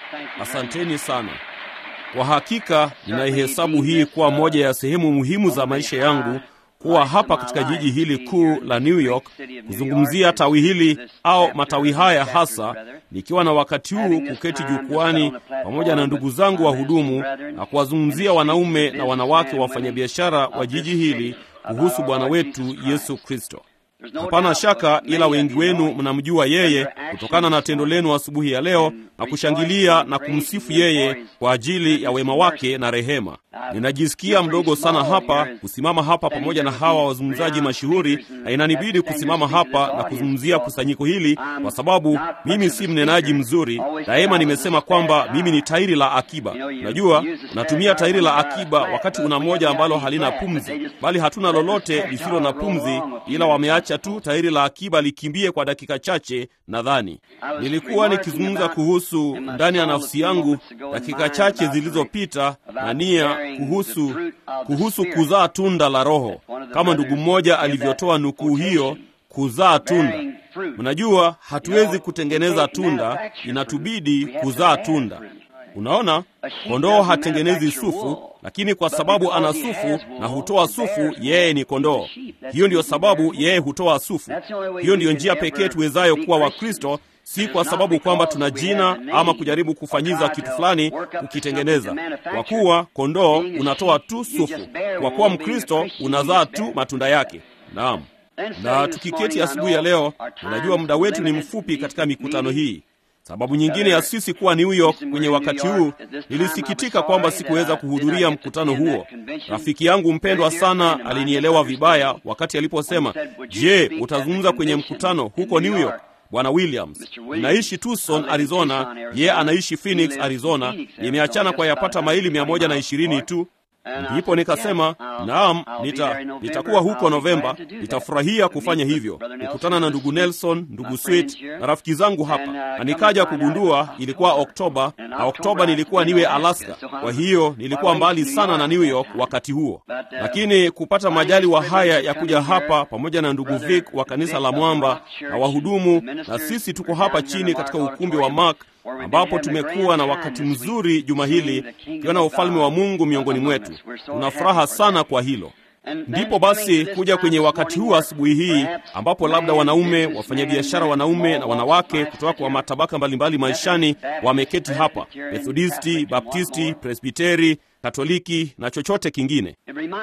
Asanteni sana. Kwa hakika ninaihesabu hii kuwa moja ya sehemu muhimu za maisha yangu kuwa hapa katika jiji hili kuu la New York kuzungumzia tawi hili au matawi haya hasa, nikiwa na wakati huu kuketi jukwani pamoja na ndugu zangu wahudumu na kuwazungumzia wanaume na wanawake wafanyabiashara wa jiji hili kuhusu Bwana wetu Yesu Kristo. Hapana shaka, ila wengi wenu mnamjua yeye kutokana na tendo lenu asubuhi ya leo na kushangilia na kumsifu yeye kwa ajili ya wema wake na rehema. Ninajisikia mdogo sana hapa kusimama hapa pamoja na hawa wazungumzaji mashuhuri, na inanibidi kusimama hapa na kuzungumzia kusanyiko hili kwa sababu mimi si mnenaji mzuri. Daima nimesema kwamba mimi ni tairi la akiba. Unajua, unatumia tairi la akiba wakati una moja ambalo halina pumzi, bali hatuna lolote lisilo na pumzi, ila wameacha tu tairi la akiba likimbie kwa dakika chache. Nadhani nilikuwa nikizungumza kuhusu ndani ya nafsi yangu dakika chache zilizopita na nia kuhusu kuhusu kuzaa tunda la Roho, kama ndugu mmoja alivyotoa nukuu hiyo, kuzaa tunda. Mnajua, hatuwezi kutengeneza tunda, inatubidi kuzaa tunda. Unaona, kondoo hatengenezi sufu, lakini kwa sababu ana sufu na hutoa sufu, yeye ni kondoo. Hiyo ndiyo sababu yeye hutoa sufu. Hiyo ndiyo njia pekee tuwezayo kuwa Wakristo, si kwa sababu kwamba tuna jina ama kujaribu kufanyiza kitu fulani kukitengeneza. Kwa kuwa kondoo unatoa tu sufu, kwa kuwa Mkristo unazaa tu matunda yake. Naam. Na tukiketi asubuhi ya leo, unajua muda wetu ni mfupi katika mikutano hii. Sababu nyingine ya sisi kuwa New York kwenye wakati huu, nilisikitika kwamba sikuweza kuhudhuria mkutano huo. Rafiki yangu mpendwa sana alinielewa vibaya wakati aliposema, je, utazungumza kwenye mkutano huko New York? Bwana Williams, ninaishi Tucson, Arizona, yeye anaishi Phoenix, Arizona. Nimeachana kwa yapata maili mia moja na ishirini tu. Ndipo nikasema naam, nita nitakuwa huko Novemba, nitafurahia kufanya hivyo, kukutana na ndugu Nelson, ndugu Sweet na rafiki zangu hapa. Na nikaja kugundua ilikuwa Oktoba, na Oktoba nilikuwa niwe Alaska. Kwa hiyo nilikuwa mbali sana na New York wakati huo, lakini kupata majali wa haya ya kuja hapa pamoja na ndugu Vic wa kanisa la Mwamba na wahudumu, na sisi tuko hapa chini katika ukumbi wa Mark ambapo tumekuwa na wakati mzuri juma hili ukiona ufalme wa Mungu miongoni mwetu. Tuna furaha sana kwa hilo. Ndipo basi kuja kwenye wakati huu asubuhi hii ambapo labda wanaume wafanyabiashara, wanaume na wanawake kutoka kwa matabaka mbalimbali maishani wameketi hapa, Methodisti, Baptisti, Presbiteri, Katoliki na chochote kingine.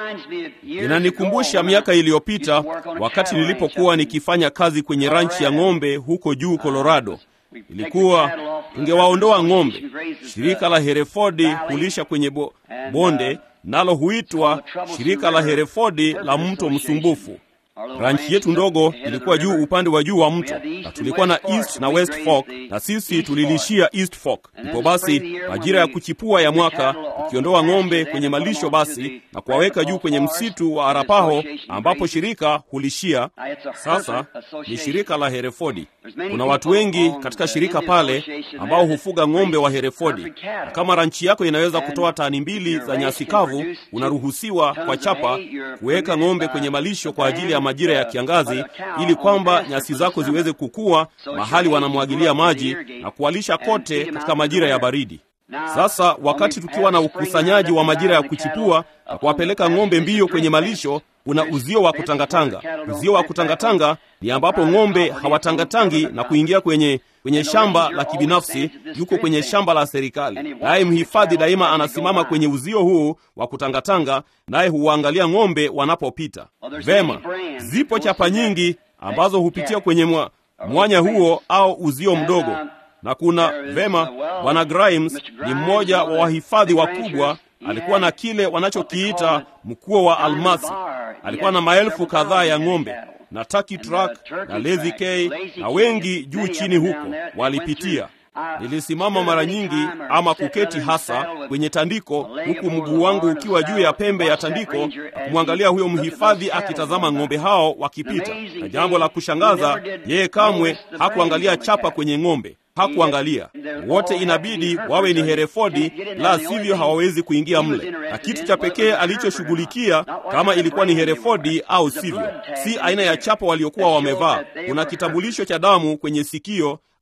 Inanikumbusha miaka iliyopita wakati nilipokuwa nikifanya kazi kwenye ranchi ya ng'ombe huko juu Colorado. Ilikuwa tungewaondoa ng'ombe. Shirika la Hereford hulisha kwenye bo, bonde nalo huitwa shirika la Hereford la mto msumbufu. Ranchi yetu ndogo ilikuwa juu upande wa juu wa mto, na tulikuwa na East na West Fork, na sisi tulilishia East Fork. Ndipo basi majira ya kuchipua ya mwaka, ukiondoa ng'ombe kwenye malisho basi na kuwaweka juu kwenye msitu wa Arapaho ambapo shirika hulishia. Sasa ni shirika la Hereford. Kuna watu wengi katika shirika pale ambao hufuga ng'ombe wa Hereford, na kama ranchi yako inaweza kutoa tani mbili za nyasi kavu, unaruhusiwa kwa chapa kuweka ng'ombe kwenye malisho kwa ajili ya majira ya kiangazi, ili kwamba nyasi zako ziweze kukua mahali wanamwagilia maji na kuwalisha kote katika majira ya baridi. Sasa wakati tukiwa na ukusanyaji wa majira ya kuchipua na kuwapeleka ng'ombe mbio kwenye malisho, kuna uzio wa kutangatanga. Uzio wa kutangatanga ni ambapo ng'ombe hawatangatangi na kuingia kwenye kwenye shamba la kibinafsi, yuko kwenye shamba la serikali, naye mhifadhi daima anasimama kwenye uzio huu wa kutangatanga, naye huwaangalia ng'ombe wanapopita. Vema, zipo chapa nyingi ambazo hupitia kwenye mwa, mwanya huo au uzio mdogo na kuna vema, bwana Grimes ni mmoja wa wahifadhi wakubwa. Alikuwa na kile wanachokiita mkuo wa almasi. Alikuwa na maelfu kadhaa ya ng'ombe na Turkey Truck na Lazy K na wengi juu chini huko walipitia. Nilisimama mara nyingi ama kuketi hasa kwenye tandiko, huku mguu wangu ukiwa juu ya pembe ya tandiko na kumwangalia huyo mhifadhi akitazama ng'ombe hao wakipita. Na jambo la kushangaza, yeye kamwe hakuangalia chapa kwenye ng'ombe hakuangalia wote, inabidi wawe ni Herefodi, la sivyo hawawezi kuingia mle. Na kitu cha pekee alichoshughulikia kama ilikuwa ni Herefodi au sivyo, si aina ya chapa waliokuwa wamevaa. Kuna kitambulisho cha damu kwenye sikio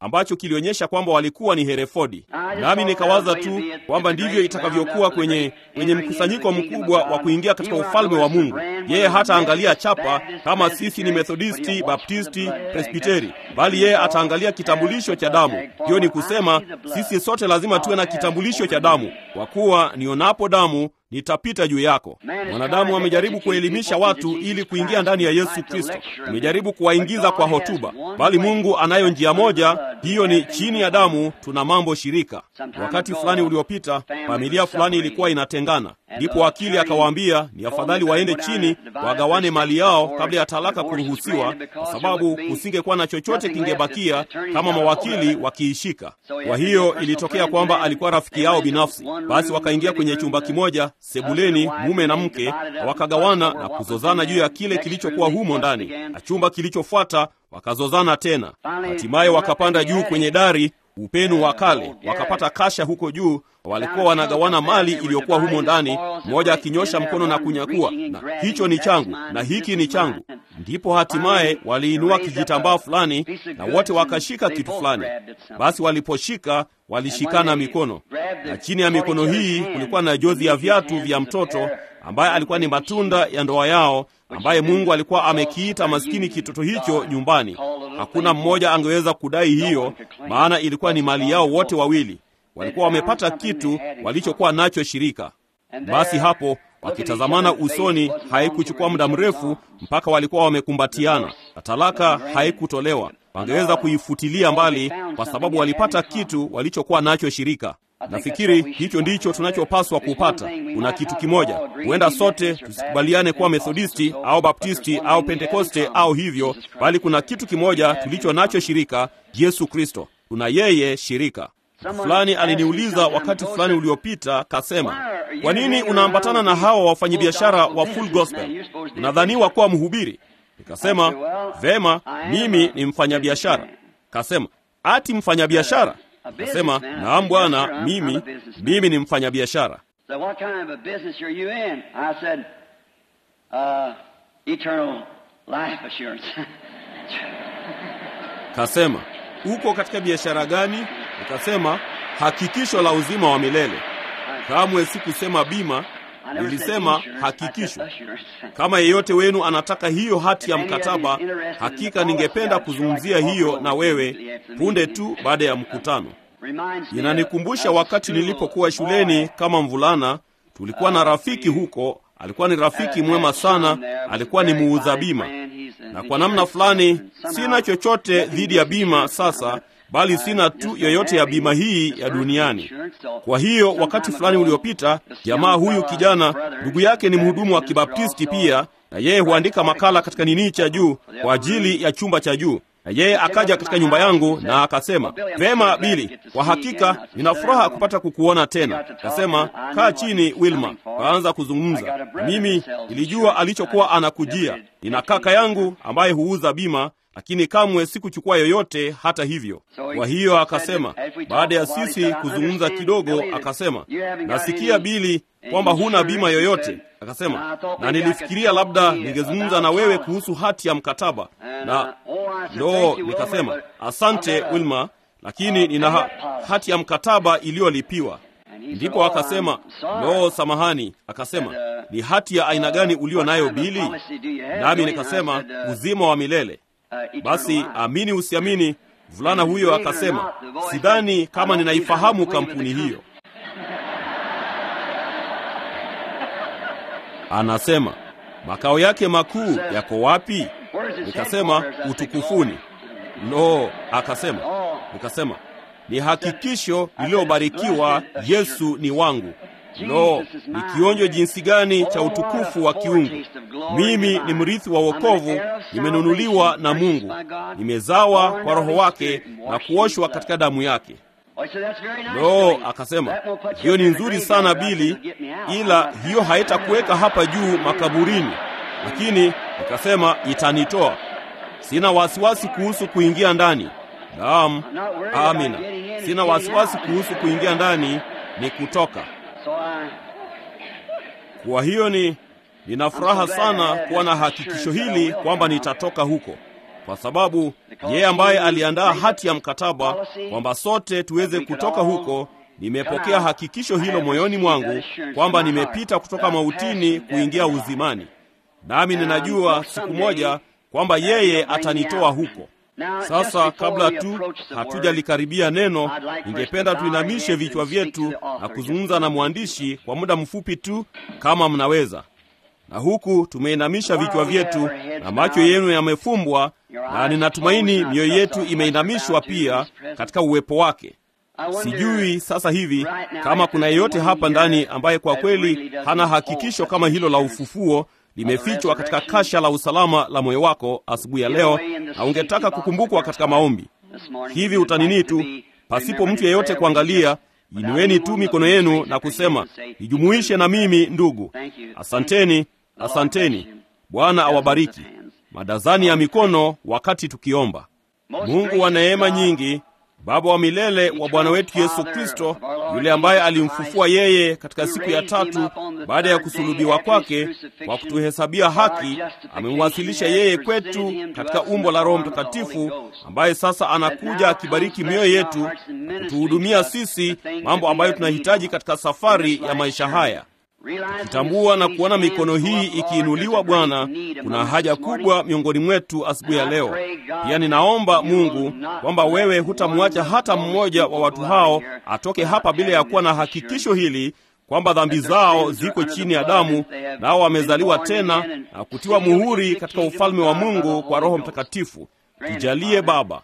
ambacho kilionyesha kwamba walikuwa ni Herefodi. Nami nikawaza tu kwamba ndivyo itakavyokuwa kwenye kwenye mkusanyiko mkubwa wa kuingia katika ufalme wa Mungu. Yeye hataangalia chapa kama sisi ni Methodisti, Baptisti, Presbiteri, bali yeye ataangalia kitambulisho cha damu. Hiyo ni kusema sisi sote lazima tuwe na kitambulisho cha damu, kwa kuwa nionapo damu nitapita juu yako. Mwanadamu amejaribu kuelimisha watu ili kuingia ndani ya Yesu Kristo, amejaribu kuwaingiza kwa hotuba, bali Mungu anayo njia moja, hiyo ni chini ya damu. Tuna mambo shirika. Wakati fulani uliopita, familia fulani ilikuwa inatengana, ndipo wakili akawaambia ni afadhali waende chini wagawane mali yao kabla ya talaka kuruhusiwa, kwa sababu kusingekuwa na chochote kingebakia kama mawakili wakiishika. Kwa hiyo ilitokea kwamba alikuwa rafiki yao binafsi, basi wakaingia kwenye chumba kimoja sebuleni, mume na mke, na wakagawana na kuzozana juu ya kile kilichokuwa humo ndani, na chumba kilichofuata wakazozana tena. Hatimaye wakapanda juu kwenye dari upenu wa kale, wakapata kasha huko juu. Walikuwa wanagawana mali iliyokuwa humo ndani, mmoja akinyosha mkono na kunyakua, na hicho ni changu na hiki ni changu. Ndipo hatimaye waliinua kijitambaa fulani na wote wakashika kitu fulani. Basi waliposhika walishikana mikono, na chini ya mikono hii kulikuwa na jozi ya viatu vya mtoto ambaye alikuwa ni matunda ya ndoa yao, ambaye Mungu alikuwa amekiita maskini kitoto hicho nyumbani. Hakuna mmoja angeweza kudai hiyo, maana ilikuwa ni mali yao wote wawili. Walikuwa wamepata kitu walichokuwa nacho shirika. Basi hapo wakitazamana usoni, haikuchukua muda mrefu mpaka walikuwa wamekumbatiana, na talaka haikutolewa. Wangeweza kuifutilia mbali kwa sababu walipata kitu walichokuwa nacho shirika. Nafikiri hicho ndicho tunachopaswa kupata. Kuna kitu kimoja, huenda sote tusikubaliane kuwa Methodisti au Baptisti au Pentekoste au hivyo, bali kuna kitu kimoja tulicho nacho shirika, Yesu Kristo. Tuna yeye shirika. Fulani aliniuliza wakati fulani uliopita, kasema, kwa nini unaambatana na hawa wafanyabiashara wa Full Gospel? Unadhaniwa kuwa mhubiri? Nikasema, vema, mimi ni mfanyabiashara. Kasema, ati mfanyabiashara? Nikasema, naam bwana, mimi mimi ni mfanyabiashara. Kasema, uko katika biashara gani? Nikasema, hakikisho la uzima wa milele. Kamwe sikusema bima, nilisema hakikisho. Kama yeyote wenu anataka hiyo hati ya mkataba, hakika ningependa kuzungumzia hiyo na wewe punde tu baada ya mkutano. Inanikumbusha wakati nilipokuwa shuleni kama mvulana, tulikuwa na rafiki huko, alikuwa ni rafiki mwema sana, alikuwa ni muuza bima, na kwa namna fulani, sina chochote dhidi ya bima sasa bali sina tu yoyote ya bima hii ya duniani. Kwa hiyo wakati fulani uliopita, jamaa huyu kijana, ndugu yake ni mhudumu wa Kibaptisti pia, na yeye huandika makala katika nini cha juu kwa ajili ya chumba cha juu na yeye akaja katika nyumba yangu na akasema, vema Bili, kwa hakika nina furaha kupata kukuona tena. Akasema, kaa chini Wilma. Kaanza kuzungumza. Mimi nilijua alichokuwa anakujia. Nina kaka yangu ambaye huuza bima lakini kamwe sikuchukua yoyote hata hivyo. Kwa hiyo akasema, baada ya sisi kuzungumza kidogo, akasema, nasikia Bili kwamba huna bima yoyote. Akasema, na nilifikiria labda ningezungumza na wewe kuhusu hati ya mkataba, na no, nikasema asante Wilma, lakini nina ha hati ya mkataba iliyolipiwa. Ndipo akasema no, samahani. Akasema, ni hati ya aina gani ulio nayo Bili? Nami nikasema uzima wa milele. Basi amini usiamini, mvulana huyo akasema, sidhani kama ninaifahamu kampuni hiyo. Anasema makao yake makuu yako wapi? Nikasema utukufuni. No, akasema. Nikasema ni hakikisho lililobarikiwa, Yesu ni wangu. Lo, ni kionjo jinsi gani cha utukufu wa kiungu! Mimi ni mrithi wa wokovu, nimenunuliwa na Mungu, nimezawa kwa Roho wake na kuoshwa katika damu yake. Lo, akasema hiyo ni nzuri sana Bili, ila hiyo haitakuweka hapa juu makaburini. Lakini nikasema itanitoa. Sina wasiwasi kuhusu kuingia ndani. Naam, amina, sina wasiwasi kuhusu kuingia ndani, ni kutoka kwa hiyo ni nina furaha sana kuwa na hakikisho hili kwamba nitatoka huko. kwa sababu yeye ambaye aliandaa hati ya mkataba kwamba sote tuweze kutoka huko, nimepokea hakikisho hilo moyoni mwangu kwamba nimepita kutoka mautini kuingia uzimani, nami ninajua siku moja kwamba yeye atanitoa huko. Sasa kabla tu hatujalikaribia neno, ningependa tuinamishe vichwa vyetu na kuzungumza na mwandishi kwa muda mfupi tu, kama mnaweza. Na huku tumeinamisha vichwa vyetu na macho yenu yamefumbwa, na ninatumaini mioyo yetu imeinamishwa pia katika uwepo wake. Sijui sasa hivi kama kuna yeyote hapa ndani ambaye kwa kweli hana hakikisho kama hilo la ufufuo limefichwa katika kasha la usalama la moyo wako asubuhi ya leo, na ungetaka kukumbukwa katika maombi. Hivi utanini tu, pasipo mtu yeyote kuangalia, inueni tu mikono yenu na kusema, nijumuishe na mimi ndugu. Asanteni, asanteni. Bwana awabariki. Madazani ya mikono wakati tukiomba. Mungu wa neema nyingi, Baba wa milele wa Bwana wetu Yesu Kristo, yule ambaye alimfufua yeye katika siku ya tatu baada ya kusulubiwa kwake kwa kutuhesabia haki, amemwasilisha yeye kwetu katika umbo la Roho Mtakatifu, ambaye sasa anakuja akibariki mioyo yetu na kutuhudumia sisi mambo ambayo tunahitaji katika safari ya maisha haya. Tukitambua na kuona mikono hii ikiinuliwa, Bwana, kuna haja kubwa miongoni mwetu asubuhi ya leo. Pia ninaomba Mungu kwamba wewe hutamwacha hata mmoja wa watu hao atoke hapa bila ya kuwa na hakikisho hili kwamba dhambi zao ziko chini ya damu, nao wamezaliwa tena na kutiwa muhuri katika ufalme wa Mungu kwa Roho Mtakatifu. Tujalie Baba,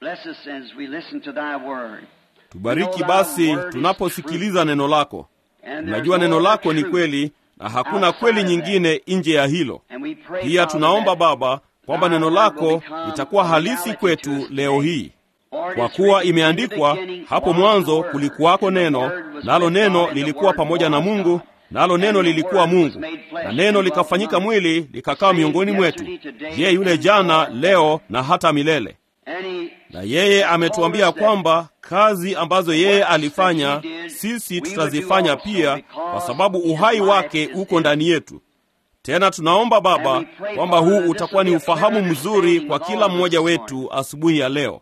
tubariki basi tunaposikiliza neno lako. Tunajua neno lako ni kweli na hakuna kweli nyingine nje ya hilo. Pia tunaomba Baba kwamba neno lako litakuwa halisi kwetu leo hii, kwa kuwa imeandikwa, hapo mwanzo kulikuwako neno, nalo neno lilikuwa pamoja na Mungu, nalo neno lilikuwa Mungu, na neno likafanyika mwili likakaa miongoni mwetu. Je, yule jana, leo na hata milele. Na yeye ametuambia kwamba kazi ambazo yeye alifanya sisi tutazifanya pia, kwa sababu uhai wake uko ndani yetu. Tena tunaomba Baba kwamba huu utakuwa ni ufahamu mzuri kwa kila mmoja wetu asubuhi ya leo,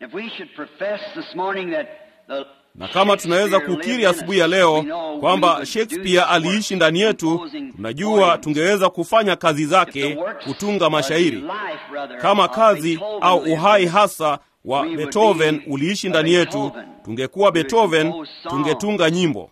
na kama tunaweza kukiri asubuhi ya leo kwamba Shakespeare aliishi ndani yetu, tunajua tungeweza kufanya kazi zake, kutunga mashairi kama kazi au uhai hasa wa Beethoven uliishi ndani yetu, tungekuwa Beethoven, tungetunga nyimbo.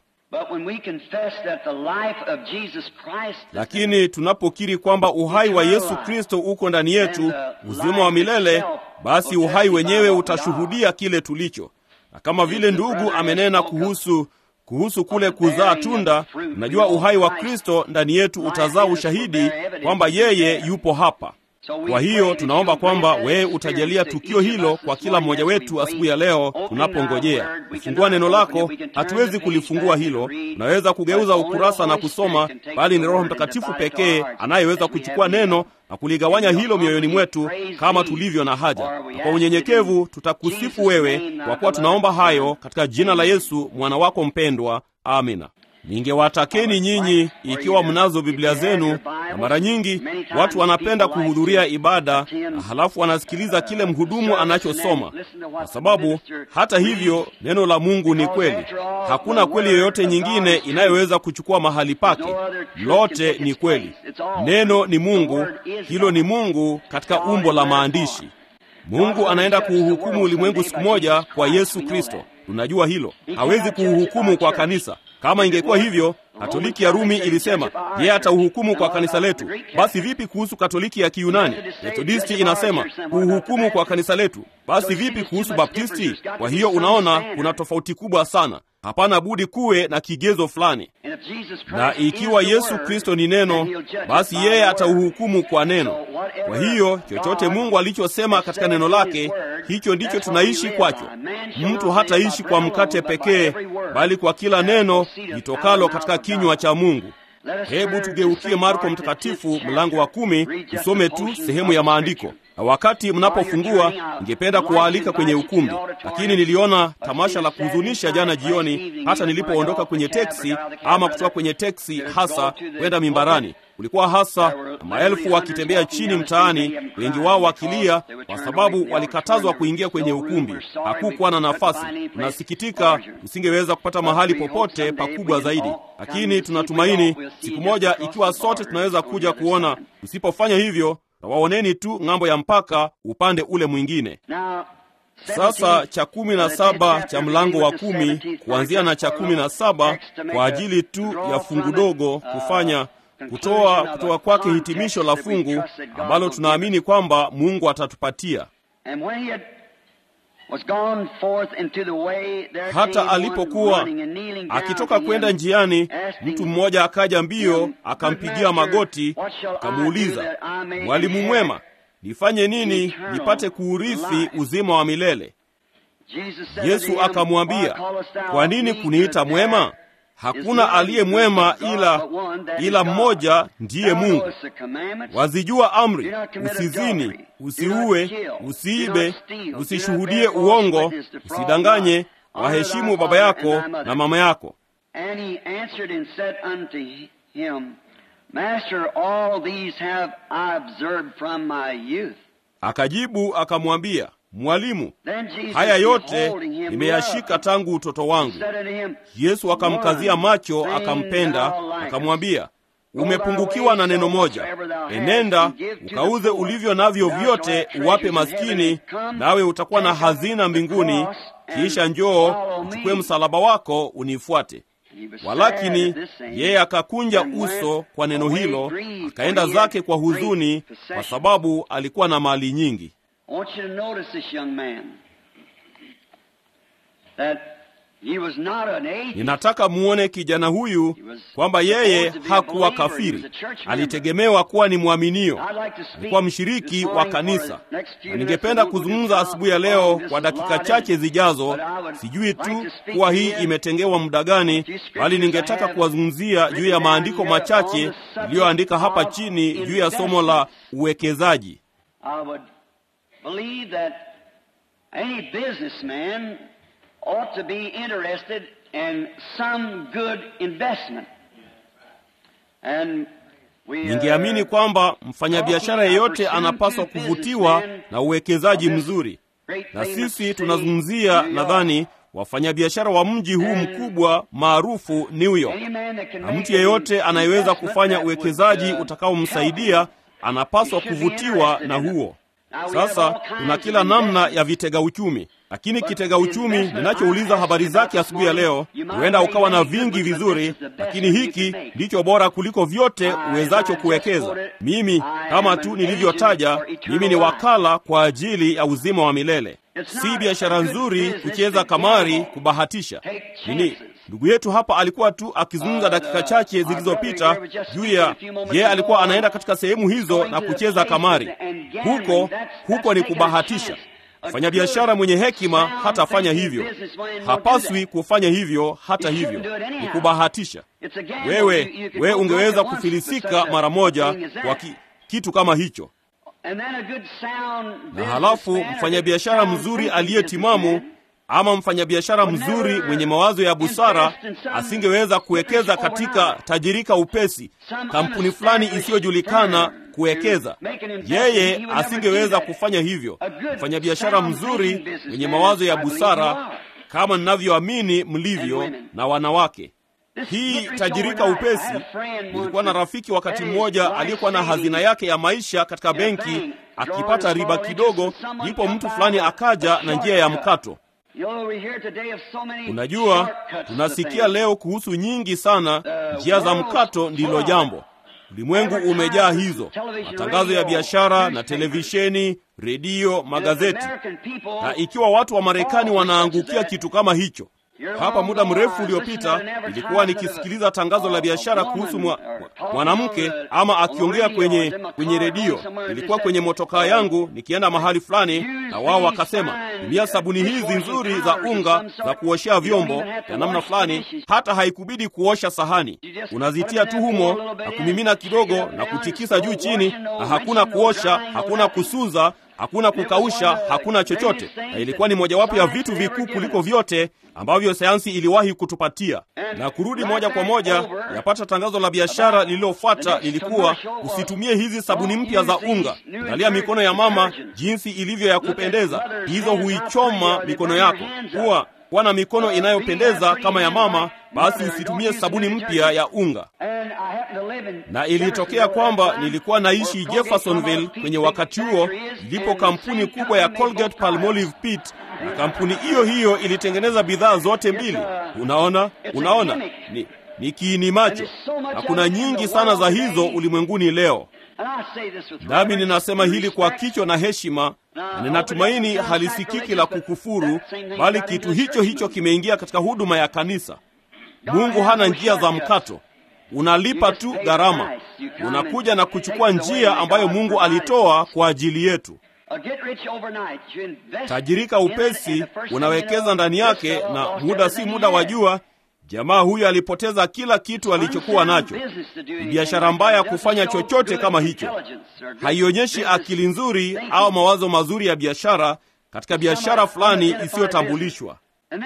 Lakini tunapokiri kwamba uhai wa Yesu Kristo uko ndani yetu, uzima wa milele, basi uhai wenyewe utashuhudia kile tulicho. Na kama vile ndugu amenena kuhusu kuhusu kule kuzaa tunda, najua uhai wa Kristo ndani yetu utazaa ushahidi kwamba yeye yupo hapa. Kwa hiyo tunaomba kwamba wewe utajalia tukio hilo kwa kila mmoja wetu asubuhi ya leo tunapongojea kufungua neno lako. Hatuwezi kulifungua hilo, tunaweza kugeuza ukurasa na kusoma, bali ni Roho Mtakatifu pekee anayeweza kuchukua neno na kuligawanya hilo mioyoni mwetu kama tulivyo na haja. Na kwa unyenyekevu tutakusifu wewe, kwa kuwa tunaomba hayo katika jina la Yesu mwana wako mpendwa, amina. Ningewatakeni nyinyi, ikiwa mnazo Biblia zenu, na mara nyingi watu wanapenda kuhudhuria ibada na halafu wanasikiliza kile mhudumu anachosoma, kwa sababu hata hivyo neno la Mungu ni kweli. Hakuna kweli yoyote nyingine inayoweza kuchukua mahali pake. Lote ni kweli. Neno ni Mungu, hilo ni Mungu katika umbo la maandishi. Mungu anaenda kuuhukumu ulimwengu siku moja kwa Yesu Kristo. Tunajua hilo. Hawezi kuuhukumu kwa kanisa. Kama ingekuwa hivyo, Katoliki ya Rumi ilisema yeye atauhukumu kwa kanisa letu. Basi vipi kuhusu Katoliki ya Kiyunani? Methodisti inasema kuuhukumu kwa kanisa letu. Basi vipi kuhusu Baptisti? Kwa hiyo unaona, kuna tofauti kubwa sana. Hapana budi kuwe na kigezo fulani, na ikiwa Yesu Kristo ni neno, basi yeye atauhukumu kwa neno. Kwa hiyo chochote Mungu alichosema katika neno lake, hicho ndicho tunaishi kwacho. Mtu hataishi kwa mkate pekee, bali kwa kila neno litokalo katika kinywa cha Mungu. Hebu tugeukie Marko Mtakatifu mlango wa kumi, tusome tu sehemu ya maandiko. na wakati mnapofungua, ningependa kuwaalika kwenye ukumbi, lakini niliona tamasha la kuhuzunisha jana jioni, hata nilipoondoka kwenye teksi ama kutoka kwenye teksi hasa kwenda mimbarani kulikuwa hasa na maelfu wakitembea chini mtaani, wengi wao wakilia kwa sababu walikatazwa kuingia kwenye ukumbi. Hakukuwa na nafasi. Tunasikitika tusingeweza kupata mahali popote pakubwa zaidi, lakini tunatumaini siku moja, ikiwa sote tunaweza kuja kuona. Tusipofanya hivyo, tawaoneni tu ng'ambo ya mpaka upande ule mwingine. Sasa cha kumi na saba cha mlango wa kumi kuanzia na cha kumi na saba kwa ajili tu ya fungu dogo kufanya kutoa kutoka kwake hitimisho la fungu ambalo tunaamini kwamba Mungu atatupatia. Hata alipokuwa akitoka kwenda njiani, mtu mmoja akaja mbio, akampigia magoti, akamuuliza, Mwalimu mwema, nifanye nini nipate kuurithi uzima wa milele? Yesu akamwambia, kwa nini kuniita mwema? Hakuna aliye mwema ila ila mmoja, ndiye Mungu. Wazijua amri: usizini, usiue, usiibe, usishuhudie uongo, usidanganye, waheshimu baba yako na mama yako. Akajibu akamwambia, Mwalimu, haya yote nimeyashika tangu utoto wangu. Yesu akamkazia macho, akampenda, akamwambia, umepungukiwa na neno moja. Enenda ukauze ulivyo navyo vyote, uwape maskini, nawe utakuwa na hazina mbinguni. Kisha njoo uchukue msalaba wako unifuate. Walakini yeye akakunja uso kwa neno hilo, akaenda zake kwa huzuni, kwa sababu alikuwa na mali nyingi. I want you to notice this young man. That he was not an atheist. Ninataka muone kijana huyu kwamba yeye hakuwa kafiri, alitegemewa kuwa ni mwaminio, alikuwa mshiriki wa kanisa. Na ningependa kuzungumza asubuhi ya leo kwa dakika chache zijazo. Sijui tu kuwa hii imetengewa muda gani, bali ningetaka kuwazungumzia juu ya maandiko machache niliyoandika hapa chini juu ya somo la uwekezaji. I would believe that any businessman ought to be interested in some good investment. And we, uh, Ningeamini kwamba mfanyabiashara yeyote anapaswa kuvutiwa na uwekezaji mzuri, na sisi tunazungumzia, nadhani, wafanyabiashara wa mji huu mkubwa maarufu New York, na mtu yeyote anayeweza kufanya uwekezaji utakaomsaidia anapaswa kuvutiwa na huo. Sasa tuna kila namna ya vitega uchumi, lakini kitega uchumi ninachouliza habari zake asubuhi ya leo, huenda ukawa na vingi vizuri, lakini hiki ndicho bora kuliko vyote uwezacho kuwekeza. Mimi kama tu nilivyotaja, mimi ni wakala kwa ajili ya uzima wa milele. Si biashara nzuri kucheza kamari, kubahatisha nini. Ndugu yetu hapa alikuwa tu akizungumza dakika chache zilizopita juu ya yeye alikuwa anaenda katika sehemu hizo na kucheza kamari. Huko huko ni kubahatisha. Mfanyabiashara mwenye hekima hatafanya hivyo, hapaswi kufanya hivyo. Hata hivyo ni kubahatisha. Wewe wewe ungeweza kufilisika mara moja kwa ki, kitu kama hicho. Na halafu mfanyabiashara mzuri aliyetimamu ama mfanyabiashara mzuri mwenye mawazo ya busara asingeweza kuwekeza katika tajirika upesi, kampuni fulani isiyojulikana kuwekeza. Yeye asingeweza kufanya hivyo. Mfanyabiashara mzuri mwenye mawazo ya busara, kama ninavyoamini mlivyo na wanawake hii tajirika upesi. Nilikuwa na rafiki wakati mmoja aliyekuwa na hazina yake ya maisha katika benki akipata riba kidogo, ndipo mtu fulani akaja na njia ya mkato. Unajua, tunasikia leo kuhusu nyingi sana njia za mkato. Ndilo jambo, ulimwengu umejaa hizo, matangazo ya biashara na televisheni, redio, magazeti. Na ikiwa watu wa Marekani wanaangukia kitu kama hicho hapa muda mrefu uliopita nilikuwa nikisikiliza tangazo la biashara kuhusu mwanamke ama akiongea kwenye kwenye redio. Nilikuwa kwenye motokaa yangu nikienda mahali fulani, na wao wakasema, tumia sabuni hizi nzuri za unga za kuoshea vyombo ya namna fulani, hata haikubidi kuosha sahani, unazitia tu humo na kumimina kidogo na kutikisa juu chini, na hakuna kuosha, hakuna kusuza hakuna kukausha, hakuna chochote, na ilikuwa ni mojawapo ya vitu vikuu kuliko vyote ambavyo sayansi iliwahi kutupatia. Na kurudi moja kwa moja, yapata tangazo la biashara lililofuata lilikuwa usitumie hizi sabuni mpya za unga. Angalia mikono ya mama jinsi ilivyo ya kupendeza, hizo huichoma mikono yako. Kuwa kuwa na mikono inayopendeza kama ya mama, basi usitumie sabuni mpya ya unga. Na ilitokea kwamba nilikuwa naishi Jeffersonville kwenye wakati huo ilipo kampuni kubwa ya Colgate Palmolive Pit, na kampuni hiyo hiyo ilitengeneza bidhaa zote mbili. Unaona, unaona ni, ni kiini macho, na kuna nyingi sana za hizo ulimwenguni leo. Nami ninasema hili kwa kichwa na heshima, na ninatumaini halisikiki la kukufuru, bali kitu hicho hicho kimeingia katika huduma ya kanisa. Mungu hana njia za mkato, unalipa tu gharama. Unakuja na kuchukua njia ambayo Mungu alitoa kwa ajili yetu. Tajirika upesi, unawekeza ndani yake, na muda si muda wa jua Jamaa huyo alipoteza kila kitu alichokuwa nacho. Ni biashara mbaya kufanya chochote kama hicho. Haionyeshi akili nzuri au mawazo mazuri ya biashara katika biashara fulani isiyotambulishwa.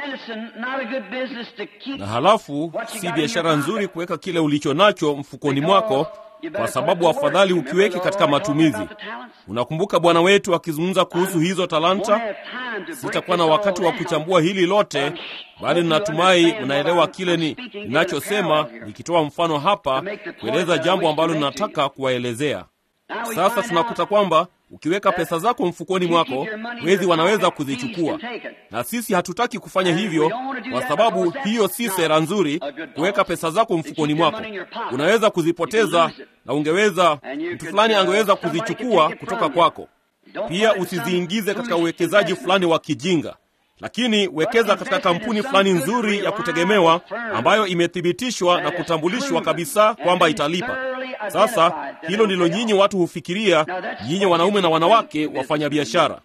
Na halafu si biashara nzuri kuweka kile ulicho nacho mfukoni mwako, kwa sababu afadhali ukiweke katika matumizi. Unakumbuka Bwana wetu akizungumza kuhusu hizo talanta. Sitakuwa na wakati wa kuchambua hili lote, bali ninatumai mnaelewa kile ni ninachosema, nikitoa mfano hapa kueleza jambo ambalo ninataka kuwaelezea. Sasa tunakuta kwamba ukiweka pesa zako mfukoni mwako, wezi wanaweza kuzichukua, na sisi hatutaki kufanya hivyo, kwa sababu hiyo si sera nzuri. Kuweka pesa zako mfukoni mwako, unaweza kuzipoteza, na ungeweza mtu fulani angeweza kuzichukua kutoka kwako. Pia usiziingize katika uwekezaji fulani wa kijinga, lakini wekeza katika kampuni fulani nzuri ya kutegemewa ambayo imethibitishwa na kutambulishwa kabisa kwamba italipa. Sasa hilo ndilo nyinyi watu hufikiria, nyinyi wanaume na wanawake wafanya biashara.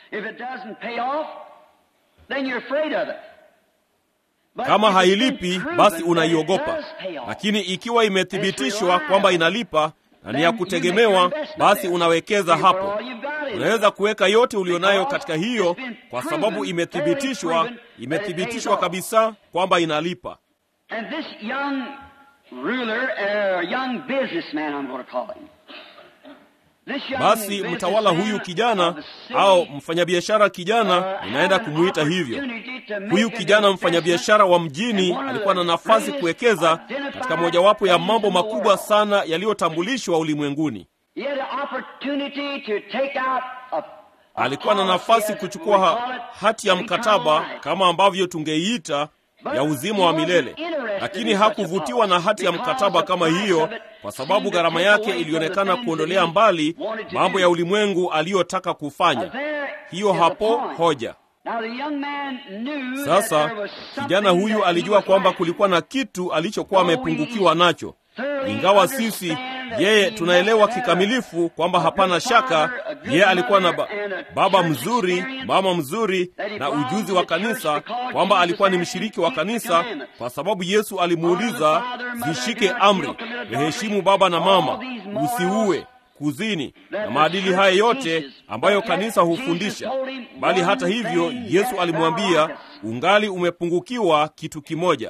Kama hailipi basi unaiogopa, lakini ikiwa imethibitishwa kwamba inalipa na ni ya kutegemewa, basi unawekeza hapo. Unaweza kuweka yote ulionayo katika hiyo, kwa sababu imethibitishwa, imethibitishwa kabisa kwamba inalipa. Basi mtawala huyu kijana au mfanyabiashara kijana, inaenda kumwita hivyo. Huyu kijana mfanyabiashara wa mjini alikuwa na nafasi kuwekeza katika mojawapo ya mambo makubwa sana yaliyotambulishwa ulimwenguni. Alikuwa na nafasi kuchukua ha hati ya mkataba kama ambavyo tungeiita ya uzima wa milele, lakini hakuvutiwa na hati ya mkataba kama hiyo, kwa sababu gharama yake ilionekana kuondolea mbali mambo ya ulimwengu aliyotaka kufanya. Hiyo hapo hoja. Sasa kijana huyu alijua kwamba kulikuwa na kitu alichokuwa amepungukiwa nacho, ingawa sisi yeye tunaelewa kikamilifu kwamba hapana shaka yeye alikuwa na ba baba mzuri, mama mzuri na ujuzi wa kanisa, kwamba alikuwa ni mshiriki wa kanisa, kwa sababu Yesu alimuuliza, zishike amri, waheshimu baba na mama, usiue, kuzini na maadili haya yote ambayo kanisa hufundisha. Bali hata hivyo, Yesu alimwambia, ungali umepungukiwa kitu kimoja.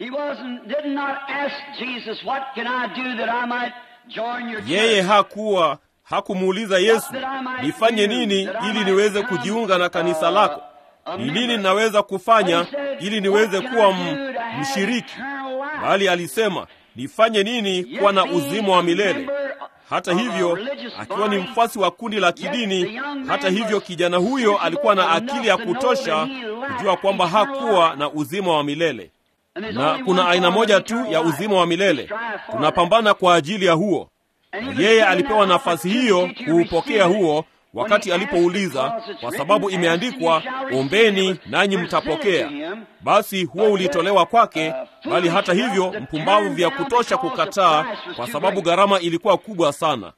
Yeye hakuwa hakumuuliza Yesu, nifanye nini ili niweze kujiunga na kanisa lako? Ni nini ninaweza kufanya ili niweze kuwa mshiriki? Bali alisema, nifanye nini kuwa na uzima wa milele? Hata hivyo, akiwa ni mfuasi wa kundi la kidini, hata hivyo, kijana huyo alikuwa na akili ya kutosha kujua kwamba hakuwa na uzima wa milele na kuna aina moja tu ya uzima wa milele. Tunapambana kwa ajili ya huo. Yeye alipewa nafasi hiyo kuupokea huo wakati alipouliza, kwa sababu imeandikwa, ombeni nanyi mtapokea. Basi huo ulitolewa kwake, bali hata hivyo mpumbavu vya kutosha kukataa, kwa sababu gharama ilikuwa kubwa sana.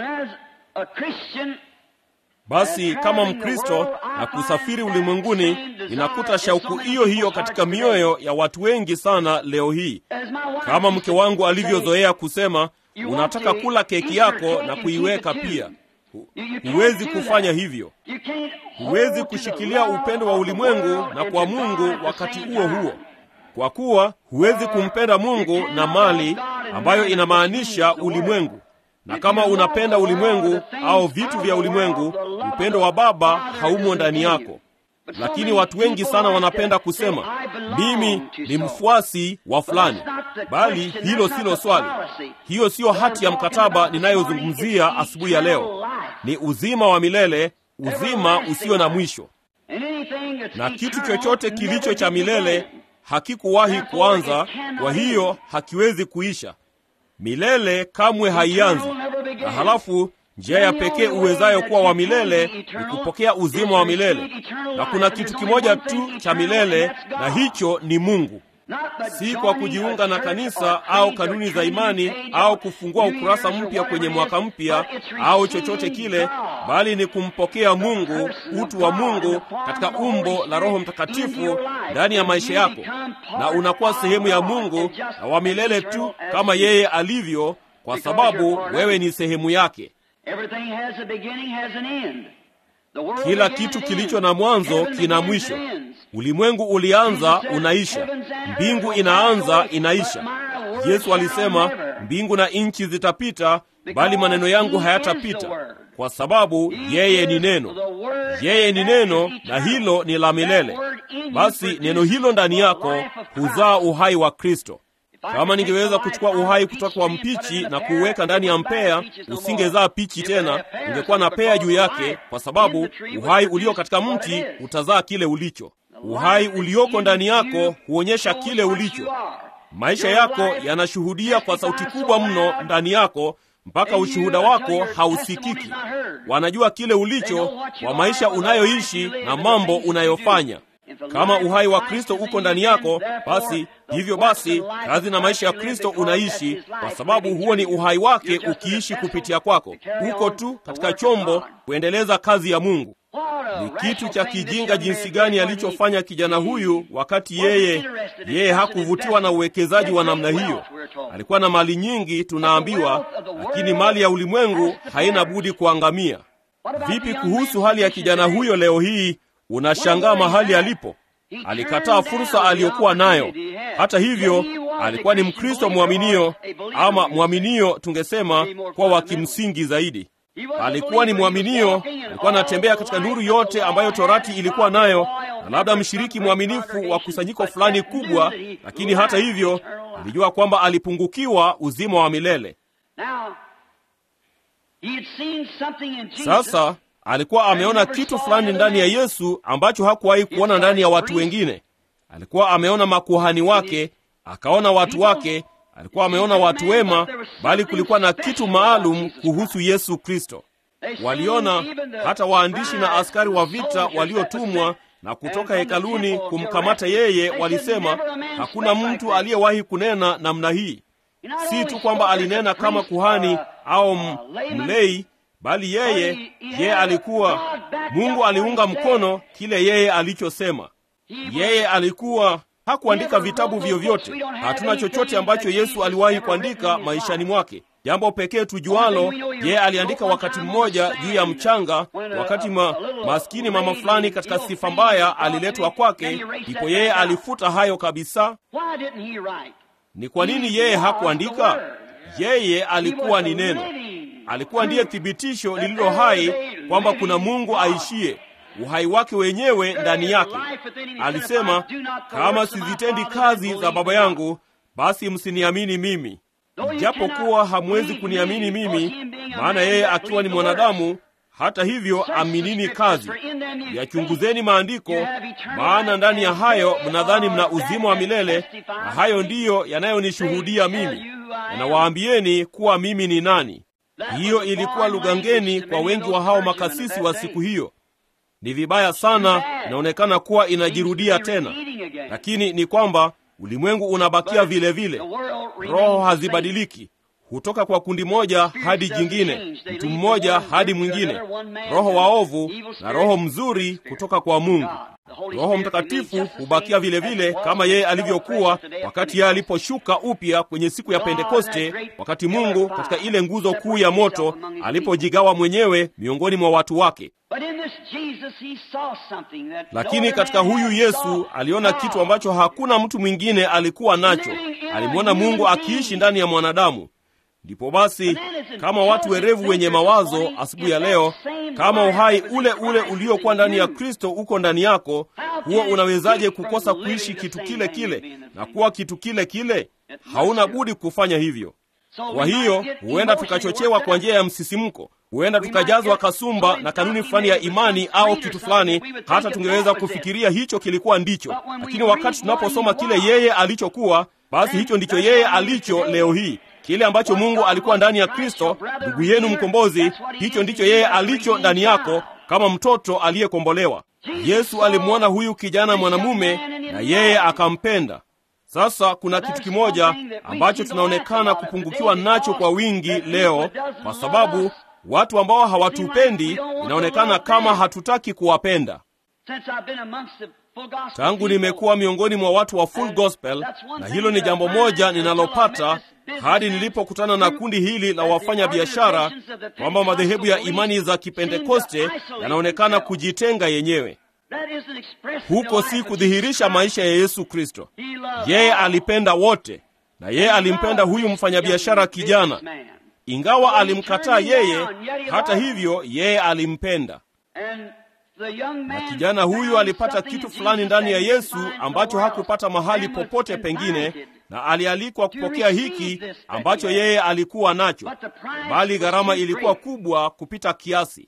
Basi kama Mkristo na kusafiri ulimwenguni, ninakuta shauku hiyo hiyo katika mioyo ya watu wengi sana leo hii. Kama mke wangu alivyozoea kusema, unataka kula keki yako na kuiweka pia. hu- huwezi kufanya hivyo. Huwezi kushikilia upendo wa ulimwengu na kwa Mungu wakati huo huo, kwa kuwa huwezi kumpenda Mungu na mali ambayo inamaanisha ulimwengu. Na kama unapenda ulimwengu au vitu vya ulimwengu, upendo wa Baba haumo ndani yako. Lakini watu wengi sana wanapenda kusema mimi ni mfuasi wa fulani, bali hilo silo swali. Hiyo siyo hati ya mkataba ninayozungumzia asubuhi ya leo. Ni uzima wa milele, uzima usio na mwisho, na kitu chochote kilicho cha milele hakikuwahi kuanza, kwa hiyo hakiwezi kuisha. Milele kamwe haianzi. Na halafu njia ya pekee uwezayo kuwa wa milele ni kupokea uzima wa milele, na kuna kitu kimoja tu cha milele, na hicho ni Mungu. Si kwa kujiunga na kanisa au kanuni za imani au kufungua ukurasa mpya kwenye mwaka mpya au chochote kile, bali ni kumpokea Mungu, utu wa Mungu katika umbo la Roho Mtakatifu ndani ya maisha yako, na unakuwa sehemu ya Mungu na wa milele tu kama yeye alivyo, kwa sababu wewe ni sehemu yake. Kila kitu kilicho na mwanzo kina mwisho. Ulimwengu ulianza, unaisha. Mbingu inaanza, inaisha. Yesu alisema, mbingu na nchi zitapita, bali maneno yangu hayatapita, kwa sababu yeye ni neno. Yeye ni neno, na hilo ni la milele. Basi neno hilo ndani yako huzaa uhai wa Kristo. Kama ningeweza kuchukua uhai kutoka kwa mpichi na kuuweka ndani ya mpea, usingezaa pichi tena, ungekuwa na pea juu yake, kwa sababu uhai ulio katika mti utazaa kile ulicho. Uhai ulioko ndani yako huonyesha kile ulicho. Maisha yako yanashuhudia kwa sauti kubwa mno ndani yako, mpaka ushuhuda wako hausikiki. Wanajua kile ulicho kwa maisha unayoishi na mambo unayofanya. Kama uhai wa Kristo uko ndani yako, basi hivyo basi kazi na maisha ya Kristo unaishi, kwa sababu huo ni uhai wake ukiishi kupitia kwako. Uko tu katika chombo kuendeleza kazi ya Mungu. Ni kitu cha kijinga jinsi gani alichofanya kijana huyu, wakati yeye yeye hakuvutiwa na uwekezaji wa namna hiyo. Alikuwa na mali nyingi, tunaambiwa, lakini mali ya ulimwengu haina budi kuangamia. Vipi kuhusu hali ya kijana huyo leo hii? Unashangaa mahali alipo. Alikataa fursa aliyokuwa nayo. Hata hivyo, alikuwa ni Mkristo mwaminio, ama mwaminio tungesema kwa wa kimsingi zaidi. Alikuwa ni mwaminio, alikuwa anatembea katika nuru yote ambayo Torati ilikuwa nayo, na labda mshiriki mwaminifu wa kusanyiko fulani kubwa, lakini hata hivyo alijua kwamba alipungukiwa uzima wa milele. Sasa alikuwa ameona kitu fulani ndani ya Yesu ambacho hakuwahi kuona ndani ya watu wengine. Alikuwa ameona makuhani wake, akaona watu wake, alikuwa ameona watu wema, bali kulikuwa na kitu maalum kuhusu Yesu Kristo. Waliona hata waandishi na askari wa vita waliotumwa na kutoka hekaluni kumkamata yeye, walisema hakuna mtu aliyewahi kunena namna hii. Si tu kwamba alinena kama kuhani au mlei bali yeye yeye alikuwa Mungu aliunga mkono kile yeye alichosema. Yeye alikuwa hakuandika vitabu vyovyote. Hatuna chochote ambacho Yesu aliwahi kuandika maishani mwake. Jambo pekee tujualo, yeye aliandika wakati mmoja juu ya mchanga, wakati ma, maskini mama fulani katika sifa mbaya aliletwa kwake, ndipo yeye alifuta hayo kabisa. Ni kwa nini yeye hakuandika? Yeye alikuwa ni neno alikuwa ndiye thibitisho lililo hai kwamba kuna Mungu aishie, uhai wake wenyewe ndani yake. Alisema, kama sizitendi kazi za Baba yangu, basi msiniamini mimi. Ijapokuwa hamwezi kuniamini mimi, maana yeye akiwa ni mwanadamu, hata hivyo aminini kazi. Yachunguzeni maandiko, maana ndani ya hayo mnadhani mna uzima wa milele, na hayo ndiyo yanayonishuhudia mimi. Nanawaambieni kuwa mimi ni nani. Hiyo ilikuwa lugha ngeni kwa wengi wa hao makasisi wa siku hiyo. Ni vibaya sana, inaonekana kuwa inajirudia tena, lakini ni kwamba ulimwengu unabakia vile vile. Roho hazibadiliki, hutoka kwa kundi moja hadi jingine, mtu mmoja hadi mwingine, roho waovu na roho mzuri kutoka kwa Mungu. Roho Mtakatifu hubakia vile vile kama yeye alivyokuwa wakati yeye aliposhuka upya kwenye siku ya Pentekoste, wakati Mungu katika ile nguzo kuu ya moto alipojigawa mwenyewe miongoni mwa watu wake. Lakini katika huyu Yesu aliona kitu ambacho hakuna mtu mwingine alikuwa nacho. Alimwona Mungu akiishi ndani ya mwanadamu. Ndipo basi, kama watu werevu wenye mawazo asubuhi ya leo, kama uhai ule ule uliokuwa ndani ya Kristo uko ndani yako, huo unawezaje kukosa kuishi kitu kile kile na kuwa kitu kile kile? Hauna budi kufanya hivyo. Kwa hiyo huenda tukachochewa kwa njia ya msisimko, huenda tukajazwa kasumba na kanuni fulani ya imani au kitu fulani, hata tungeweza kufikiria hicho kilikuwa ndicho. Lakini wakati tunaposoma kile yeye alichokuwa, basi hicho ndicho yeye alicho leo hii. Kile ambacho Mungu alikuwa ndani ya Kristo, ndugu yenu mkombozi, hicho ndicho yeye alicho ndani yako, kama mtoto aliyekombolewa. Yesu alimwona huyu kijana mwanamume na yeye akampenda. Sasa kuna kitu kimoja ambacho tunaonekana kupungukiwa nacho kwa wingi leo, kwa sababu watu ambao hawatupendi, inaonekana kama hatutaki kuwapenda. Tangu nimekuwa miongoni mwa watu wa full gospel, na hilo ni jambo moja ninalopata hadi nilipokutana na kundi hili la wafanya biashara, kwamba madhehebu ya imani za Kipentekoste yanaonekana kujitenga yenyewe. Huko si kudhihirisha maisha ya Yesu Kristo. Yeye alipenda wote, na yeye alimpenda huyu mfanyabiashara kijana, ingawa alimkataa yeye. Hata hivyo, yeye alimpenda, na kijana huyu alipata kitu fulani ndani ya Yesu ambacho hakupata mahali popote pengine, na alialikwa kupokea hiki ambacho yeye alikuwa nacho, bali gharama ilikuwa kubwa kupita kiasi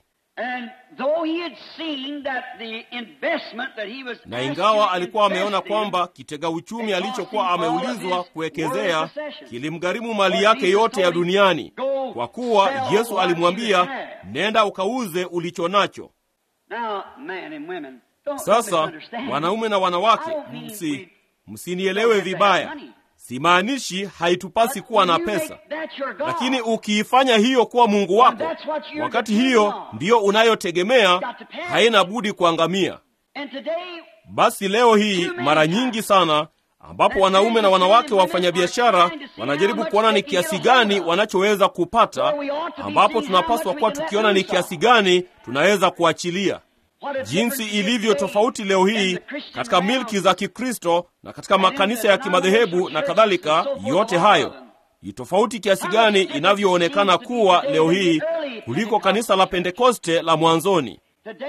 na ingawa alikuwa ameona kwamba kitega uchumi alichokuwa ameulizwa kuwekezea kilimgharimu mali yake yote ya duniani, kwa kuwa Yesu alimwambia, nenda ukauze ulicho nacho. Sasa wanaume na wanawake, msi msinielewe vibaya, simaanishi haitupasi kuwa na pesa, lakini ukiifanya hiyo kuwa Mungu wako, wakati hiyo ndiyo unayotegemea, haina budi kuangamia. Basi leo hii mara nyingi sana ambapo wanaume na wanawake wafanyabiashara wanajaribu kuona ni kiasi gani wanachoweza kupata, ambapo tunapaswa kuwa tukiona ni kiasi gani tunaweza kuachilia. Jinsi ilivyo tofauti leo hii katika milki za Kikristo na katika makanisa ya kimadhehebu na kadhalika, yote hayo ni tofauti kiasi gani inavyoonekana kuwa leo hii kuliko kanisa la Pentekoste la mwanzoni.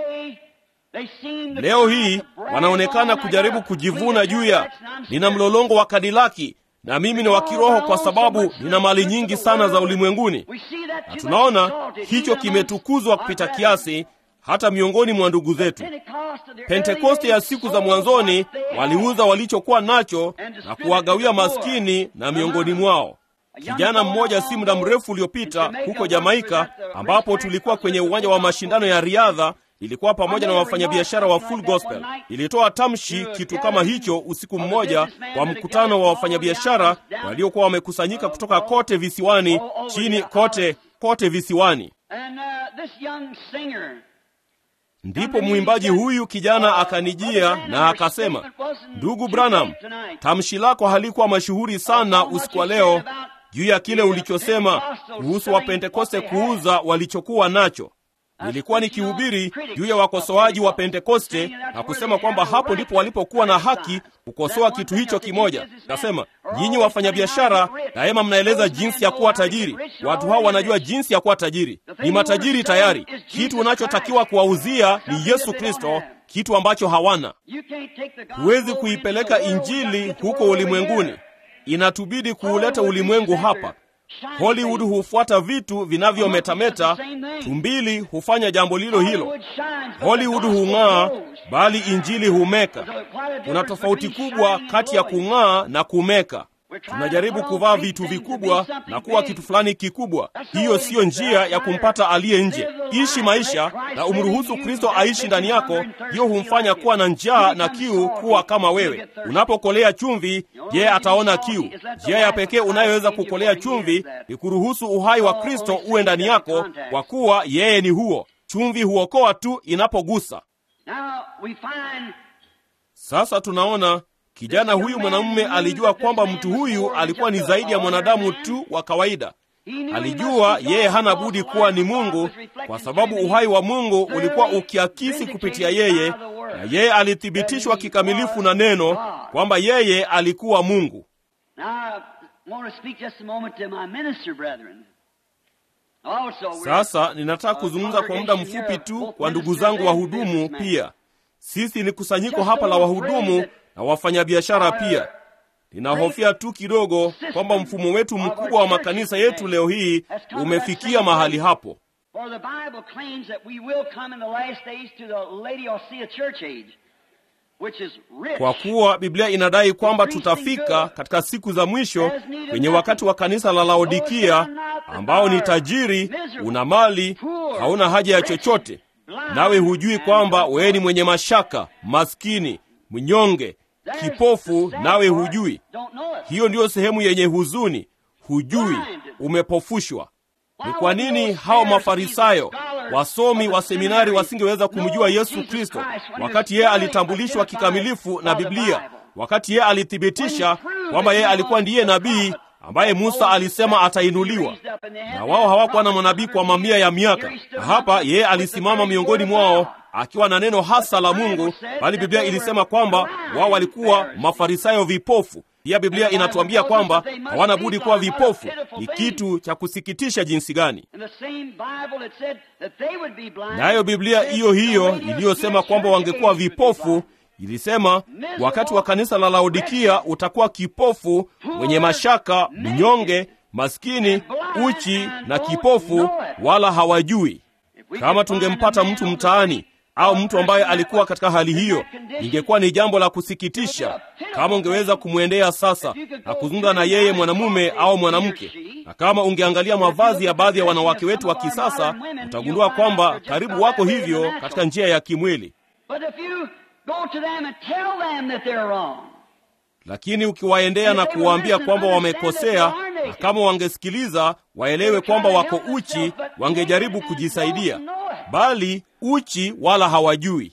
Leo hii wanaonekana kujaribu kujivuna juu ya nina mlolongo wa kadilaki na mimi ni wa kiroho kwa sababu nina mali nyingi sana za ulimwenguni, na tunaona hicho kimetukuzwa kupita kiasi hata miongoni mwa ndugu zetu. Pentekoste ya siku za mwanzoni waliuza walichokuwa nacho na kuwagawia maskini, na miongoni mwao kijana mmoja si muda mrefu uliopita huko Jamaika, ambapo tulikuwa kwenye uwanja wa mashindano ya riadha ilikuwa pamoja na wafanyabiashara wa Full Gospel. Ilitoa tamshi kitu kama hicho usiku mmoja wa mkutano wa wafanyabiashara waliokuwa wamekusanyika kutoka kote visiwani, chini kote kote visiwani. Ndipo mwimbaji huyu kijana akanijia na akasema, ndugu Branham, tamshi lako halikuwa mashuhuri sana usiku wa leo juu ya kile ulichosema kuhusu Wapentekoste kuuza walichokuwa nacho. Nilikuwa nikihubiri juu ya wakosoaji wa Pentekoste na kusema kwamba hapo ndipo walipokuwa na haki kukosoa kitu hicho kimoja. Nasema nyinyi wafanyabiashara daima mnaeleza jinsi ya kuwa tajiri. Watu hao wanajua jinsi ya kuwa tajiri, ni matajiri tayari. Kitu unachotakiwa kuwauzia ni Yesu Kristo, kitu ambacho hawana. Huwezi kuipeleka Injili huko ulimwenguni, inatubidi kuuleta ulimwengu hapa. Hollywood hufuata vitu vinavyometameta. Tumbili hufanya jambo lilo hilo. Hollywood hung'aa, bali injili humeka. Kuna tofauti kubwa kati ya kung'aa na kumeka. Tunajaribu kuvaa vitu vikubwa na kuwa kitu fulani kikubwa. Hiyo siyo njia ya kumpata aliye nje. Ishi maisha na umruhusu Kristo aishi ndani yako. Hiyo humfanya kuwa na njaa na kiu kuwa kama wewe. Unapokolea chumvi, yeye ataona kiu. Njia ya pekee unayoweza kukolea chumvi ni kuruhusu uhai wa Kristo uwe ndani yako, kwa kuwa yeye ni huo. Chumvi huokoa tu inapogusa. Sasa tunaona kijana huyu mwanamume alijua kwamba mtu huyu alikuwa ni zaidi ya mwanadamu tu wa kawaida. Alijua yeye hana budi kuwa ni Mungu kwa sababu uhai wa Mungu ulikuwa ukiakisi kupitia yeye, na yeye alithibitishwa kikamilifu na neno kwamba yeye alikuwa Mungu. Sasa ninataka kuzungumza kwa muda mfupi tu kwa ndugu zangu wahudumu pia. Sisi ni kusanyiko hapa la wahudumu na wafanyabiashara pia. Ninahofia tu kidogo kwamba mfumo wetu mkubwa wa makanisa yetu leo hii umefikia mahali hapo. Kwa kuwa Biblia inadai kwamba tutafika katika siku za mwisho kwenye wakati wa kanisa la Laodikia, ambao ni tajiri, una mali, hauna haja ya chochote, nawe hujui kwamba wewe ni mwenye mashaka, maskini, mnyonge, kipofu, nawe hujui. Hiyo ndiyo sehemu yenye huzuni. Hujui, umepofushwa. Ni kwa nini hao Mafarisayo, wasomi wa seminari wasingeweza kumjua Yesu Kristo wakati yeye alitambulishwa kikamilifu na Biblia, wakati yeye alithibitisha kwamba yeye alikuwa ndiye nabii ambaye Musa alisema atainuliwa, na wao hawakuwa na manabii kwa mamia ya miaka. Na hapa yeye alisimama miongoni mwao akiwa na neno hasa la Mungu, bali Biblia ilisema kwamba wao walikuwa Mafarisayo vipofu. Pia Biblia inatuambia kwamba hawana budi kuwa vipofu. Ni kitu cha kusikitisha jinsi gani! Nayo Biblia hiyo hiyo iliyosema kwamba wangekuwa vipofu ilisema wakati wa kanisa la Laodikia utakuwa kipofu, mwenye mashaka, mnyonge, maskini, uchi na kipofu, wala hawajui. Kama tungempata mtu mtaani au mtu ambaye alikuwa katika hali hiyo, ingekuwa ni jambo la kusikitisha. Kama ungeweza kumwendea sasa na kuzungumza na yeye, mwanamume au mwanamke, na kama ungeangalia mavazi ya baadhi ya wanawake wetu wa kisasa, utagundua kwamba karibu wako hivyo katika njia ya kimwili. Lakini ukiwaendea na kuwaambia kwamba wamekosea, na kama wangesikiliza waelewe kwamba wako uchi, wangejaribu kujisaidia, bali uchi wala hawajui.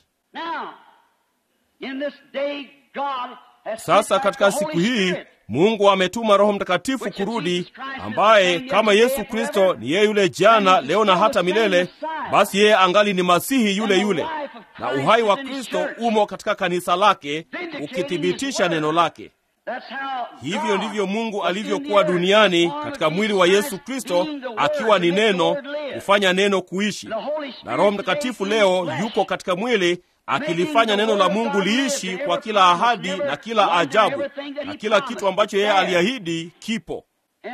Sasa katika siku hii Mungu ametuma Roho Mtakatifu kurudi, ambaye kama Yesu Kristo ni yeye yule jana, leo na hata milele, basi yeye angali ni Masihi yule yule, na uhai wa Kristo umo katika kanisa lake, ukithibitisha neno lake. Hivyo ndivyo Mungu alivyokuwa duniani katika mwili wa Yesu Kristo, akiwa ni neno, kufanya neno kuishi. Na Roho Mtakatifu leo yuko katika mwili akilifanya neno la Mungu liishi kwa kila ahadi na kila ajabu na kila kitu ambacho yeye aliahidi kipo.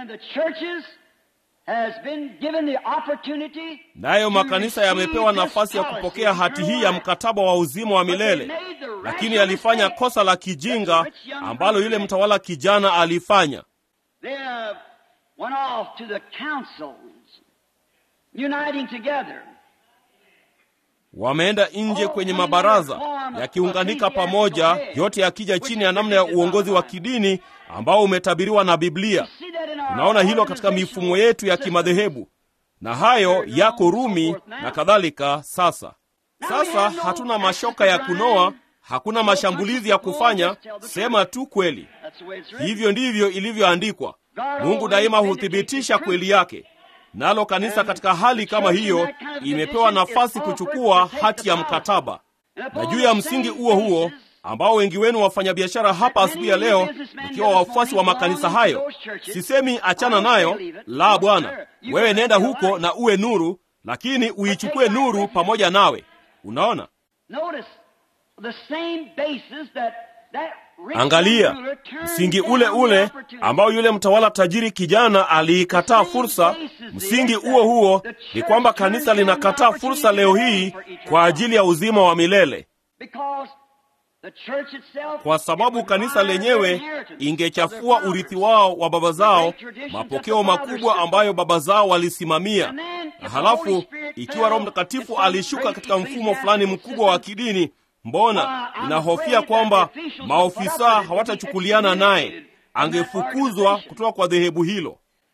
Nayo makanisa yamepewa nafasi ya kupokea hati hii ya mkataba wa uzima wa milele, lakini alifanya kosa la kijinga ambalo yule mtawala kijana alifanya. Wameenda nje kwenye mabaraza yakiunganika pamoja, yote yakija chini ya namna ya uongozi wa kidini ambao umetabiriwa na Biblia. Tunaona hilo katika mifumo yetu ya kimadhehebu, na hayo yako Rumi na kadhalika. Sasa sasa hatuna mashoka ya kunoa, hakuna mashambulizi ya kufanya, sema tu kweli. Hivyo ndivyo ilivyoandikwa. Mungu daima huthibitisha kweli yake. Nalo kanisa katika hali kama hiyo imepewa nafasi kuchukua hati ya mkataba, na juu ya msingi huo huo ambao wengi wenu wafanyabiashara hapa asubuhi ya leo ikiwa wafuasi wa makanisa hayo, sisemi achana nayo, la Bwana, wewe nenda huko na uwe nuru, lakini uichukue nuru pamoja nawe. Unaona, Angalia msingi ule ule ambao yule mtawala tajiri kijana aliikataa fursa. Msingi huo huo ni kwamba kanisa linakataa fursa leo hii kwa ajili ya uzima wa milele, kwa sababu kanisa lenyewe ingechafua urithi wao wa baba zao, mapokeo makubwa ambayo baba zao walisimamia. Na halafu ikiwa Roho Mtakatifu alishuka katika mfumo fulani mkubwa wa kidini Mbona inahofia kwamba maofisa hawatachukuliana naye, angefukuzwa kutoka kwa dhehebu hilo.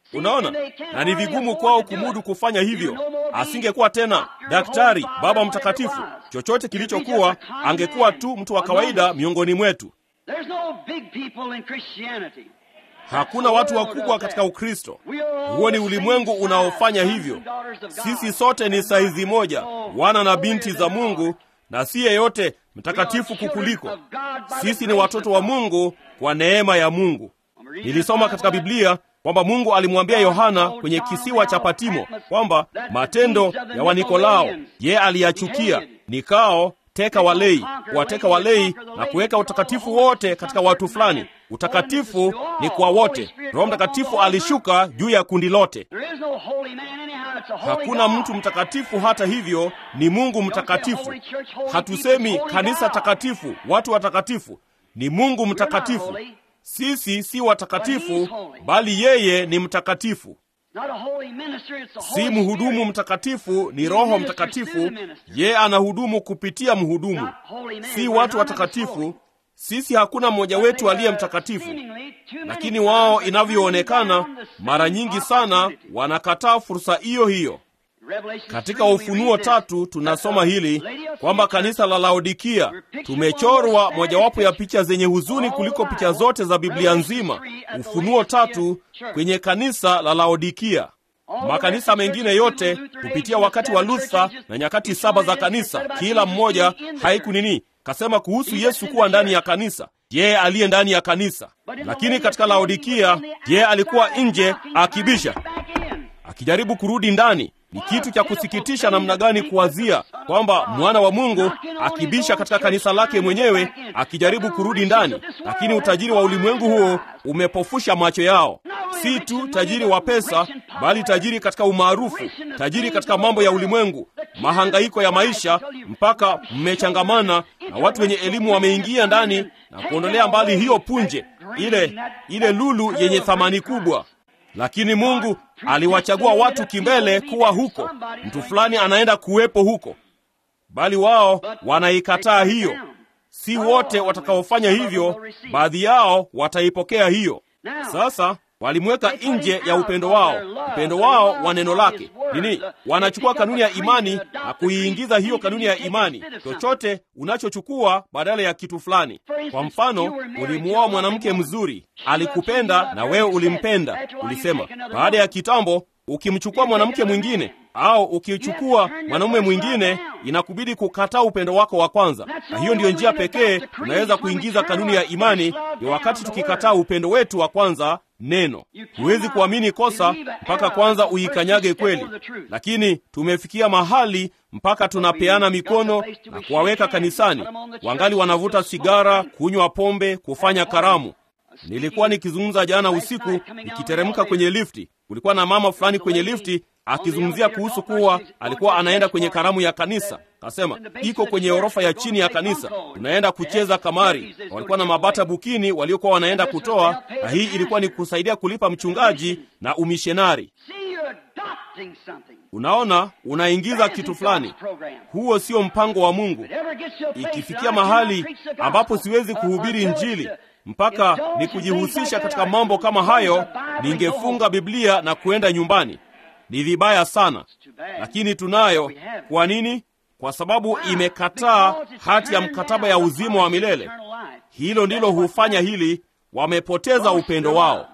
Unaona, na ni vigumu kwao kumudu kufanya hivyo. Asingekuwa tena daktari, baba mtakatifu, chochote kilichokuwa, angekuwa tu mtu wa kawaida miongoni mwetu. There's no big people in Christianity. Hakuna watu wakubwa katika Ukristo. Huo ni ulimwengu unaofanya hivyo. Sisi sote ni saizi moja, wana na binti za Mungu, na si yeyote mtakatifu kukuliko. Sisi ni watoto wa Mungu kwa neema ya Mungu. Nilisoma katika Biblia kwamba Mungu alimwambia Yohana kwenye kisiwa cha Patimo kwamba matendo ya Wanikolao ye aliyachukia, nikao teka walei, kuwateka walei na kuweka utakatifu wote katika watu fulani. Utakatifu ni kwa wote. Roho Mtakatifu alishuka juu ya kundi lote. There is no holy man anyhow. It's a holy Hakuna God. mtu mtakatifu, hata hivyo ni Mungu mtakatifu. Hatusemi kanisa takatifu, watu watakatifu, ni Mungu mtakatifu. Sisi si watakatifu, bali yeye ni mtakatifu. Not a holy minister, it's a Si holy mhudumu Spirit. mtakatifu, ni Roho Mtakatifu. Yeye anahudumu kupitia mhudumu, si watu watakatifu. Sisi hakuna mmoja wetu aliye mtakatifu, lakini wao inavyoonekana, mara nyingi sana wanakataa fursa hiyo hiyo. Katika Ufunuo tatu tunasoma hili kwamba kanisa la Laodikia tumechorwa mojawapo ya picha zenye huzuni kuliko picha zote za Biblia nzima. Ufunuo tatu kwenye kanisa la Laodikia. Makanisa mengine yote kupitia wakati wa Luther na nyakati saba za kanisa, kila mmoja haiku nini kasema kuhusu Yesu kuwa ndani ya kanisa, yeye aliye ndani ya kanisa. Lakini katika Laodikia, yeye alikuwa nje akibisha, akijaribu kurudi ndani. Ni kitu cha kusikitisha namna gani kuwazia kwamba mwana wa Mungu akibisha katika kanisa lake mwenyewe akijaribu kurudi ndani, lakini utajiri wa ulimwengu huo umepofusha macho yao. Si tu tajiri wa pesa, bali tajiri katika umaarufu, tajiri katika mambo ya ulimwengu, mahangaiko ya maisha, mpaka mmechangamana na watu wenye elimu wameingia ndani na kuondolea mbali hiyo punje, ile ile lulu yenye thamani kubwa lakini Mungu aliwachagua watu kimbele kuwa huko, mtu fulani anaenda kuwepo huko, bali wao wanaikataa hiyo. Si wote watakaofanya hivyo, baadhi yao wataipokea hiyo. Sasa walimweka nje ya upendo wao, upendo wao wa neno lake nini? Wanachukua kanuni ya imani na kuiingiza hiyo kanuni ya imani, chochote unachochukua badala ya kitu fulani. Kwa mfano, ulimuoa mwanamke mzuri, alikupenda na wewe ulimpenda. Ulisema baada ya kitambo, ukimchukua mwanamke mwingine au ukichukua mwanamume mwingine, inakubidi kukataa upendo wako wa kwanza, na hiyo ndiyo njia pekee unaweza kuingiza kanuni ya imani, ni wakati tukikataa upendo wetu wa kwanza neno. Huwezi kuamini kosa mpaka kwanza uikanyage kweli, lakini tumefikia mahali mpaka tunapeana mikono na kuwaweka kanisani, wangali wanavuta sigara, kunywa pombe, kufanya karamu. Nilikuwa nikizungumza jana usiku nikiteremka kwenye lifti, kulikuwa na mama fulani kwenye lifti akizungumzia kuhusu kuwa alikuwa anaenda kwenye karamu ya kanisa. Kasema iko kwenye orofa ya chini ya kanisa, tunaenda kucheza kamari. Walikuwa na mabata bukini waliokuwa wanaenda kutoa, na hii ilikuwa ni kusaidia kulipa mchungaji na umishenari. See, you're adopting something. Unaona, unaingiza kitu fulani. Huo sio mpango wa Mungu. Whatever gets to a place Ikifikia that I cannot mahali preach the gospel, ambapo siwezi uh, kuhubiri until Injili it's, uh, mpaka indulge ni in kujihusisha things like katika that, mambo kama hayo, close the Bible and go ningefunga home. Biblia na kuenda nyumbani. Ni vibaya sana, too bad. lakini tunayo. Kwa nini? Kwa sababu imekataa hati ya mkataba ya uzima wa milele. Hilo ndilo hufanya hili, wamepoteza upendo wao.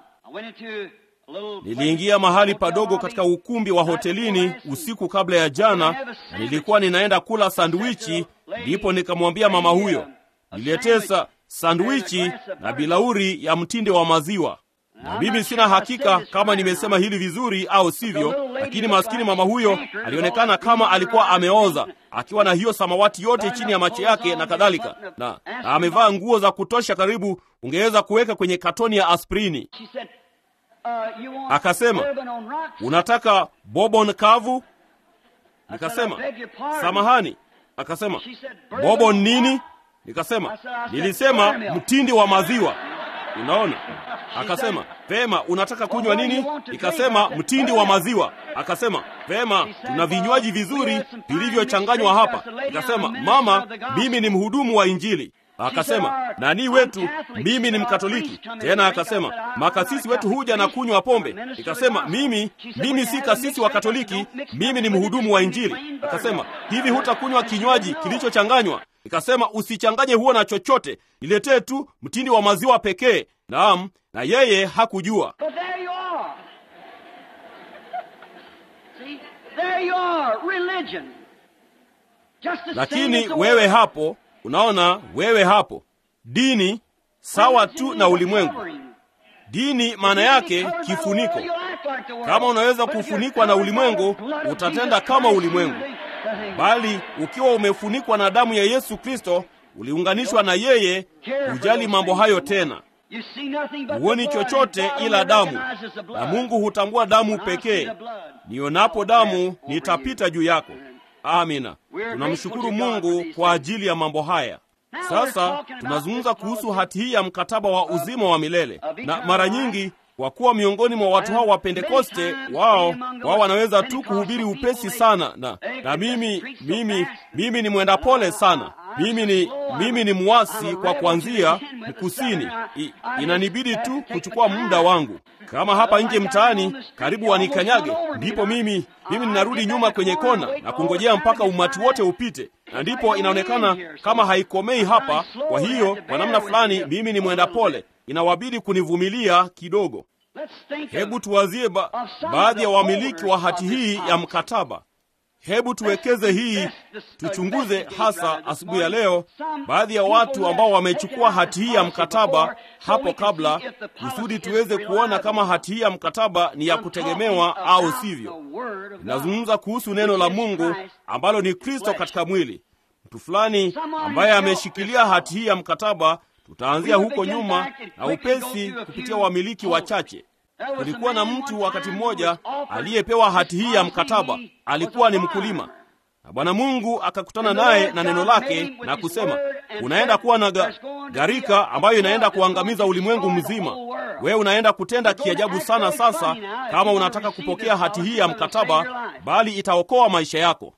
Niliingia mahali padogo katika ukumbi wa hotelini usiku kabla ya jana, na nilikuwa ninaenda kula sandwichi, ndipo nikamwambia mama huyo, niletee sa sandwichi na bilauri ya mtinde wa maziwa. Na mimi sina hakika kama nimesema hili vizuri au sivyo, lakini maskini mama huyo alionekana kama alikuwa ameoza, akiwa na hiyo samawati yote chini ya macho yake na kadhalika, na, na amevaa nguo za kutosha, karibu ungeweza kuweka kwenye katoni ya aspirini. Akasema, unataka bobon kavu? Nikasema, samahani. Akasema, bobon nini? Nikasema, nilisema mtindi wa maziwa. Unaona? Akasema, vema, unataka kunywa nini? Nikasema, mtindi wa maziwa. Akasema, vema, tuna vinywaji vizuri vilivyochanganywa hapa. Nikasema, mama, mimi ni mhudumu wa Injili. Akasema, nani wetu? Mimi ni Mkatoliki. Tena akasema, makasisi wetu huja na kunywa pombe. Nikasema, mimi mimi si kasisi wa Katoliki, mimi ni mhudumu wa Injili. Akasema, hivi hutakunywa kinywaji kilichochanganywa? Nikasema, usichanganye huo na chochote, niletee tu mtindi wa maziwa pekee. Naam, na yeye hakujua. But there you are. See, there you are, religion. Just the same Lakini as the wewe world. hapo, unaona, wewe hapo, dini sawa tu na ulimwengu. Dini maana yake kifuniko. Kama unaweza kufunikwa na ulimwengu, utatenda kama ulimwengu. Bali ukiwa umefunikwa na damu ya Yesu Kristo, uliunganishwa na yeye, hujali mambo hayo tena. Huoni chochote ila damu, na Mungu hutambua damu pekee. Nionapo damu, nitapita juu yako. Amina. Tunamshukuru Mungu kwa ajili ya mambo haya. Sasa tunazungumza kuhusu hati hii ya mkataba wa uzima wa milele, na mara nyingi kwa kuwa miongoni mwa watu hao wa Pentekoste, wao wao wanaweza tu kuhubiri upesi sana, na na mimi mimi mimi ni mwenda pole sana. Mimi ni mimi ni mwasi kwa kuanzia mkusini. I, inanibidi tu kuchukua muda wangu. Kama hapa nje mtaani karibu wanikanyage, ndipo mimi mimi ninarudi nyuma kwenye kona na kungojea mpaka umati wote upite, na ndipo inaonekana kama haikomei hapa. Kwa hiyo kwa namna fulani mimi ni mwenda pole, inawabidi kunivumilia kidogo. Hebu tuwazie ba, baadhi ya wamiliki wa hati hii ya mkataba. Hebu tuwekeze hii, tuchunguze hasa asubuhi ya leo baadhi ya watu ambao wamechukua hati hii ya mkataba hapo kabla, kusudi tuweze kuona kama hati hii ya mkataba ni ya kutegemewa au sivyo. Nazungumza kuhusu neno la Mungu ambalo ni Kristo katika mwili. Mtu fulani ambaye ameshikilia hati hii ya mkataba, tutaanzia huko nyuma na upesi kupitia wamiliki wachache. Kulikuwa na mtu wakati mmoja aliyepewa hati hii ya mkataba. Alikuwa ni mkulima, na Bwana Mungu akakutana naye na neno lake na kusema, unaenda kuwa na ga, gharika ambayo inaenda kuangamiza ulimwengu mzima. Wewe unaenda kutenda kiajabu sana sasa, kama unataka kupokea hati hii ya mkataba, bali itaokoa maisha yako.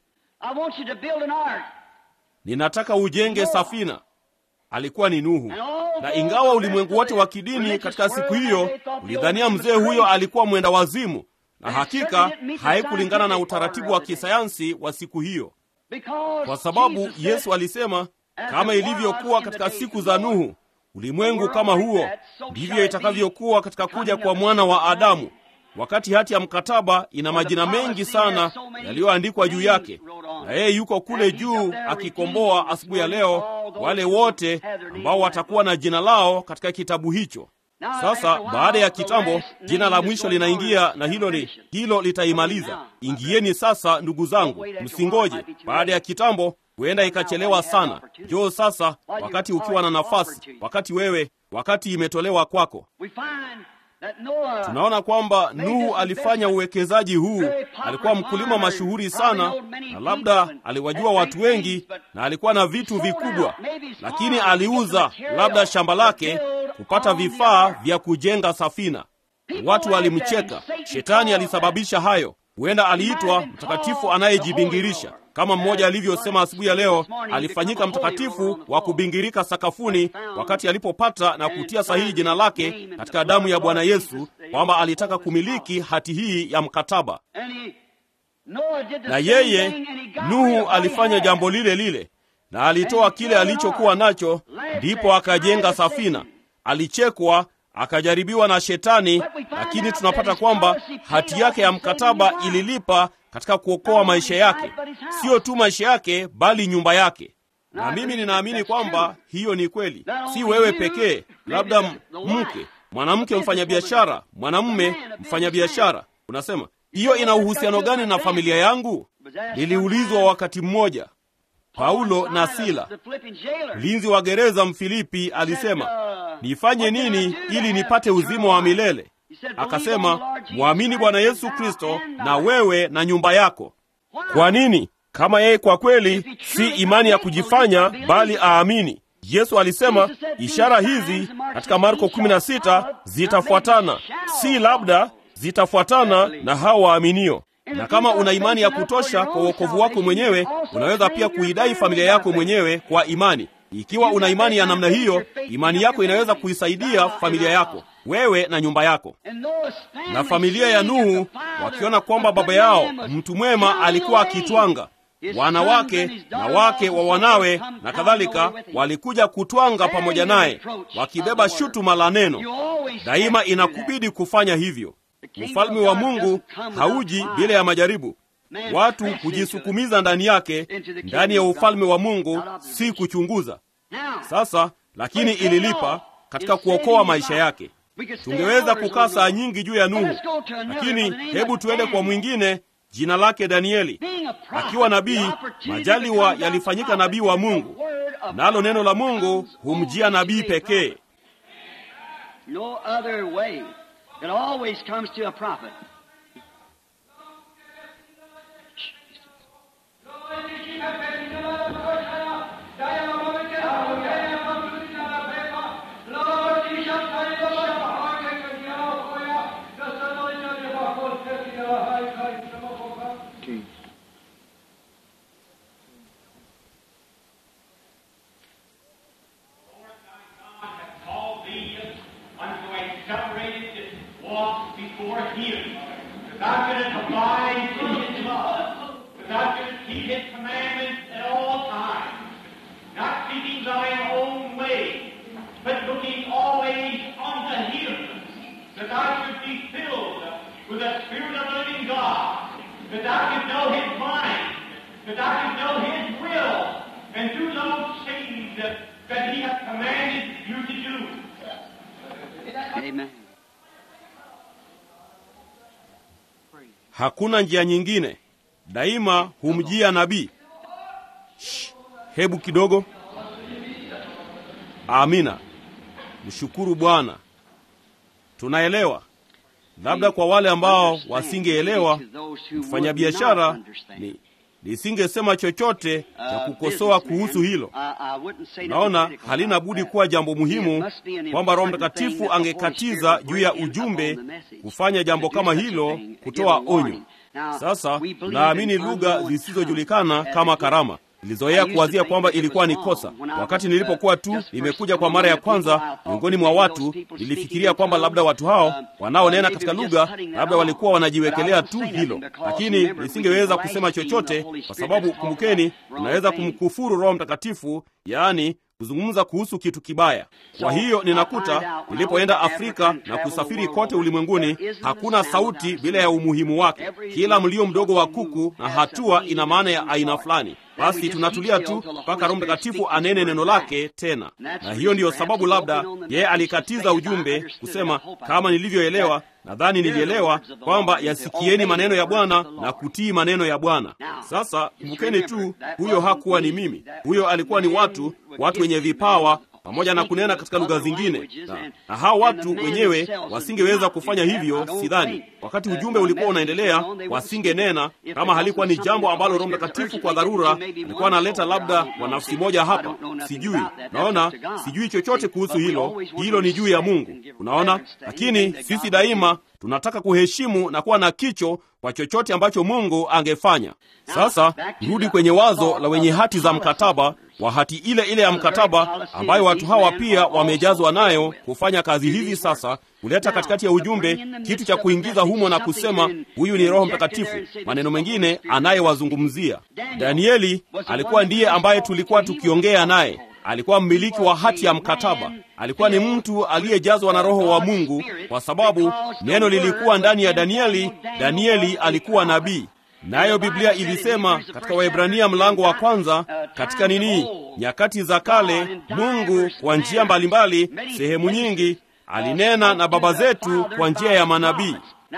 Ninataka ujenge safina. Alikuwa ni Nuhu, na ingawa ulimwengu wote wa kidini katika siku hiyo ulidhania mzee huyo alikuwa mwenda wazimu, na hakika haikulingana na utaratibu wa kisayansi wa siku hiyo, kwa sababu Yesu alisema, kama ilivyokuwa katika siku za Nuhu, ulimwengu kama huo ndivyo itakavyokuwa katika kuja kwa mwana wa Adamu. Wakati hati ya mkataba ina majina mengi sana yaliyoandikwa juu yake, na yeye yuko kule juu akikomboa asubuhi ya leo wale wote ambao watakuwa na jina lao katika kitabu hicho. Sasa baada ya kitambo, jina la mwisho linaingia, na hilo li, hilo litaimaliza. Ingieni sasa, ndugu zangu, msingoje. Baada ya kitambo, huenda ikachelewa sana. Njoo sasa, wakati ukiwa na nafasi, wakati wewe, wakati imetolewa kwako. Tunaona kwamba Nuhu alifanya uwekezaji huu. Alikuwa mkulima mashuhuri sana, na labda aliwajua watu wengi, na alikuwa na vitu vikubwa, lakini aliuza labda shamba lake kupata vifaa vya kujenga safina. Watu walimcheka. Shetani alisababisha hayo. Huenda aliitwa mtakatifu anayejibingirisha kama mmoja alivyosema asubuhi ya leo, alifanyika mtakatifu wa kubingirika sakafuni wakati alipopata na kutia sahihi jina lake katika damu ya Bwana Yesu, kwamba alitaka kumiliki hati hii ya mkataba. Na yeye Nuhu alifanya jambo lile lile, na alitoa kile alichokuwa nacho, ndipo akajenga safina. Alichekwa, akajaribiwa na Shetani, lakini tunapata kwamba hati yake ya mkataba ililipa katika kuokoa maisha yake, siyo tu maisha yake, bali nyumba yake. Na mimi ninaamini kwamba hiyo ni kweli. Si wewe pekee, labda mke, mwanamke mfanyabiashara, mwanamume mfanyabiashara. Unasema hiyo ina uhusiano gani na familia yangu? Niliulizwa wakati mmoja. Paulo na Sila, mlinzi wa gereza Mfilipi, alisema nifanye nini ili nipate uzima wa milele? Akasema, mwamini Bwana Yesu Kristo na wewe na nyumba yako. Kwa nini? Kama yeye kwa kweli si imani ya kujifanya, bali aamini. Yesu alisema ishara hizi katika Marko 16 zitafuatana, si labda, zitafuatana na hao waaminio. Na kama una imani ya kutosha kwa uokovu wako mwenyewe, unaweza pia kuidai familia yako mwenyewe kwa imani. Ikiwa una imani ya namna hiyo, imani yako inaweza kuisaidia familia yako, wewe na nyumba yako. Na familia ya Nuhu wakiona kwamba baba yao mtu mwema alikuwa akitwanga wanawake na wake wa wanawe na kadhalika walikuja kutwanga pamoja naye wakibeba shutuma la neno. Daima inakubidi kufanya hivyo. Ufalme wa Mungu hauji bila ya majaribu. Watu hujisukumiza ndani yake, ndani ya ufalme wa Mungu, si kuchunguza. Sasa lakini ililipa katika kuokoa maisha yake. Tungeweza kukaa saa nyingi juu ya Nuhu, lakini hebu tuende kwa mwingine jina lake Danieli. Akiwa nabii, majaliwa yalifanyika nabii wa Mungu, nalo neno la Mungu humjia nabii pekee. No other way. It always comes to a prophet. called thee unto a separated walk before him. That thou shouldest abide in his love. That thou shouldest keep his commandments at all times. Not seeking thine own way, but looking always unto him. That thou shouldst be filled with the Spirit of the living God. That thou shouldst know his mind. That thou shouldst know his will. And do those things that, that he hath commanded you to do. Amen. Hakuna njia nyingine, daima humjia nabii. Shh, Hebu kidogo. Amina, mshukuru Bwana. Tunaelewa. Labda kwa wale ambao wasingeelewa, mfanyabiashara ni nisingesema chochote cha kukosoa kuhusu hilo. Naona halina budi kuwa jambo muhimu kwamba Roho Mtakatifu angekatiza juu ya ujumbe kufanya jambo kama hilo, kutoa onyo. Sasa naamini lugha zisizojulikana kama karama nilizoea kuwazia kwamba ilikuwa ni kosa. Wakati nilipokuwa tu nimekuja kwa mara ya kwanza miongoni mwa watu, nilifikiria kwamba labda watu hao wanaonena katika lugha labda walikuwa wanajiwekelea tu hilo, lakini nisingeweza kusema chochote kwa sababu, kumbukeni, unaweza kumkufuru Roho Mtakatifu, yaani kuzungumza kuhusu kitu kibaya. Kwa hiyo ninakuta nilipoenda Afrika na kusafiri kote ulimwenguni, hakuna sauti bila ya umuhimu wake. Kila mlio mdogo wa kuku na hatua ina maana ya aina fulani. Basi tunatulia tu mpaka Roho Mtakatifu anene neno lake tena, na hiyo ndiyo sababu labda yeye alikatiza ujumbe kusema, kama nilivyoelewa nadhani nilielewa kwamba yasikieni maneno ya Bwana na kutii maneno ya Bwana. Sasa kumbukeni tu, huyo hakuwa ni mimi, huyo alikuwa ni watu, watu wenye vipawa pamoja na kunena katika lugha zingine, na, na hao watu wenyewe wasingeweza kufanya hivyo. Sidhani wakati ujumbe ulikuwa unaendelea wasingenena, kama halikuwa ni jambo ambalo Roho Mtakatifu kwa dharura alikuwa analeta, labda kwa nafsi moja hapa, sijui. Naona sijui chochote kuhusu hilo, hilo ni juu ya Mungu, unaona. Lakini sisi daima tunataka kuheshimu na kuwa na kicho kwa chochote ambacho Mungu angefanya. Sasa rudi kwenye wazo la wenye hati za mkataba wa hati ile ile ya mkataba ambayo watu hawa pia wamejazwa nayo kufanya kazi hizi sasa, kuleta katikati ya ujumbe kitu cha kuingiza humo na kusema huyu ni Roho Mtakatifu, maneno mengine anayewazungumzia. Danieli alikuwa ndiye ambaye tulikuwa tukiongea naye alikuwa mmiliki wa hati ya mkataba. Alikuwa ni mtu aliyejazwa na Roho wa Mungu, kwa sababu neno lilikuwa ndani ya Danieli. Danieli alikuwa nabii, nayo Biblia ilisema katika Waebrania mlango wa kwanza, katika nini, nyakati za kale, Mungu kwa njia mbalimbali, sehemu nyingi, alinena na baba zetu kwa njia ya manabii.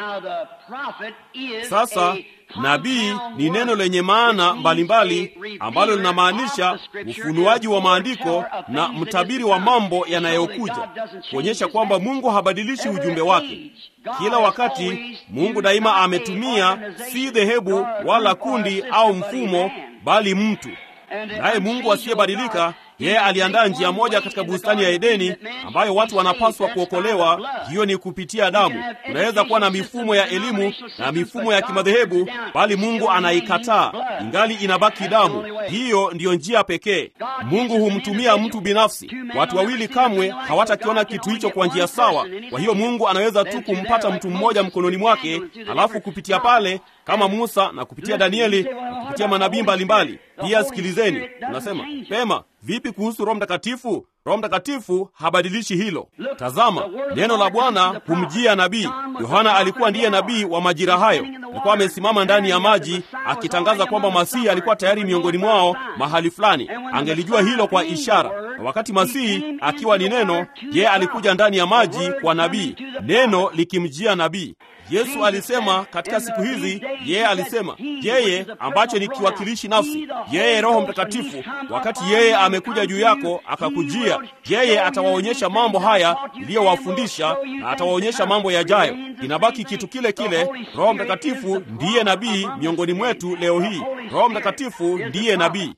Sasa nabii ni neno lenye maana mbalimbali ambalo linamaanisha ufunuaji wa maandiko na mtabiri wa mambo yanayokuja, kuonyesha kwamba Mungu habadilishi ujumbe wake. Kila wakati Mungu daima ametumia si dhehebu wala kundi au mfumo, bali mtu. Naye Mungu asiyebadilika Yeye aliandaa njia moja katika bustani ya Edeni ambayo watu wanapaswa kuokolewa. Hiyo ni kupitia damu. Unaweza kuwa na mifumo ya elimu na mifumo ya kimadhehebu, bali Mungu anaikataa, ingali inabaki damu. Hiyo ndiyo njia pekee. Mungu humtumia mtu binafsi. Watu wawili kamwe hawatakiona kitu hicho kwa njia sawa. Kwa hiyo Mungu anaweza tu kumpata mtu mmoja mkononi mwake, alafu kupitia pale kama Musa na kupitia Danieli na kupitia manabii mbalimbali. Pia sikilizeni, unasema pema, vipi kuhusu Roho Mtakatifu? Roho Mtakatifu habadilishi hilo. Tazama, neno la Bwana humjia nabii Yohana. Alikuwa ndiye nabii wa majira hayo, alikuwa amesimama ndani ya maji akitangaza kwamba Masihi alikuwa tayari miongoni mwao mahali fulani. Angelijua hilo kwa ishara, na wakati Masihi akiwa ni neno, yeye alikuja ndani ya maji kwa nabii, neno likimjia nabii. Yesu alisema katika siku hizi, yeye alisema yeye ambacho ni kiwakilishi nafsi, yeye Roho Mtakatifu, wakati yeye amekuja juu yako akakujia, yeye atawaonyesha mambo haya iliyowafundisha na atawaonyesha mambo yajayo. Inabaki kitu kile kile. Roho Mtakatifu ndiye nabii miongoni mwetu leo hii. Roho Mtakatifu ndiye nabii.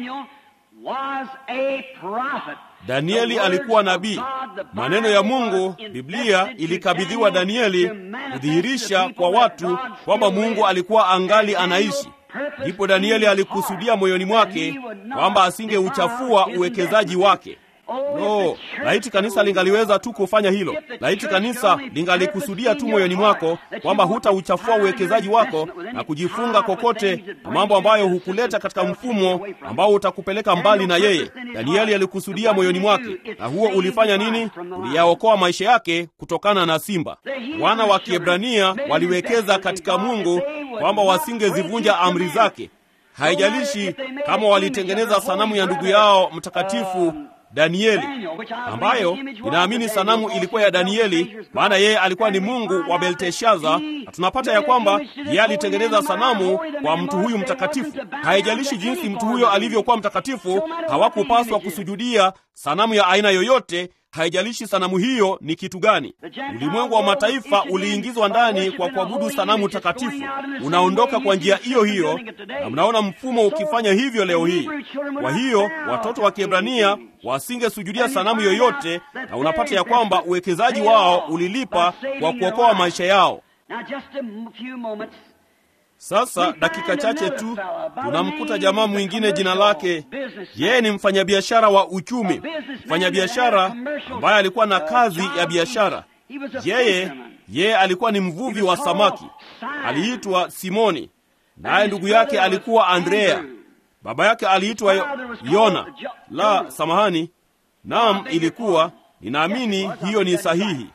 Danieli alikuwa nabii. Maneno ya Mungu, Biblia ilikabidhiwa Danieli kudhihirisha kwa watu kwamba Mungu alikuwa angali anaishi. Ndipo Danieli alikusudia moyoni mwake kwamba asingeuchafua uwekezaji wake. No, laiti kanisa lingaliweza tu kufanya hilo. Laiti kanisa lingalikusudia tu moyoni mwako kwamba hutauchafua uwekezaji wako na kujifunga kokote na mambo ambayo hukuleta katika mfumo ambao utakupeleka mbali na yeye. Danieli alikusudia moyoni mwake, na huo ulifanya nini? Uliyaokoa maisha yake kutokana na simba. Wana wa Kiebrania waliwekeza katika Mungu kwamba wasingezivunja amri zake. Haijalishi kama walitengeneza sanamu ya ndugu yao mtakatifu Danieli ambayo ninaamini sanamu ilikuwa ya Danieli, maana yeye alikuwa ni mungu wa Belteshaza, na tunapata ya kwamba yeye alitengeneza sanamu kwa mtu huyu mtakatifu. Haijalishi jinsi mtu huyo alivyokuwa mtakatifu, hawakupaswa kusujudia sanamu ya aina yoyote. Haijalishi sanamu hiyo ni kitu gani. Ulimwengu wa mataifa uliingizwa ndani kwa kuabudu sanamu takatifu. Unaondoka kwa njia hiyo hiyo, na mnaona mfumo ukifanya hivyo leo hii. Kwa hiyo watoto wa Kiebrania wasingesujudia sanamu yoyote, na unapata ya kwamba uwekezaji wao ulilipa kwa kuokoa maisha yao. Sasa dakika chache tu tunamkuta jamaa mwingine, jina lake, yeye ni mfanyabiashara wa uchumi, mfanyabiashara ambaye alikuwa na kazi ya biashara. Yeye yeye alikuwa ni mvuvi wa samaki, aliitwa Simoni, naye ndugu yake alikuwa Andrea. Baba yake aliitwa Yona. La, samahani, naam, ilikuwa ninaamini hiyo ni sahihi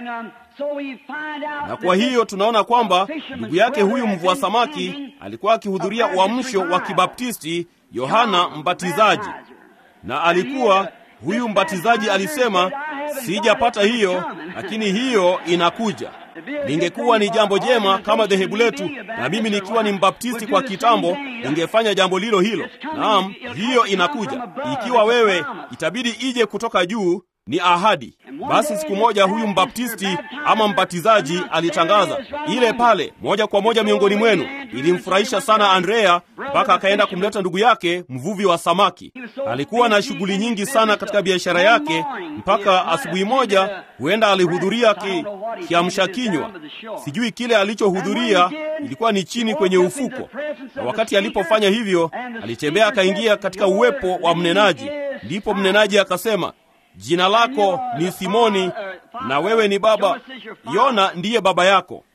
na kwa hiyo tunaona kwamba ndugu yake huyu mvua samaki alikuwa akihudhuria uamsho wa kibaptisti Yohana Mbatizaji, na alikuwa huyu mbatizaji alisema, sijapata hiyo, lakini hiyo inakuja. Lingekuwa ni jambo jema kama dhehebu letu, na mimi nikiwa ni mbaptisti kwa kitambo, ningefanya jambo lilo hilo. Naam, hiyo inakuja. Ikiwa wewe, itabidi ije kutoka juu ni ahadi. Basi siku moja huyu mbaptisti ama mbatizaji alitangaza ile pale moja kwa moja miongoni mwenu. Ilimfurahisha sana Andrea mpaka akaenda kumleta ndugu yake mvuvi wa samaki. Alikuwa na shughuli nyingi sana katika biashara yake, mpaka asubuhi moja huenda alihudhuria ki, kiamsha kinywa. Sijui kile alichohudhuria, ilikuwa ni chini kwenye ufuko, na wakati alipofanya hivyo, alitembea akaingia katika uwepo wa mnenaji. Ndipo mnenaji akasema Jina lako ni Simoni na wewe ni baba. Yona ndiye baba yako.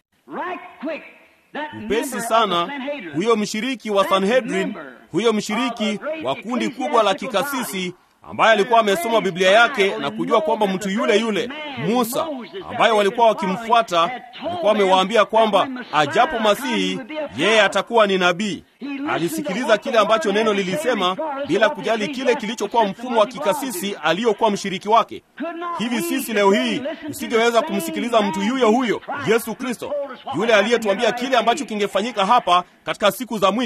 Upesi sana huyo mshiriki wa Sanhedrin, huyo mshiriki wa kundi kubwa la kikasisi ambaye alikuwa amesoma Biblia yake na kujua kwamba mtu yule yule Musa ambaye walikuwa wakimfuata alikuwa amewaambia kwamba ajapo Masihi yeye atakuwa ni nabii. Alisikiliza kile ambacho neno lilisema bila kujali kile kilichokuwa mfumo wa kikasisi aliyokuwa mshiriki wake. Hivi sisi leo hii usingeweza kumsikiliza mtu yuyo huyo Yesu Kristo, yule aliyetuambia kile ambacho kingefanyika hapa katika siku za mwisho.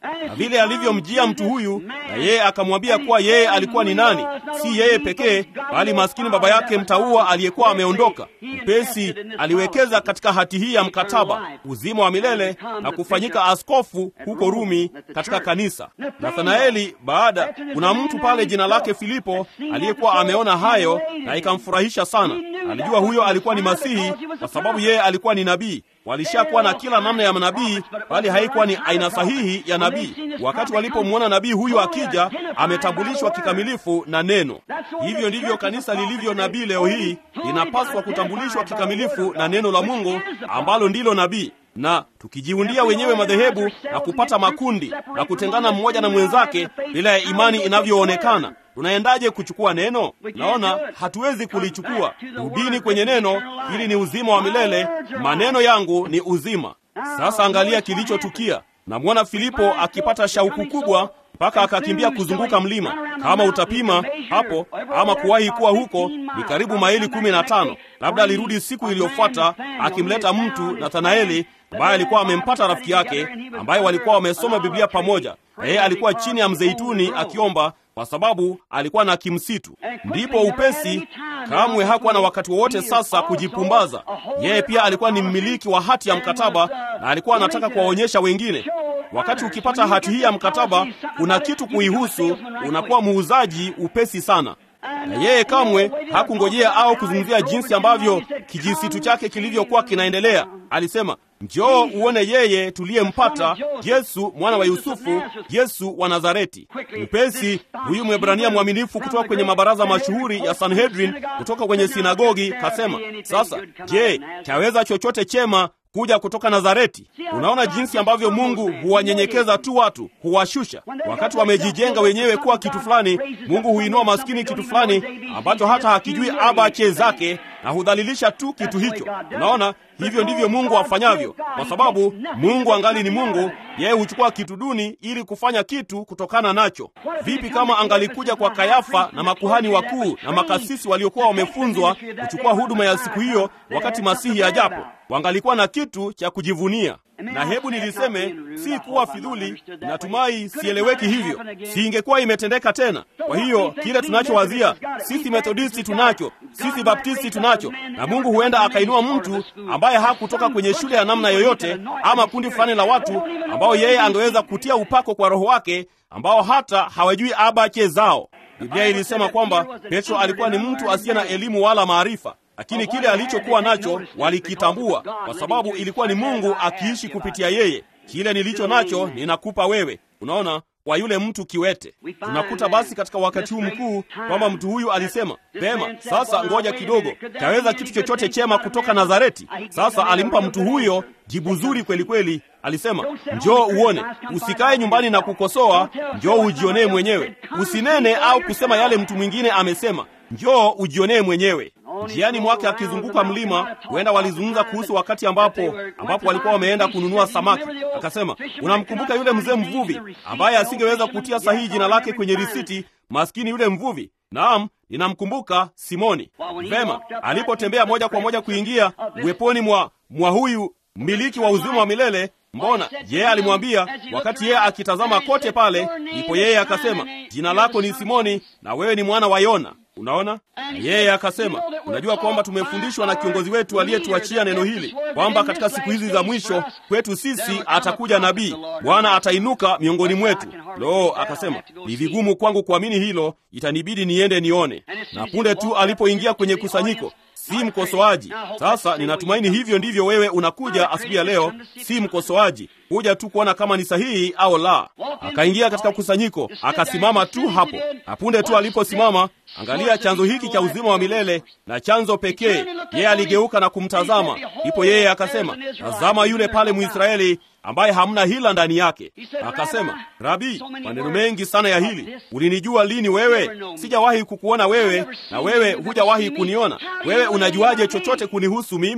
na vile alivyomjia mtu huyu, na yeye akamwambia kuwa yeye alikuwa ni nani, si yeye pekee, bali maskini baba yake mtaua aliyekuwa ameondoka. Upesi aliwekeza katika hati hii ya mkataba, uzima wa milele na kufanyika askofu huko Rumi katika kanisa. Nathanaeli, baada kuna mtu pale jina lake Filipo aliyekuwa ameona hayo na ikamfurahisha sana. Alijua huyo alikuwa ni Masihi kwa sababu yeye alikuwa ni nabii. Walishakuwa na kila namna ya manabii, bali haikuwa ni aina sahihi ya nabii. Wakati walipomwona nabii huyu akija, ametambulishwa kikamilifu na neno. Hivyo ndivyo kanisa lilivyo nabii leo hii, linapaswa kutambulishwa kikamilifu na neno la Mungu ambalo ndilo nabii na tukijiundia wenyewe madhehebu na kupata makundi na kutengana mmoja na mwenzake bila ya imani inavyoonekana, tunaendaje kuchukua neno? Naona hatuwezi kulichukua. Rudini kwenye neno, hili ni uzima wa milele, maneno yangu ni uzima. Sasa angalia kilichotukia. Namwona Filipo akipata shauku kubwa mpaka akakimbia kuzunguka mlima. Kama utapima hapo ama kuwahi kuwa huko, ni karibu maili kumi na tano. Labda alirudi siku iliyofuata akimleta mtu Nathanaeli ambaye alikuwa amempata rafiki yake ambaye walikuwa wamesoma Biblia pamoja, na yeye alikuwa chini ya mzeituni akiomba kwa sababu alikuwa na kimsitu. Ndipo upesi, kamwe hakuwa na wakati wowote sasa kujipumbaza. Yeye pia alikuwa ni mmiliki wa hati ya mkataba na alikuwa anataka kuwaonyesha wengine. Wakati ukipata hati hii ya mkataba, kuna kitu kuihusu, unakuwa muuzaji upesi sana na yeye kamwe hakungojea au kuzungumzia jinsi ambavyo kijisitu chake kilivyokuwa kinaendelea. Alisema, njoo uone yeye tuliyempata, Yesu mwana wa Yusufu, Yesu wa Nazareti. Upesi huyu Mwebrania mwaminifu kutoka kwenye mabaraza mashuhuri ya Sanhedrin, kutoka kwenye sinagogi, kasema, sasa je, chaweza chochote chema kuja kutoka Nazareti. Unaona jinsi ambavyo Mungu huwanyenyekeza tu watu, huwashusha. Wakati wamejijenga wenyewe kuwa kitu fulani, Mungu huinua maskini kitu fulani ambacho hata hakijui abache zake na hudhalilisha tu kitu hicho. Unaona, hivyo ndivyo Mungu afanyavyo, kwa sababu Mungu angali ni Mungu. Yeye huchukua kitu duni ili kufanya kitu kutokana nacho. Vipi kama angalikuja kwa Kayafa na makuhani wakuu na makasisi waliokuwa wamefunzwa kuchukua huduma ya siku hiyo, wakati Masihi ajapo, wangalikuwa na kitu cha kujivunia. Na hebu niliseme, si kuwa fidhuli, natumai sieleweki hivyo, si ingekuwa imetendeka tena. Kwa hiyo kile tunachowazia sisi Methodisti tunacho, sisi Baptisti tunacho, na Mungu huenda akainua mtu ambaye hakutoka kwenye shule ya namna yoyote, ama kundi fulani la watu ambao yeye angeweza kutia upako kwa Roho wake, ambao hata hawajui abache zao. Biblia ilisema kwamba Petro alikuwa ni mtu asiye na elimu wala maarifa lakini kile alichokuwa nacho walikitambua, kwa sababu ilikuwa ni Mungu akiishi kupitia yeye. Kile nilicho nacho ninakupa wewe. Unaona, kwa yule mtu kiwete. Tunakuta basi katika wakati huu mkuu kwamba mtu huyu alisema pema, sasa ngoja kidogo, taweza kitu chochote chema kutoka Nazareti? Sasa alimpa mtu huyo jibu zuri kweli kweli. Alisema, njoo uone, usikae nyumbani na kukosoa, njoo ujionee mwenyewe. Usinene au kusema yale mtu mwingine amesema, njoo ujionee mwenyewe. Njiani mwake akizunguka mlima, huenda walizungumza kuhusu wakati ambapo ambapo walikuwa wameenda kununua samaki. Akasema, unamkumbuka yule mzee mvuvi ambaye asingeweza kutia sahihi jina lake kwenye risiti? Maskini yule mvuvi. Naam, ninamkumbuka Simoni. Vema, alipotembea moja kwa moja kuingia uweponi mwa mwa huyu mmiliki wa uzima wa milele Mbona yeye alimwambia, wakati yeye akitazama kote pale, ndipo yeye akasema, jina lako ni Simoni na wewe ni mwana wa Yona. Unaona, yeye akasema, unajua kwamba tumefundishwa na kiongozi wetu aliyetuachia neno hili kwamba katika siku hizi za mwisho kwetu sisi atakuja nabii, Bwana atainuka miongoni mwetu. Lo, akasema ni vigumu kwangu kuamini hilo, itanibidi niende nione. Na punde tu alipoingia kwenye kusanyiko si mkosoaji. Sasa ninatumaini hivyo ndivyo wewe unakuja asubuhi ya leo, si mkosoaji, kuja tu kuona kama ni sahihi au la. Akaingia katika kusanyiko, akasimama tu hapo, na punde tu aliposimama, angalia chanzo hiki cha uzima wa milele na chanzo pekee. Yeye aligeuka na kumtazama, ndipo yeye akasema, tazama yule pale Mwisraeli ambaye hamna hila ndani yake. Akasema, Rabi, maneno mengi sana ya hili. Ulinijua lini wewe? Sijawahi kukuona wewe, na wewe hujawahi kuniona. Wewe unajuaje chochote kunihusu mimi?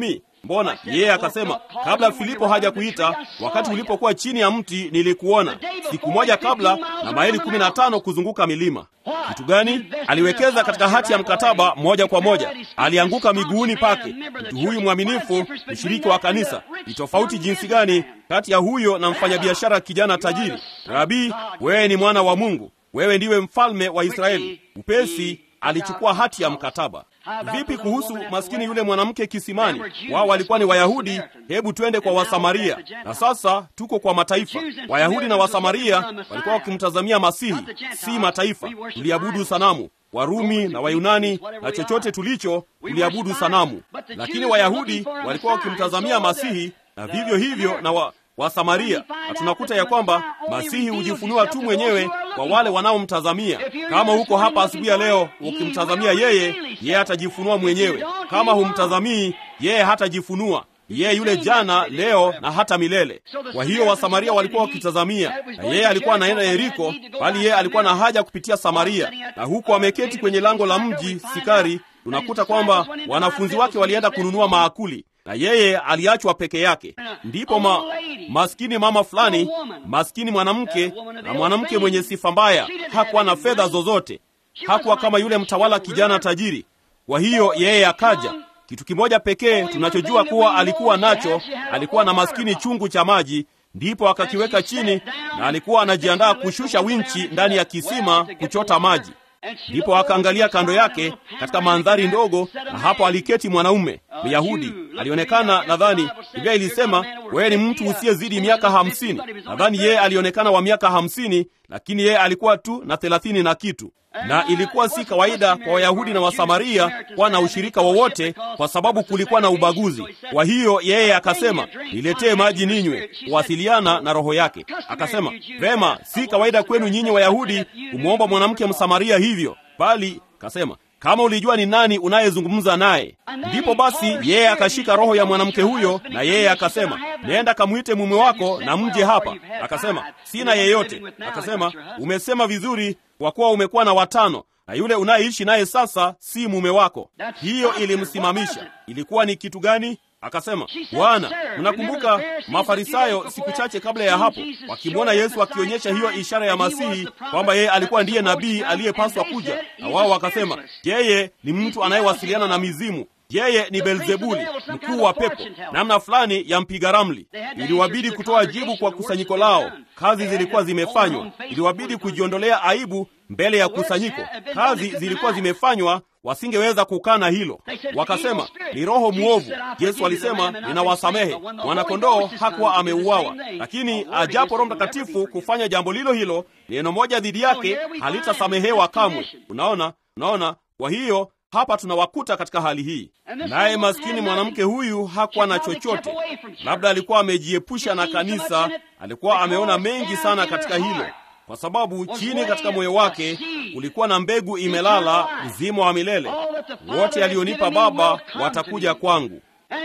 mbona yeye akasema kabla filipo haja kuita wakati ulipokuwa chini ya mti nilikuona siku moja kabla na maili kumi na tano kuzunguka milima kitu gani aliwekeza katika hati ya mkataba moja kwa moja alianguka miguuni pake mtu huyu mwaminifu mshiriki wa kanisa ni tofauti jinsi gani kati ya huyo na mfanyabiashara kijana tajiri rabii wewe ni mwana wa mungu wewe ndiwe mfalme wa israeli upesi alichukua hati ya mkataba vipi kuhusu maskini yule mwanamke kisimani wao walikuwa ni wayahudi hebu twende kwa wasamaria na sasa tuko kwa mataifa wayahudi na wasamaria walikuwa wakimtazamia masihi si mataifa tuliabudu sanamu warumi na wayunani na chochote tulicho tuliabudu sanamu lakini wayahudi walikuwa wakimtazamia masihi na vivyo hivyo na wa, wa Samaria, na tunakuta ya kwamba Masihi hujifunua tu mwenyewe kwa wale wanaomtazamia. Kama huko hapa asubuhi ya leo ukimtazamia yeye, yeye atajifunua mwenyewe. Kama humtazamii yeye, hatajifunua yeye yule jana, leo na hata milele. Kwa hiyo Wasamaria walikuwa wakitazamia, na yeye alikuwa anaenda Yeriko, bali yeye alikuwa na haja kupitia Samaria, na huko ameketi kwenye lango la mji Sikari. Tunakuta kwamba wanafunzi wake walienda kununua maakuli na yeye aliachwa peke yake. Ndipo ma, maskini mama fulani, maskini mwanamke na mwanamke mwenye sifa mbaya, hakuwa na fedha zozote, hakuwa kama yule mtawala kijana tajiri. Kwa hiyo yeye akaja. Kitu kimoja pekee tunachojua kuwa alikuwa nacho, alikuwa na maskini chungu cha maji, ndipo akakiweka chini, na alikuwa anajiandaa kushusha winchi ndani ya kisima kuchota maji. Ndipo akaangalia kando yake katika mandhari ndogo, na hapo aliketi mwanaume Myahudi. Alionekana, nadhani Biblia ilisema wewe ni mtu usiyezidi miaka hamsini. Nadhani yeye alionekana wa miaka hamsini, lakini yeye alikuwa tu na thelathini na kitu na ilikuwa si kawaida kwa Wayahudi na Wasamaria kuwa na ushirika wowote, kwa sababu kulikuwa na ubaguzi. Kwa hiyo yeye akasema, niletee maji ninywe, kuwasiliana na roho yake. Akasema, vema, si kawaida kwenu nyinyi Wayahudi kumwomba mwanamke Msamaria hivyo, bali kasema kama ulijua ni nani unayezungumza naye. Ndipo basi yeye akashika roho ya mwanamke huyo, na yeye akasema, nenda kamwite mume wako na mje hapa. Akasema, sina yeyote. Akasema, umesema vizuri, kwa kuwa umekuwa na watano na yule unayeishi naye sasa si mume wako. Hiyo ilimsimamisha. Ilikuwa ni kitu gani? Akasema, Bwana, mnakumbuka Mafarisayo siku chache kabla ya hapo wakimwona Yesu akionyesha hiyo ishara ya Masihi kwamba yeye alikuwa ndiye nabii aliyepaswa kuja, na wao wakasema yeye ni mtu anayewasiliana na mizimu, yeye ni Belzebuli, mkuu wa pepo, namna fulani ya mpiga ramli. Iliwabidi kutoa jibu kwa kusanyiko lao. Kazi zilikuwa zimefanywa, iliwabidi kujiondolea aibu mbele ya kusanyiko. Kazi zilikuwa zimefanywa, wasingeweza kukana hilo. Wakasema ni roho mwovu. Yesu alisema ninawasamehe. Mwanakondoo hakuwa ameuawa, lakini ajapo Roho Mtakatifu kufanya jambo lilo hilo, neno moja dhidi yake halitasamehewa kamwe. Unaona, unaona. Kwa hiyo hapa tunawakuta katika hali hii, naye maskini mwanamke huyu hakuwa na chochote. Labda alikuwa amejiepusha na kanisa, alikuwa ameona mengi sana katika hilo kwa sababu chini katika moyo wake kulikuwa na mbegu imelala, uzima wa milele. Wote alionipa Baba watakuja kwangu.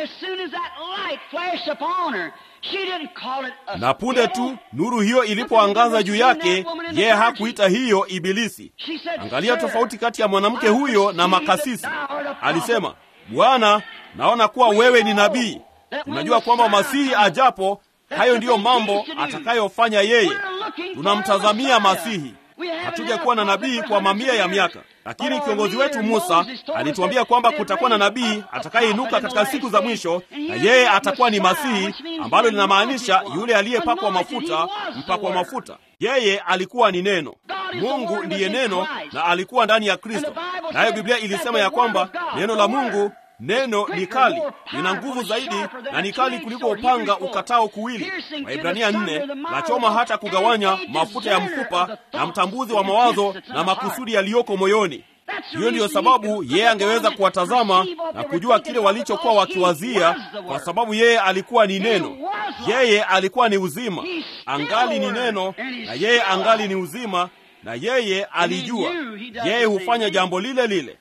Na punde tu nuru hiyo ilipoangaza juu yake, yeye hakuita hiyo Ibilisi. Angalia tofauti kati ya mwanamke huyo na makasisi. Alisema, Bwana, naona kuwa wewe ni nabii. Tunajua kwamba Masihi ajapo hayo ndiyo mambo atakayofanya yeye. Tunamtazamia Masihi. Hatuja kuwa na nabii kwa mamia ya miaka, lakini kiongozi wetu Musa alituambia kwamba kutakuwa na nabii atakayeinuka katika siku za mwisho, na yeye atakuwa ni Masihi, ambalo linamaanisha yule aliyepakwa mafuta, mpakwa mafuta. Yeye alikuwa ni Neno. Mungu ndiye Neno na alikuwa ndani ya Kristo, nayo Biblia ilisema ya kwamba neno la Mungu neno ni kali, lina nguvu zaidi na ni kali kuliko upanga ukatao kuwili. Waibrania nne, lachoma hata kugawanya mafuta ya mfupa na mtambuzi wa mawazo na makusudi yaliyoko moyoni. Hiyo ndiyo sababu yeye angeweza kuwatazama na kujua kile walichokuwa wakiwazia, kwa sababu yeye alikuwa ni neno. Yeye alikuwa ni uzima, angali ni neno, na yeye angali ni uzima, na yeye alijua. Yeye hufanya jambo lile lile.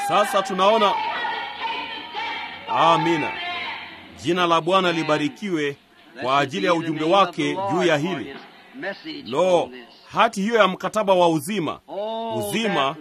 Sasa tunaona. Amina, jina la Bwana libarikiwe kwa ajili ya ujumbe wake juu ya hili. Lo, hati hiyo ya mkataba wa uzima, uzima,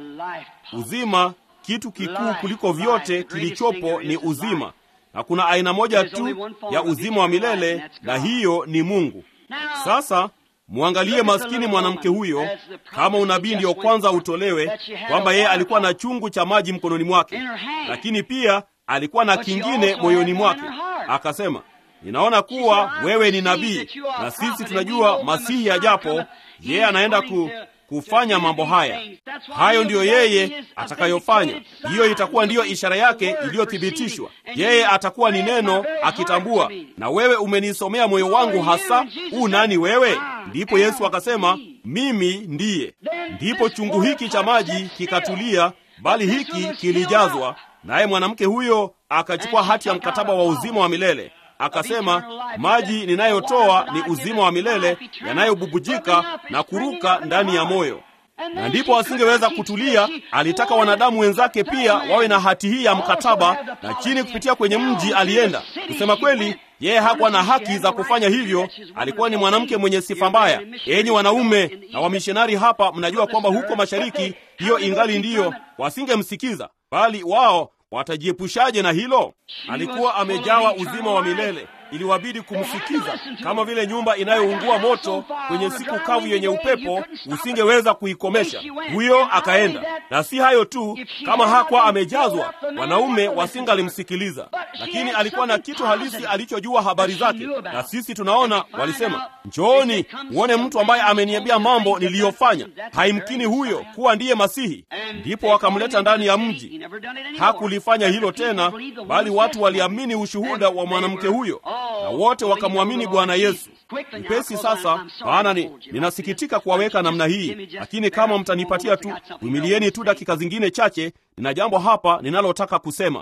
uzima, kitu kikuu kuliko vyote kilichopo ni uzima, na kuna aina moja tu ya uzima wa milele, na hiyo ni Mungu. Sasa mwangalie maskini mwanamke huyo, kama unabii ndiyo kwanza utolewe, kwamba yeye alikuwa na chungu cha maji mkononi mwake, lakini pia alikuwa na kingine moyoni mwake. Akasema, ninaona kuwa wewe ni nabii, na sisi tunajua Masihi ajapo, yeye anaenda ku, kufanya mambo haya. Hayo ndiyo yeye atakayofanya. Hiyo itakuwa ndiyo ishara yake iliyothibitishwa. Yeye atakuwa ni neno akitambua, na wewe umenisomea moyo wangu hasa. U nani wewe? Ndipo Yesu akasema, mimi ndiye. Ndipo chungu hiki cha maji kikatulia, bali hiki kilijazwa. Naye mwanamke huyo akachukua hati ya mkataba wa uzima wa milele akasema, maji ninayotoa ni uzima wa milele yanayobubujika na kuruka ndani ya moyo. Na ndipo asingeweza kutulia. Alitaka wanadamu wenzake pia wawe na hati hii ya mkataba, na chini kupitia kwenye mji alienda. Kusema kweli, yeye hakuwa na haki za kufanya hivyo. Alikuwa ni mwanamke mwenye sifa mbaya. Enyi wanaume na wamishonari hapa, mnajua kwamba huko mashariki hiyo ingali ndiyo, wasingemsikiza bali wao watajiepushaje na hilo? Alikuwa amejawa uzima wa milele, iliwabidi kumsikiza. Kama vile nyumba inayoungua moto kwenye siku kavu yenye upepo, usingeweza kuikomesha. Huyo akaenda, na si hayo tu, kama hakuwa amejazwa, wanaume wasingalimsikiliza. Lakini alikuwa na kitu halisi alichojua habari zake, na sisi tunaona walisema, njooni muone mtu ambaye ameniambia mambo niliyofanya. Haimkini huyo kuwa ndiye Masihi. Ndipo wakamleta ndani ya mji. Hakulifanya hilo tena, bali watu waliamini ushuhuda wa mwanamke huyo na wote wakamwamini Bwana Yesu. Mpesi sasa, maana ni ninasikitika kuwaweka namna hii, lakini kama mtanipatia tu, vumilieni tu dakika zingine chache, nina jambo hapa ninalotaka kusema.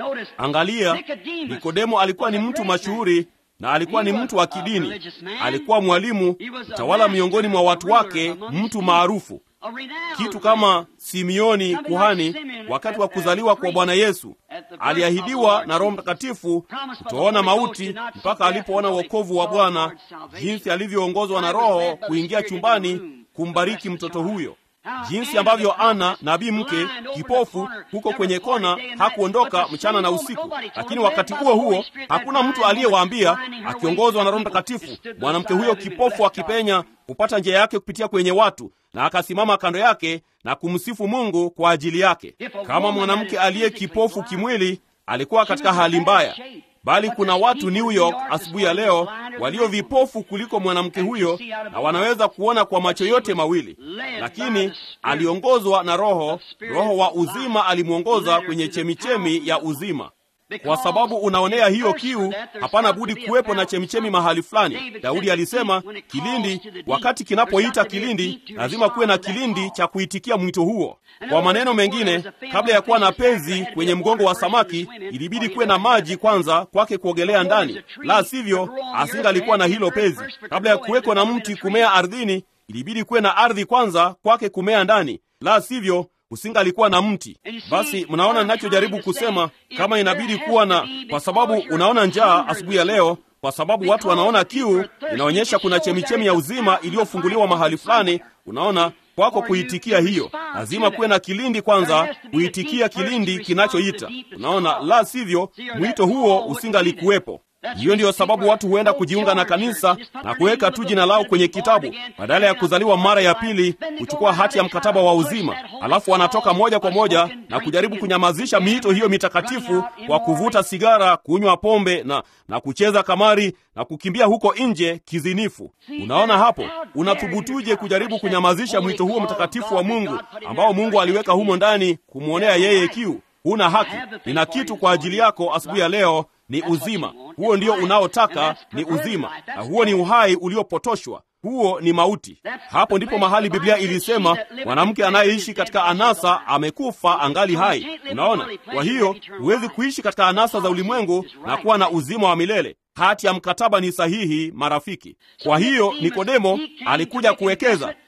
Angalia, Nikodemo alikuwa ni mtu mashuhuri na alikuwa ni mtu wa kidini, alikuwa mwalimu, mtawala miongoni mwa watu wake, mtu maarufu kitu kama Simioni kuhani. Wakati wa kuzaliwa kwa Bwana Yesu aliahidiwa na Roho Mtakatifu kutoona mauti mpaka alipoona wokovu wa Bwana, jinsi alivyoongozwa na Roho kuingia chumbani kumbariki mtoto huyo, jinsi ambavyo Ana nabii mke kipofu huko kwenye kona hakuondoka mchana na usiku. Lakini wakati huo huo hakuna mtu aliyewaambia, akiongozwa na Roho Mtakatifu, mwanamke huyo kipofu akipenya kupata njia yake kupitia kwenye watu na akasimama kando yake na kumsifu Mungu kwa ajili yake. Kama mwanamke aliye kipofu kimwili alikuwa katika hali mbaya, bali kuna watu New York asubuhi ya leo walio vipofu kuliko mwanamke huyo, na wanaweza kuona kwa macho yote mawili, lakini aliongozwa na Roho. Roho wa uzima alimwongoza kwenye chemichemi ya uzima. Kwa sababu unaonea hiyo kiu, hapana budi kuwepo na chemichemi mahali fulani. Daudi alisema kilindi, wakati kinapoita kilindi, lazima kuwe na kilindi cha kuitikia mwito huo. Kwa maneno mengine, kabla ya kuwa na pezi kwenye mgongo wa samaki, ilibidi kuwe na maji kwanza kwake kuogelea ndani, la sivyo asingalikuwa na hilo pezi. Kabla ya kuwekwa na mti kumea ardhini, ilibidi kuwe na ardhi kwanza kwake kumea ndani, la sivyo usingalikuwa na mti. Basi mnaona ninachojaribu kusema, kama inabidi kuwa na, kwa sababu unaona njaa asubuhi ya leo, kwa sababu watu wanaona kiu, inaonyesha kuna chemichemi ya uzima iliyofunguliwa mahali fulani. Unaona, kwako kuitikia hiyo, lazima kuwe na kilindi kwanza, kuitikia kilindi kinachoita. Unaona, la sivyo mwito huo usingalikuwepo. Hiyo ndiyo sababu watu huenda kujiunga na kanisa na kuweka tu jina lao kwenye kitabu badala ya kuzaliwa mara ya pili, kuchukua hati ya mkataba wa uzima, alafu wanatoka moja kwa moja na kujaribu kunyamazisha miito hiyo mitakatifu kwa kuvuta sigara, kunywa pombe na, na kucheza kamari na kukimbia huko nje kizinifu. Unaona hapo, unathubutuje kujaribu kunyamazisha mwito huo mtakatifu wa Mungu ambao Mungu aliweka humo ndani kumwonea yeye kiu? Huna haki. Nina kitu kwa ajili yako asubuhi ya leo ni uzima. Huo ndio unaotaka, ni uzima, na huo ni uhai uliopotoshwa. Huo ni mauti. Hapo ndipo mahali Biblia ilisema mwanamke anayeishi katika anasa amekufa angali hai. Unaona, kwa hiyo huwezi kuishi katika anasa za ulimwengu na kuwa na uzima wa milele. Hati ya mkataba ni sahihi, marafiki. Kwa hiyo Nikodemo alikuja kuwekeza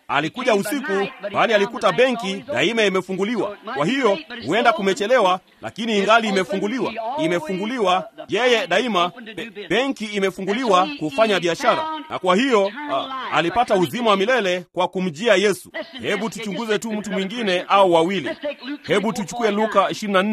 alikuja usiku, bali alikuta benki daima imefunguliwa. Kwa hiyo huenda kumechelewa, lakini ingali imefunguliwa, imefunguliwa. Yeye daima be, benki imefunguliwa kufanya biashara, na kwa hiyo a, alipata uzima wa milele kwa kumjia Yesu. Hebu tuchunguze tu mtu mwingine au wawili. Hebu tuchukue Luka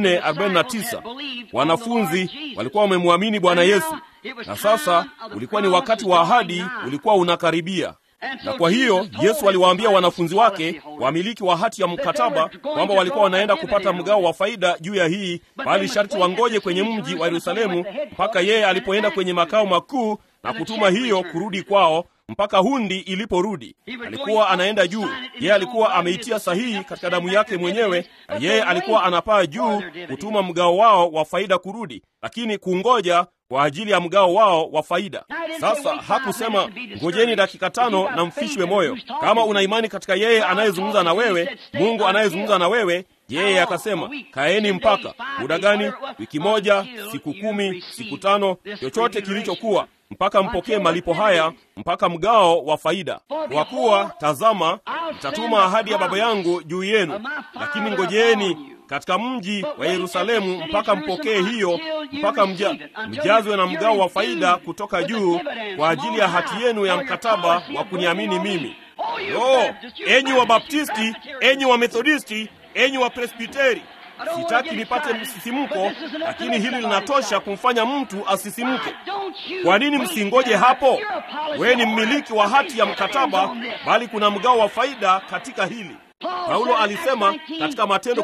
24:49. Wanafunzi walikuwa wamemwamini Bwana Yesu, na sasa ulikuwa ni wakati wa ahadi, ulikuwa unakaribia na kwa hiyo Yesu aliwaambia wanafunzi wake, wamiliki wa hati ya mkataba, kwamba walikuwa wanaenda kupata mgao wa faida juu ya hii, bali sharti wangoje kwenye mji wa Yerusalemu mpaka yeye alipoenda kwenye makao makuu na kutuma hiyo kurudi kwao mpaka hundi iliporudi. Alikuwa anaenda juu, yeye alikuwa ameitia sahihi katika damu yake mwenyewe, na yeye alikuwa anapaa juu kutuma mgao wao wa faida kurudi, lakini kungoja kwa ajili ya mgao wao wa faida. Sasa hakusema ngojeni dakika tano na mfishwe moyo. Kama una imani katika yeye anayezungumza na wewe, Mungu anayezungumza na wewe, yeye akasema kaeni mpaka muda gani? Wiki moja, siku kumi, siku tano, chochote kilichokuwa mpaka mpokee malipo haya, mpaka mgao wa faida. Kwa kuwa tazama, nitatuma ahadi ya Baba yangu juu yenu, lakini ngojeeni katika mji wa Yerusalemu mpaka mpokee hiyo, mpaka mja, mjazwe na mgao wa faida kutoka juu kwa ajili ya hati yenu ya mkataba wa kuniamini mimi. Oh, enyi wa Baptisti, enyi wa Methodisti, enyi wa Presbiteri, sitaki nipate msisimko, lakini hili linatosha kumfanya mtu asisimke. Kwa nini msingoje hapo? Wewe ni mmiliki wa hati ya mkataba, bali kuna mgao wa faida katika hili. Paulo alisema katika Matendo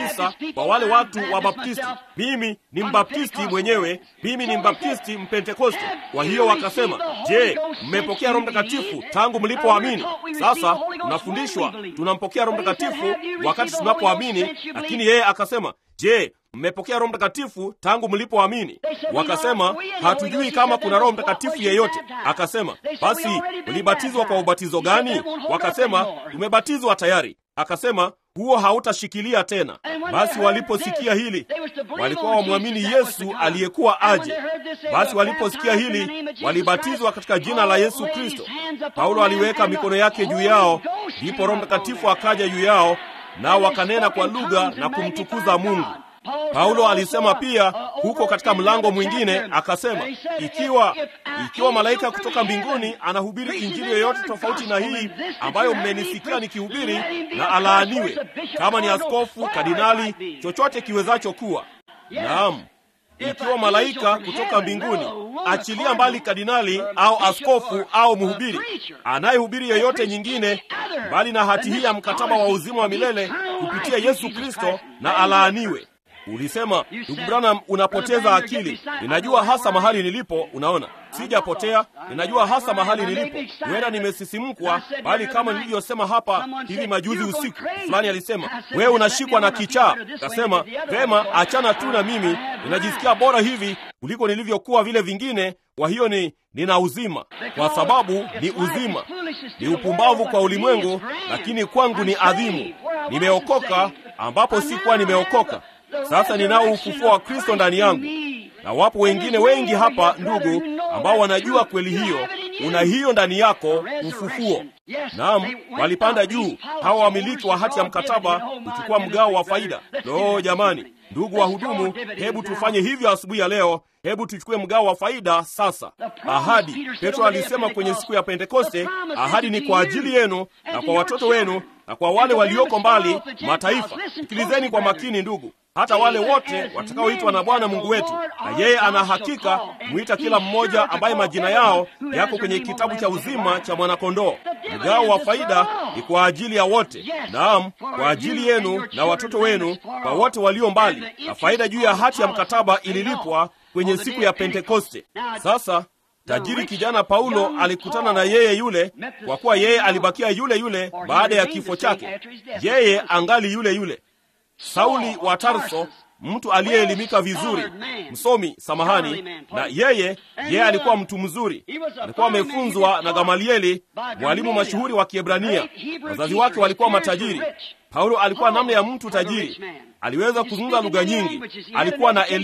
19 kwa wale watu wa Baptisti, mimi ni mbaptisti mwenyewe, mimi ni mbaptisti mpentekoste. Kwa hiyo wakasema, je, mmepokea Roho Mtakatifu tangu mlipoamini? Sasa tunafundishwa tunampokea Roho Mtakatifu wakati tunapoamini, lakini yeye akasema, je, mmepokea Roho Mtakatifu tangu mlipoamini? Wakasema, hatujui kama kuna Roho Mtakatifu yeyote. Akasema, basi mlibatizwa kwa ubatizo gani? Wakasema, tumebatizwa tayari. Akasema, huo hautashikilia tena. Basi waliposikia hili, walikuwa wamwamini Yesu aliyekuwa aje. Basi waliposikia hili, walibatizwa katika jina la Yesu Kristo. Paulo aliweka mikono yake juu yao, ndipo Roho Mtakatifu akaja juu yao, nao wakanena kwa lugha na kumtukuza Mungu. Paulo alisema pia huko katika mlango mwingine akasema, ikiwa ikiwa malaika kutoka mbinguni anahubiri injili yoyote tofauti na hii ambayo mmenisikia nikihubiri, na alaaniwe, kama ni askofu, kardinali, chochote kiwezacho kuwa. Naam, ikiwa malaika kutoka mbinguni, achilia mbali kardinali au askofu au mhubiri anayehubiri yoyote nyingine mbali na hati hii ya mkataba wa uzima wa milele kupitia Yesu Kristo, na alaaniwe. Ulisema, ndugu Branham, unapoteza akili. Ninajua hasa mahali nilipo. Unaona, sijapotea, ninajua hasa mahali nilipo. Huenda nimesisimkwa, bali kama nilivyosema hapa hivi majuzi usiku, fulani alisema, wewe unashikwa na kichaa. Kasema, vema, achana tu na mimi, ninajisikia bora hivi kuliko nilivyokuwa vile vingine. Kwa hiyo ni nina uzima, kwa sababu ni uzima. Ni upumbavu kwa ulimwengu, lakini kwangu ni adhimu. Nimeokoka ambapo sikuwa nimeokoka. Sasa ninao ufufuo wa Kristo ndani yangu, na wapo wengine wengi hapa, ndugu, ambao wanajua kweli hiyo. Una hiyo ndani yako, ufufuo. Naam, walipanda juu hawa wamiliki wa hati ya mkataba kuchukua mgao wa faida. Lo, jamani, ndugu wahudumu, hebu tufanye hivyo asubuhi ya leo. Hebu tuchukue mgao wa faida sasa. Ahadi, Petro alisema kwenye siku ya Pentekoste, ahadi ni kwa ajili yenu na kwa watoto wenu na kwa wale walioko mbali mataifa. Sikilizeni kwa makini, ndugu hata wale wote watakaoitwa na Bwana Mungu wetu, na yeye ana hakika kumwita kila mmoja ambaye majina yao yako kwenye kitabu cha uzima cha mwanakondoo. Mgao wa faida ni kwa ajili ya wote, naam, kwa ajili yenu na watoto wenu, kwa wote walio mbali, na faida juu ya hati ya mkataba ililipwa kwenye siku ya Pentekoste. Sasa tajiri kijana Paulo alikutana na yeye yule, kwa kuwa yeye alibakia yule yule baada ya kifo chake, yeye angali yule yule. Sauli wa Tarso, mtu aliyeelimika vizuri, msomi, samahani, na yeye yeye alikuwa mtu mzuri, alikuwa amefunzwa na Gamalieli, mwalimu mashuhuri wa Kiebrania. Wazazi wake walikuwa matajiri. Paulo alikuwa namna ya mtu tajiri, aliweza kuzungumza lugha nyingi, alikuwa na elimu.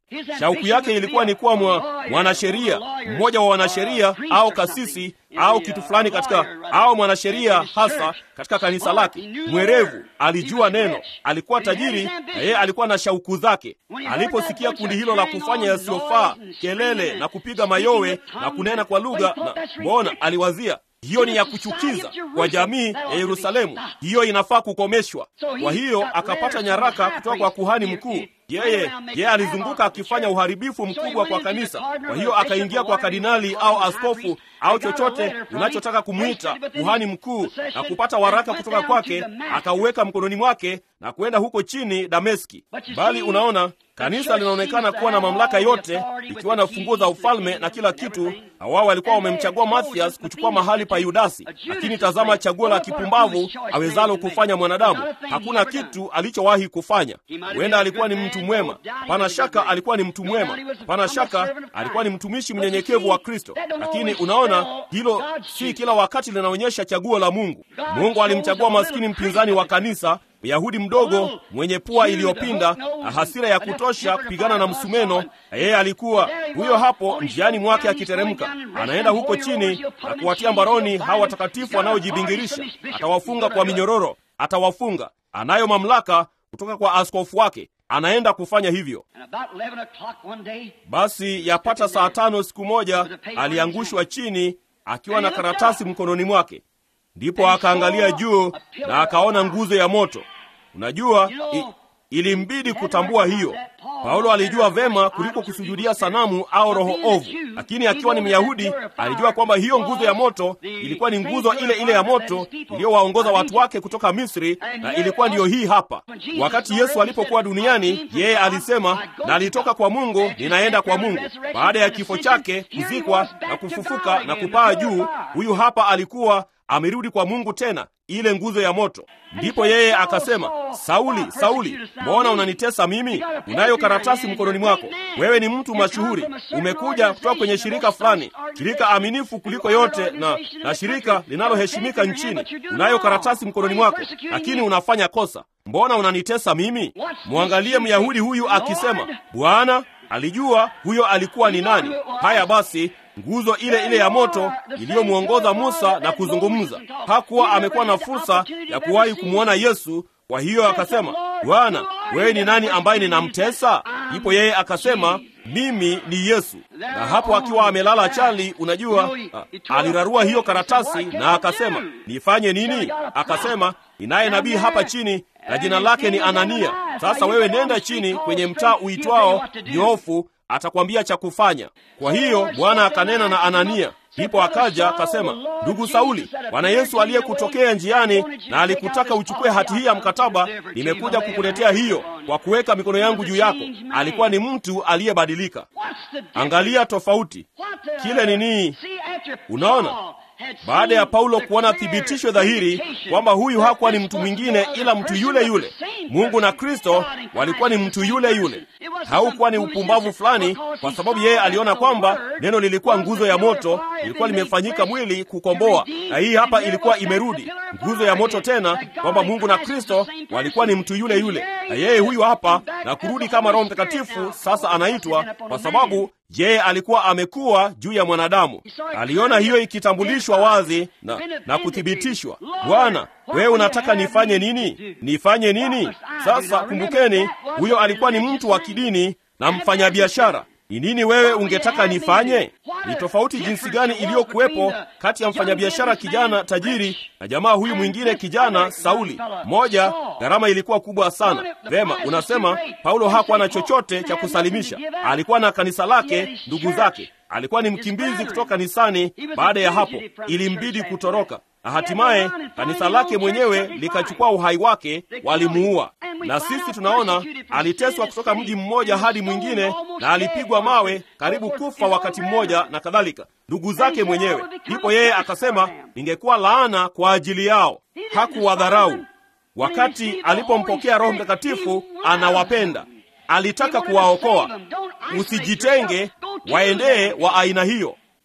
Shauku yake ilikuwa ni kuwa mwa, mwanasheria mmoja wa wanasheria au kasisi au kitu fulani katika au mwanasheria hasa katika kanisa lake. Mwerevu, alijua neno, alikuwa tajiri na yeye alikuwa na shauku zake. Aliposikia kundi hilo la kufanya yasiyofaa, kelele na kupiga mayowe na kunena kwa lugha, na mbona aliwazia hiyo ni ya kuchukiza kwa jamii ya Yerusalemu, hiyo inafaa kukomeshwa. Kwa hiyo akapata nyaraka kutoka kwa kuhani mkuu. Yeye yeye alizunguka akifanya uharibifu mkubwa kwa kanisa. Kwa hiyo akaingia kwa kardinali au askofu au chochote unachotaka kumwita kuhani mkuu, na kupata waraka kutoka kwake, akauweka mkononi mwake na kwenda huko chini Dameski. Bali unaona kanisa linaonekana kuwa na mamlaka yote, likiwa na funguo za ufalme na kila kitu, na wao walikuwa wamemchagua Mathias kuchukua mahali pa Yudasi. Lakini tazama chaguo la kipumbavu awezalo kufanya mwanadamu. Hakuna kitu alichowahi kufanya. Huenda alikuwa ni mtu mwema, pana shaka alikuwa ni mtu mwema, pana shaka alikuwa ni mtumishi mnyenyekevu wa Kristo. Lakini unaona, hilo si kila wakati linaonyesha chaguo la Mungu. Mungu alimchagua maskini mpinzani wa kanisa Myahudi mdogo mwenye pua iliyopinda na hasira ya kutosha kupigana na msumeno, na yeye alikuwa huyo hapo njiani mwake akiteremka, anaenda huko chini na kuwatia mbaroni hawa watakatifu wanaojibingirisha. Atawafunga kwa minyororo, atawafunga. Anayo mamlaka kutoka kwa askofu wake, anaenda kufanya hivyo. Basi yapata saa tano siku moja aliangushwa chini akiwa na karatasi mkononi mwake. Ndipo akaangalia juu na akaona nguzo ya moto. Unajua, i, ilimbidi kutambua hiyo. Paulo alijua vema kuliko kusujudia sanamu au roho ovu, lakini akiwa ni Myahudi alijua kwamba hiyo nguzo ya moto ilikuwa ni nguzo ile ile ya moto iliyowaongoza watu wake kutoka Misri, na ilikuwa ndiyo hii hapa. Wakati Yesu alipokuwa duniani, yeye alisema, na alitoka kwa Mungu, ninaenda kwa Mungu. Baada ya kifo chake, kuzikwa na kufufuka na kupaa juu, huyu hapa alikuwa amerudi kwa Mungu tena, ile nguzo ya moto. Ndipo yeye akasema, Sauli, Sauli, mbona unanitesa mimi? Unayo karatasi mkononi mwako, wewe ni mtu mashuhuri, umekuja kutoka kwenye shirika fulani, shirika aminifu kuliko yote na, na shirika linaloheshimika nchini. Unayo karatasi mkononi mwako, lakini unafanya kosa. Mbona unanitesa mimi? Mwangalie Myahudi huyu akisema, Bwana alijua huyo alikuwa ni nani. Haya basi nguzo ile ile ya moto iliyomwongoza Musa na kuzungumza. Hakuwa amekuwa na fursa ya kuwahi kumwona Yesu. Kwa hiyo akasema, Bwana, wewe ni nani ambaye ninamtesa? Ndipo yeye akasema, mimi ni Yesu. Na hapo akiwa amelala chali, unajua, alirarua hiyo karatasi na akasema, nifanye nini? Akasema, ninaye nabii hapa chini na jina lake ni Anania. Sasa wewe nenda chini kwenye mtaa uitwao Nyofu atakwambia cha kufanya. Kwa hiyo Bwana akanena na Anania. Ndipo akaja akasema, ndugu Sauli, Bwana Yesu aliyekutokea njiani na alikutaka uchukue hati hii ya mkataba, nimekuja kukuletea hiyo kwa kuweka mikono yangu juu yako. Alikuwa ni mtu aliyebadilika. Angalia tofauti kile nini. Unaona, baada ya Paulo kuona thibitisho dhahiri kwamba huyu hakuwa ni mtu mwingine ila mtu yule yule, Mungu na Kristo walikuwa ni mtu yule yule. Haukuwa ni upumbavu fulani, kwa sababu yeye aliona kwamba neno lilikuwa nguzo ya moto, ilikuwa limefanyika mwili kukomboa, na hii hapa ilikuwa imerudi nguzo ya moto tena, kwamba Mungu na Kristo walikuwa ni mtu yule yule, na yeye huyu hapa na kurudi kama Roho Mtakatifu sasa anaitwa, kwa sababu yeye alikuwa amekuwa juu ya mwanadamu. Aliona hiyo ikitambulishwa wazi na, na kuthibitishwa. Bwana, wewe unataka nifanye nini? Nifanye nini? Sasa kumbukeni, huyo alikuwa ni mtu wa kidini na mfanyabiashara. Ni nini wewe ungetaka nifanye? Ni tofauti jinsi gani iliyokuwepo kati ya mfanyabiashara kijana tajiri na jamaa huyu mwingine kijana Sauli. Moja, gharama ilikuwa kubwa sana. Vema, unasema Paulo hakuwa na chochote cha kusalimisha. Alikuwa na kanisa lake, ndugu zake. Alikuwa ni mkimbizi kutoka kanisani. Baada ya hapo, ilimbidi kutoroka na hatimaye kanisa lake mwenyewe likachukua uhai wake, walimuua. Na sisi tunaona aliteswa kutoka mji mmoja hadi mwingine, na alipigwa mawe karibu kufa wakati mmoja, na kadhalika, ndugu zake mwenyewe. Ndipo yeye akasema, ingekuwa laana kwa ajili yao. Hakuwadharau. Wakati alipompokea Roho Mtakatifu, anawapenda, alitaka kuwaokoa. Usijitenge, waendee wa aina hiyo.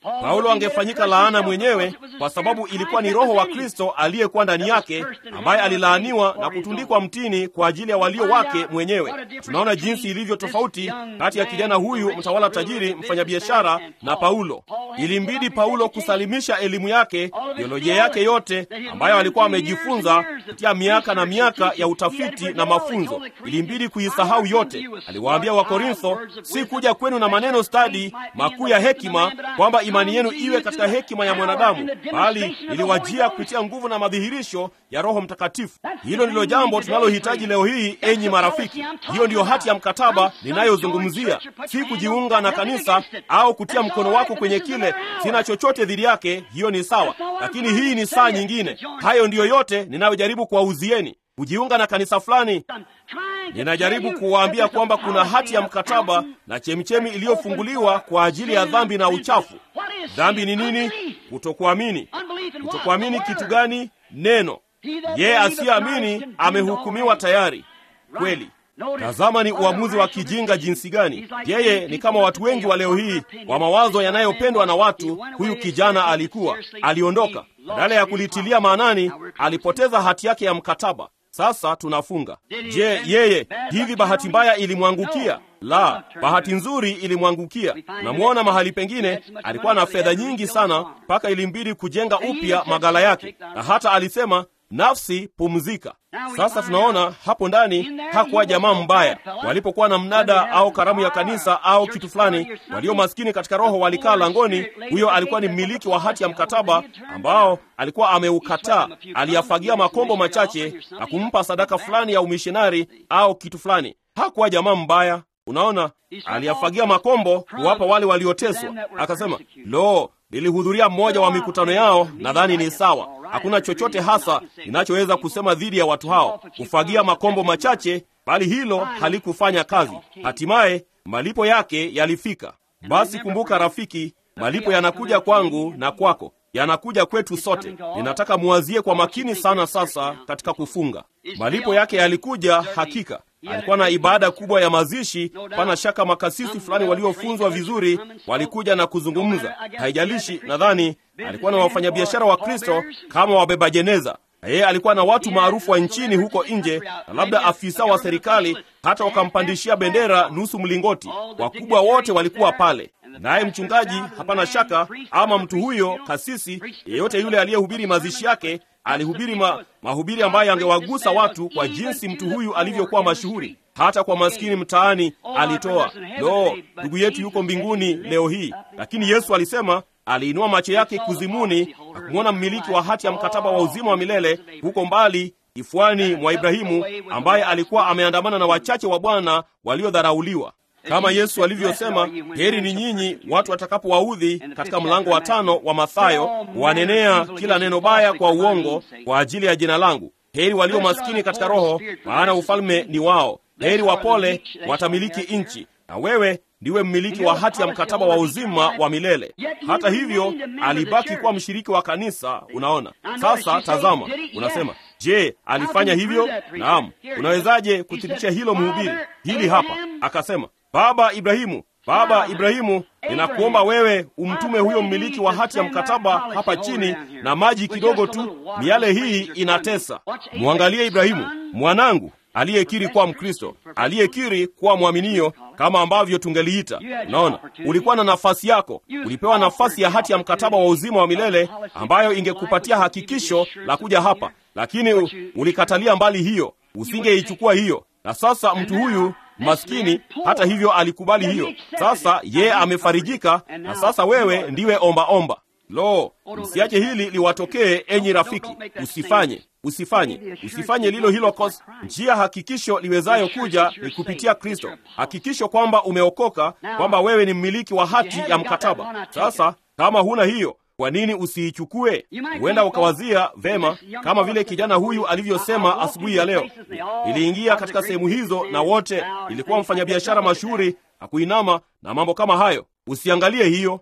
Paulo angefanyika laana mwenyewe, kwa sababu ilikuwa ni Roho wa Kristo aliyekuwa ndani yake, ambaye alilaaniwa na kutundikwa mtini kwa ajili ya walio wake mwenyewe. Tunaona jinsi ilivyo tofauti kati ya kijana huyu mtawala tajiri, mfanyabiashara, na Paulo. Ilimbidi Paulo kusalimisha elimu yake, teolojia yake yote ambayo alikuwa amejifunza kupitia miaka na miaka ya utafiti na mafunzo. Ilimbidi kuisahau yote. Aliwaambia Wakorintho, si kuja kwenu na maneno stadi makuu ya hekima, kwamba imani yenu iwe katika hekima ya mwanadamu, bali iliwajia kupitia nguvu na madhihirisho ya Roho Mtakatifu. Hilo ndilo jambo tunalohitaji leo hii, enyi marafiki. Hiyo ndiyo hati ya mkataba ninayozungumzia, si kujiunga na kanisa au kutia mkono wako kwenye kile. Sina chochote dhidi yake, hiyo ni sawa, lakini hii ni saa nyingine. Hayo ndiyo yote ninayojaribu kuwauzieni. Kujiunga na kanisa fulani, ninajaribu kuwaambia kwamba kuna hati ya mkataba na chemichemi iliyofunguliwa kwa ajili ya dhambi na uchafu. Dhambi ni nini? Kutokuamini. Kutokuamini kitu gani? Neno. Yeye asiyeamini amehukumiwa tayari. Kweli. Tazama ni uamuzi wa kijinga jinsi gani! Yeye ni kama watu wengi wa leo hii wa mawazo yanayopendwa na watu. Huyu kijana alikuwa aliondoka, badala ya kulitilia maanani, alipoteza hati yake ya mkataba. Sasa tunafunga. Je, yeye hivi bahati mbaya ilimwangukia? La, bahati nzuri ilimwangukia. Namwona mahali pengine alikuwa na fedha nyingi sana, mpaka ilimbidi kujenga upya magala yake, na hata alisema nafsi pumzika. Sasa tunaona hapo ndani hakuwa jamaa mbaya. Walipokuwa na mnada au karamu ya kanisa au kitu fulani, walio maskini katika roho walikaa langoni. Huyo alikuwa ni mmiliki wa hati ya mkataba ambao alikuwa ameukataa. Aliyafagia makombo machache na kumpa sadaka fulani ya umishonari au kitu fulani. Hakuwa jamaa mbaya. Unaona, aliyafagia makombo kuwapa wale walioteswa. Akasema, lo, nilihudhuria mmoja wa mikutano yao, nadhani ni sawa. Hakuna chochote hasa ninachoweza kusema dhidi ya watu hao, kufagia makombo machache, bali hilo halikufanya kazi. Hatimaye malipo yake yalifika. Basi kumbuka, rafiki, malipo yanakuja kwangu na kwako, yanakuja kwetu sote. Ninataka muwazie kwa makini sana sasa katika kufunga. Malipo yake yalikuja hakika. Alikuwa na ibada kubwa ya mazishi. Pana shaka makasisi fulani waliofunzwa vizuri walikuja na kuzungumza. Haijalishi, nadhani alikuwa na wafanyabiashara wa Kristo kama wabeba jeneza, na yeye alikuwa na watu maarufu wa nchini huko nje, na labda afisa wa serikali, hata wakampandishia bendera nusu mlingoti. Wakubwa wote walikuwa pale, naye mchungaji, hapana shaka, ama mtu huyo kasisi, yeyote yule aliyehubiri mazishi yake alihubiri ma, mahubiri ambayo yangewagusa watu kwa jinsi mtu huyu alivyokuwa mashuhuri. Hata kwa maskini mtaani alitoa. Lo, ndugu yetu yuko mbinguni leo hii. Lakini Yesu alisema, aliinua macho yake kuzimuni na kumwona mmiliki wa hati ya mkataba wa uzima wa milele huko mbali kifuani mwa Ibrahimu, ambaye alikuwa ameandamana na wachache wa Bwana waliodharauliwa kama Yesu alivyosema, heri ni nyinyi watu watakapowaudhi, katika mlango wa tano wa Mathayo, wanenea kila neno baya kwa uongo kwa ajili ya jina langu. Heri walio maskini katika roho, maana ufalme ni wao. Heri wapole, watamiliki nchi. Na wewe ndiwe mmiliki wa hati ya mkataba wa uzima wa milele. Hata hivyo, alibaki kuwa mshiriki wa kanisa. Unaona sasa, tazama, unasema Je, alifanya hivyo? Naam. Unawezaje kuthibitisha hilo? Mhubiri hili hapa akasema, Baba Ibrahimu, Baba Ibrahimu, ninakuomba wewe umtume huyo mmiliki wa hati ya mkataba hapa chini na maji kidogo tu, miale hii inatesa. Mwangalie Ibrahimu mwanangu, aliyekiri kuwa Mkristo, aliyekiri kuwa mwaminio, kama ambavyo tungeliita. Unaona, ulikuwa na nafasi yako, ulipewa nafasi ya hati ya mkataba wa uzima wa milele ambayo ingekupatia hakikisho la kuja hapa, lakini ulikatalia mbali hiyo, usingeichukua hiyo. Na sasa mtu huyu maskini hata hivyo alikubali hiyo. Sasa yeye amefarijika, na sasa wewe ndiwe omba omba. Lo, msiache hili liwatokee, enyi rafiki. Usifanye, usifanye, usifanye lilo hilo kosa. Njia hakikisho liwezayo kuja ni kupitia Kristo, hakikisho kwamba umeokoka, kwamba wewe ni mmiliki wa hati ya mkataba. Sasa kama huna hiyo kwa nini usiichukue? Huenda ukawazia vema, kama vile kijana huyu alivyosema asubuhi ya leo. Iliingia katika sehemu hizo na wote, ilikuwa mfanyabiashara mashuhuri na kuinama na mambo kama hayo. Usiangalie hiyo.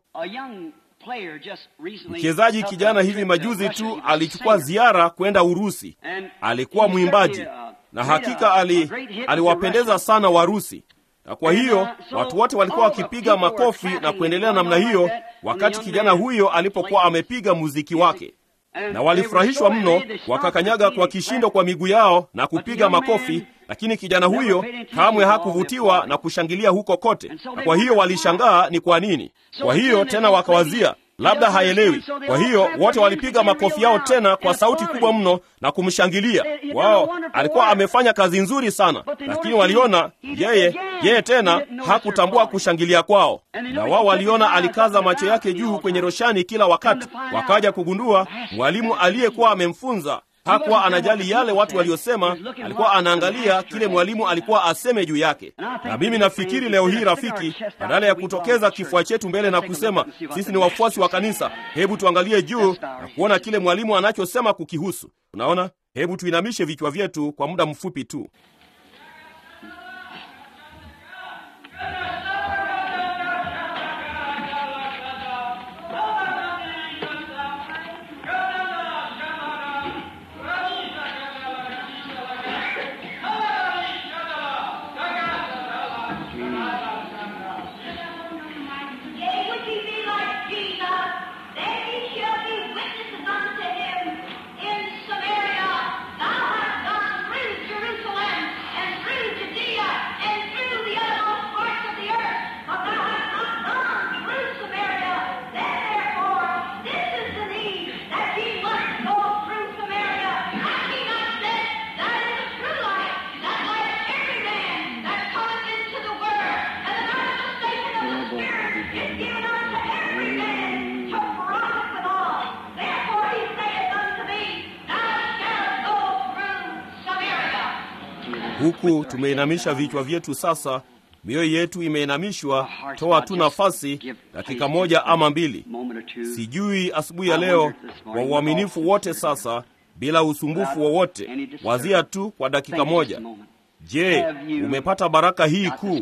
Mchezaji kijana hivi majuzi tu alichukua ziara kwenda Urusi. Alikuwa mwimbaji na hakika ali, aliwapendeza sana Warusi na kwa hiyo watu wote walikuwa wakipiga makofi na kuendelea namna hiyo, wakati kijana huyo alipokuwa amepiga muziki wake na walifurahishwa mno, wakakanyaga kwa kishindo kwa miguu yao na kupiga makofi, lakini kijana huyo kamwe hakuvutiwa na kushangilia huko kote, na kwa hiyo walishangaa ni kwa nini. Kwa hiyo tena wakawazia labda haelewi. Kwa hiyo wote walipiga makofi yao tena kwa sauti kubwa mno na kumshangilia. Wao alikuwa amefanya kazi nzuri sana, lakini waliona yeye yeye tena hakutambua kushangilia kwao, na wao waliona alikaza macho yake juu kwenye roshani kila wakati. Wakaja kugundua mwalimu aliyekuwa amemfunza hakuwa anajali yale watu waliosema, alikuwa anaangalia kile mwalimu alikuwa aseme juu yake. Na mimi nafikiri leo hii, rafiki, badala ya kutokeza kifua chetu mbele na kusema sisi ni wafuasi wa kanisa, hebu tuangalie juu na kuona kile mwalimu anachosema kukihusu. Unaona, hebu tuinamishe vichwa vyetu kwa muda mfupi tu. Yea, would ye be like Jesus? Then ye shall be witnesses unto him in Samaria. Thou hast gone through Jerusalem, and through Judea, and through the uttermost parts of the earth. But thou hast not gone through Samaria. Then therefore, this is the need, that ye must go through Samaria. Have ye not said, that is the true light, that light every man that cometh into the word, and the manifestation of the Spirit is given unto every man to profit withal. Therefore he saith unto me, Thou shalt go through Samaria. Huku tumeinamisha vichwa vyetu sasa, mioyo yetu imeinamishwa. Toa tu nafasi dakika moja ama mbili, sijui asubuhi ya leo, kwa uaminifu wote sasa, bila usumbufu wowote, wazia tu kwa dakika moja. Je, umepata baraka hii kuu?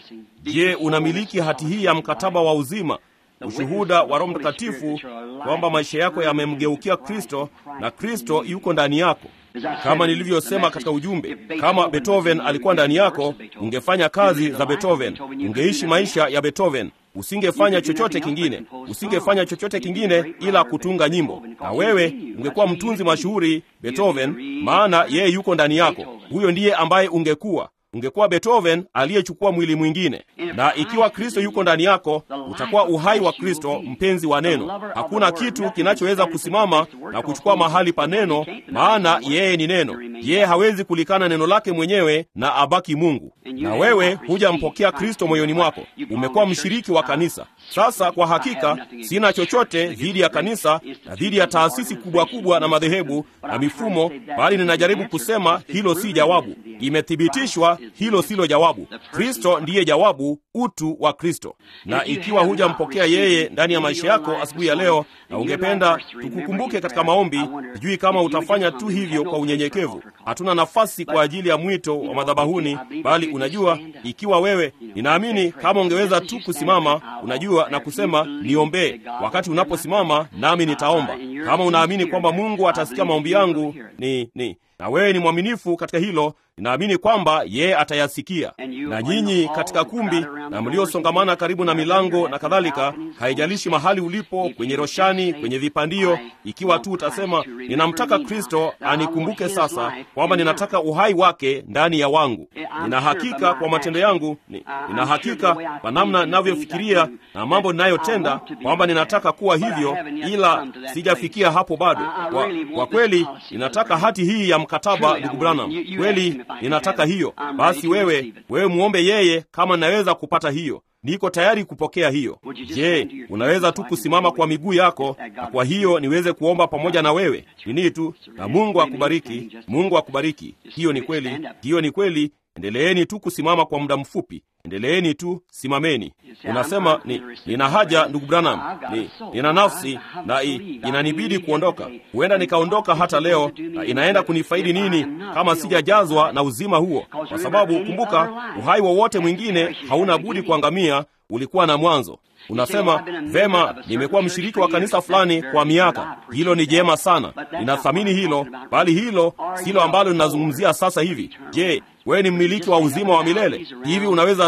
Je, unamiliki hati hii ya mkataba wa uzima, ushuhuda wa Roho Mtakatifu kwamba maisha yako yamemgeukia Kristo na Kristo yuko ndani yako? Kama nilivyosema katika ujumbe, kama Beethoven alikuwa ndani yako, ungefanya kazi za Beethoven, ungeishi maisha ya Beethoven. Usingefanya chochote kingine, usingefanya chochote kingine ila kutunga nyimbo, na wewe ungekuwa mtunzi mashuhuri Beethoven, maana yeye yuko ndani yako. Huyo ndiye ambaye ungekuwa ungekuwa Beethoven aliyechukua mwili mwingine. Na ikiwa Kristo yuko ndani yako, utakuwa uhai wa Kristo, mpenzi wa neno. Hakuna kitu kinachoweza kusimama na kuchukua mahali pa neno, maana yeye ni neno. Yeye hawezi kulikana neno lake mwenyewe na abaki Mungu. Na wewe hujampokea Kristo moyoni mwako, umekuwa mshiriki wa kanisa. Sasa kwa hakika sina chochote dhidi ya kanisa na dhidi ya taasisi kubwa kubwa na madhehebu na mifumo, bali ninajaribu kusema hilo si jawabu. Imethibitishwa hilo silo jawabu. Kristo ndiye jawabu, utu wa Kristo. Na ikiwa hujampokea yeye ndani ya maisha yako asubuhi ya leo, na ungependa tukukumbuke katika maombi, sijui kama utafanya tu hivyo kwa unyenyekevu. Hatuna nafasi kwa ajili ya mwito wa madhabahuni, bali unajua, ikiwa wewe, ninaamini kama ungeweza tu kusimama, unajua, na kusema niombee, wakati unaposimama nami nitaomba. Kama unaamini kwamba Mungu atasikia maombi yangu, ni ni na wewe ni mwaminifu katika hilo, ninaamini kwamba yeye atayasikia. Na nyinyi katika kumbi na mliosongamana karibu na milango na kadhalika, haijalishi mahali ulipo, kwenye roshani, kwenye vipandio, ikiwa tu utasema ninamtaka Kristo anikumbuke sasa, kwamba ninataka uhai wake ndani ya wangu. Nina hakika kwa matendo yangu, ni- nina hakika kwa namna ninavyofikiria na mambo ninayotenda, kwamba ninataka kuwa hivyo, ila sijafikia hapo bado. Kwa, kwa kweli ninataka hati hii ya mkataba, ndugu Branham, kweli ninataka hiyo. Basi wewe wewe muombe yeye kama ninaweza kupata hiyo. Niko tayari kupokea hiyo. Je, unaweza tu kusimama kwa miguu yako na kwa hiyo niweze kuomba pamoja na wewe? Nini tu, na Mungu akubariki, Mungu akubariki. Hiyo ni kweli, hiyo ni kweli. Endeleeni tu kusimama kwa muda mfupi, endeleeni tu, simameni. Unasema ni, nina haja ndugu Branham, ni, nina nafsi na i, inanibidi kuondoka. Huenda nikaondoka hata leo, na inaenda kunifaidi nini kama sijajazwa na uzima huo? Kwa sababu kumbuka, uhai wowote mwingine hauna budi kuangamia, ulikuwa na mwanzo. Unasema vema, nimekuwa mshiriki wa kanisa fulani kwa miaka. Hilo ni jema sana, ninathamini hilo, bali hilo silo ambalo ninazungumzia sasa hivi. Je, wewe ni mmiliki wa uzima wa milele? Hivi unaweza tu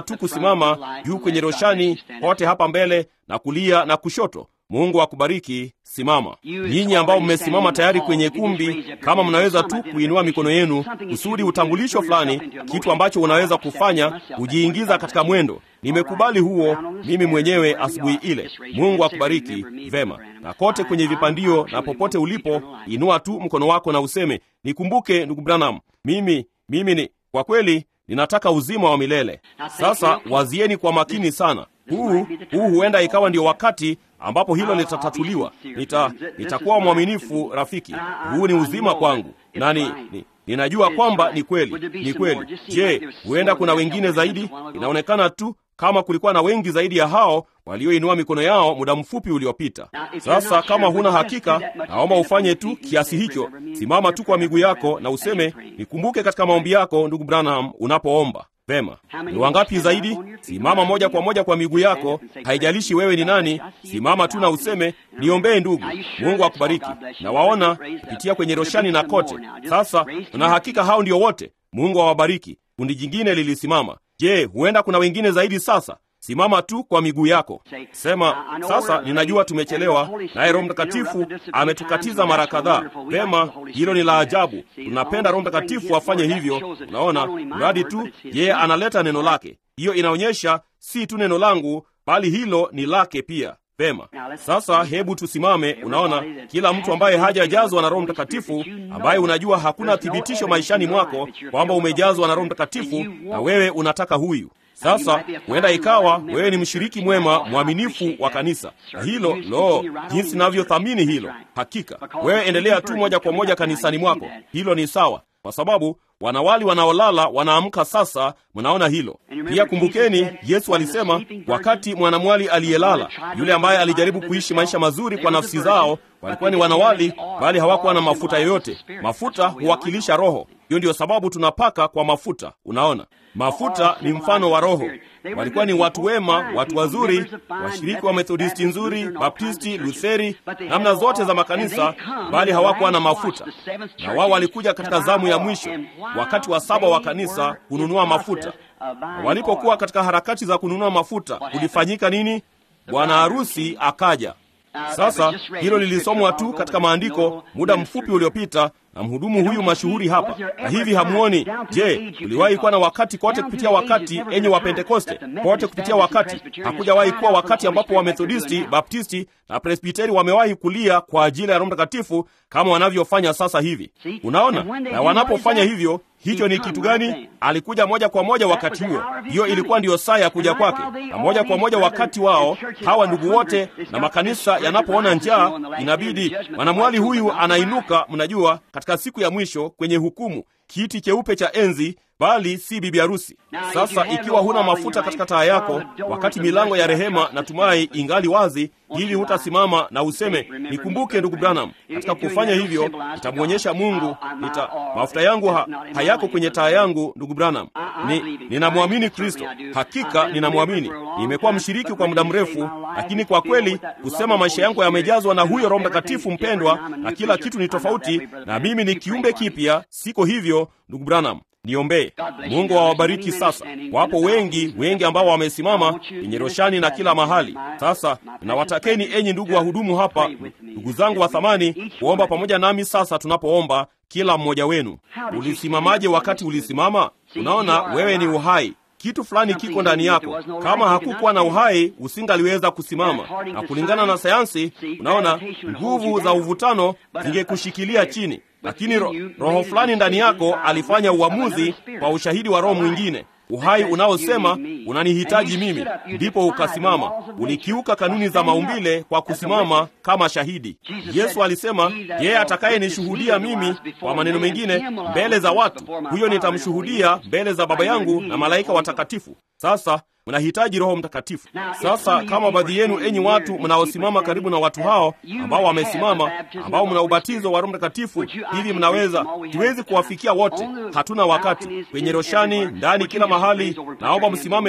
tu kusimama juu kwenye roshani kote hapa mbele na kulia na kushoto. Mungu akubariki. Simama nyinyi ambao mmesimama tayari kwenye kumbi, kama mnaweza tu kuinua mikono yenu kusudi utambulisho fulani, kitu ambacho unaweza kufanya kujiingiza katika mwendo. Nimekubali huo mimi mwenyewe asubuhi ile. Mungu akubariki vema. Na kote kwenye vipandio na popote ulipo, inua tu mkono wako na useme, nikumbuke ndugu Branham, mimi mimi ni kwa kweli ninataka uzima wa milele. Sasa wazieni kwa makini sana. Huu huu huenda ikawa ndio wakati ambapo hilo litatatuliwa. Nita nitakuwa mwaminifu rafiki. Huu ni uzima kwangu na ni, ni, ninajua kwamba ni kweli, ni kweli. Je, huenda kuna wengine zaidi? Inaonekana tu kama kulikuwa na wengi zaidi ya hao walioinua mikono yao muda mfupi uliopita. Sasa kama huna hakika, naomba ufanye tu kiasi hicho. Simama tu kwa miguu yako na useme, nikumbuke katika maombi yako, ndugu Branham, unapoomba. Vema, ni wangapi zaidi? Simama moja kwa moja kwa miguu yako, haijalishi wewe ni nani. Simama tu na useme, niombee ndugu. Mungu akubariki. Na waona kupitia kwenye roshani na kote. Sasa tuna hakika hao ndio wote. Mungu awabariki. Kundi jingine lilisimama. Je, huenda kuna wengine zaidi? Sasa simama tu kwa miguu yako, sema sasa, ninajua tumechelewa, naye Roho Mtakatifu ametukatiza mara kadhaa. Vema, hilo ni la ajabu. Tunapenda Roho Mtakatifu afanye hivyo. Unaona, mradi tu yeye analeta neno lake. Hiyo inaonyesha si tu neno langu, bali hilo ni lake pia. Vema, sasa hebu tusimame. Unaona, kila mtu ambaye hajajazwa na Roho Mtakatifu, ambaye unajua hakuna thibitisho maishani mwako kwamba umejazwa na Roho Mtakatifu, na wewe unataka huyu sasa huenda ikawa wewe ni mshiriki mwema mwaminifu wa kanisa, na hilo lo, jinsi navyothamini hilo. Hakika wewe endelea tu moja kwa moja kanisani mwako, hilo ni sawa, kwa sababu wanawali wanaolala wanaamka. Sasa mnaona hilo pia. Kumbukeni, Yesu alisema wakati mwanamwali aliyelala, yule ambaye alijaribu kuishi maisha mazuri kwa nafsi zao, walikuwa ni wanawali, bali hawakuwa na mafuta yoyote. Mafuta huwakilisha Roho. Hiyo ndiyo sababu tunapaka kwa mafuta. Unaona, mafuta ni mfano wa Roho. Walikuwa ni watu wema, watu wazuri, washiriki wa Methodisti nzuri, Baptisti, Lutheri, namna zote za makanisa, bali hawakuwa na mafuta. Na wao walikuja katika zamu ya mwisho, wakati wa saba wa kanisa, kununua mafuta. Walipokuwa katika harakati za kununua mafuta, kulifanyika nini? Bwana harusi akaja. Sasa hilo lilisomwa tu katika maandiko muda mfupi uliopita na mhudumu huyu mashuhuri hapa. Na hivi hamuoni? Je, uliwahi kuwa na wakati kote kupitia wakati, enyi wa Pentekoste, kote kupitia wakati? Hakujawahi kuwa wakati ambapo Wamethodisti, Baptisti na Presbiteri wamewahi kulia kwa ajili ya Roho Mtakatifu kama wanavyofanya sasa hivi. Unaona, na wanapofanya hivyo hicho ni kitu gani? Alikuja moja kwa moja wakati huo. Hiyo ilikuwa ndiyo saa ya kuja kwake, na moja kwa moja wakati wao hawa ndugu wote na makanisa yanapoona njaa, inabidi mwanamwali huyu anainuka, mnajua, katika siku ya mwisho kwenye hukumu, kiti cheupe cha enzi bali si bibi harusi. Sasa ikiwa huna mafuta katika taa yako, wakati milango ya rehema na tumai ingali wazi, ili hutasimama na useme, nikumbuke ndugu Branham. Katika kufanya hivyo, nitamwonyesha Mungu nita mafuta yangu ha, hayako kwenye taa yangu, ndugu Branham. Ni, ninamwamini Kristo, hakika ninamwamini. Nimekuwa mshiriki kwa muda mrefu, lakini kwa kweli kusema maisha yangu yamejazwa na huyo Roho Mtakatifu mpendwa, na kila kitu ni tofauti, na mimi ni kiumbe kipya. Siko hivyo, ndugu Branham. Niombee. Mungu awabariki. Sasa wapo wengi wengi ambao wamesimama kwenye roshani na kila mahali. Sasa nawatakeni enyi ndugu wahudumu hapa, ndugu zangu wa thamani, kuomba pamoja nami sasa tunapoomba. Kila mmoja wenu, ulisimamaje wakati ulisimama? Unaona, wewe ni uhai kitu fulani kiko ndani yako. Kama hakukuwa na uhai, usingaliweza kusimama. Na kulingana na sayansi, unaona, nguvu za uvutano zingekushikilia chini, lakini ro, roho fulani ndani yako alifanya uamuzi kwa ushahidi wa roho mwingine, uhai unaosema unanihitaji mimi, ndipo ukasimama. Ulikiuka kanuni za maumbile kwa kusimama kama shahidi. Yesu alisema, yeye atakayenishuhudia mimi, kwa maneno mengine, mbele za watu, huyo nitamshuhudia mbele za Baba yangu na malaika watakatifu. Sasa mnahitaji Roho Mtakatifu. Sasa kama baadhi yenu, enyi watu mnaosimama karibu na watu hao ambao wamesimama, ambao mna ubatizo wa Roho Mtakatifu, hivi mnaweza, tuwezi kuwafikia wote, hatuna wakati. Kwenye roshani, ndani, kila mahali, naomba msimame tu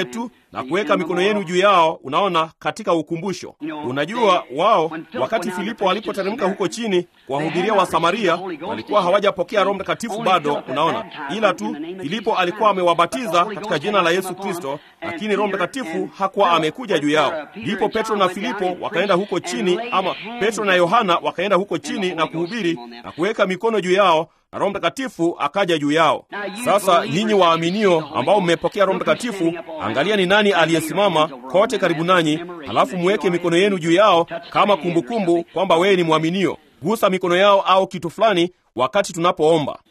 na kuweka mikono yenu juu yao. Unaona, katika ukumbusho. Unajua, wao wakati Filipo alipoteremka huko chini kuwahubiria wa Samaria walikuwa hawajapokea Roho Mtakatifu bado. Unaona, ila tu Filipo alikuwa amewabatiza katika jina la Yesu Kristo, lakini Roho Mtakatifu hakuwa amekuja juu yao. Ndipo Petro na Filipo wakaenda huko chini, ama Petro na Yohana wakaenda huko chini na kuhubiri na kuweka mikono juu yao na Roho Mtakatifu akaja juu yao. Sasa nyinyi waaminio ambao mmepokea Roho Mtakatifu, angalia ni nani aliyesimama kote karibu nanyi, halafu muweke mikono yenu juu yao kama kumbukumbu kwamba wewe ni mwaminio. Gusa mikono yao au kitu fulani wakati tunapoomba.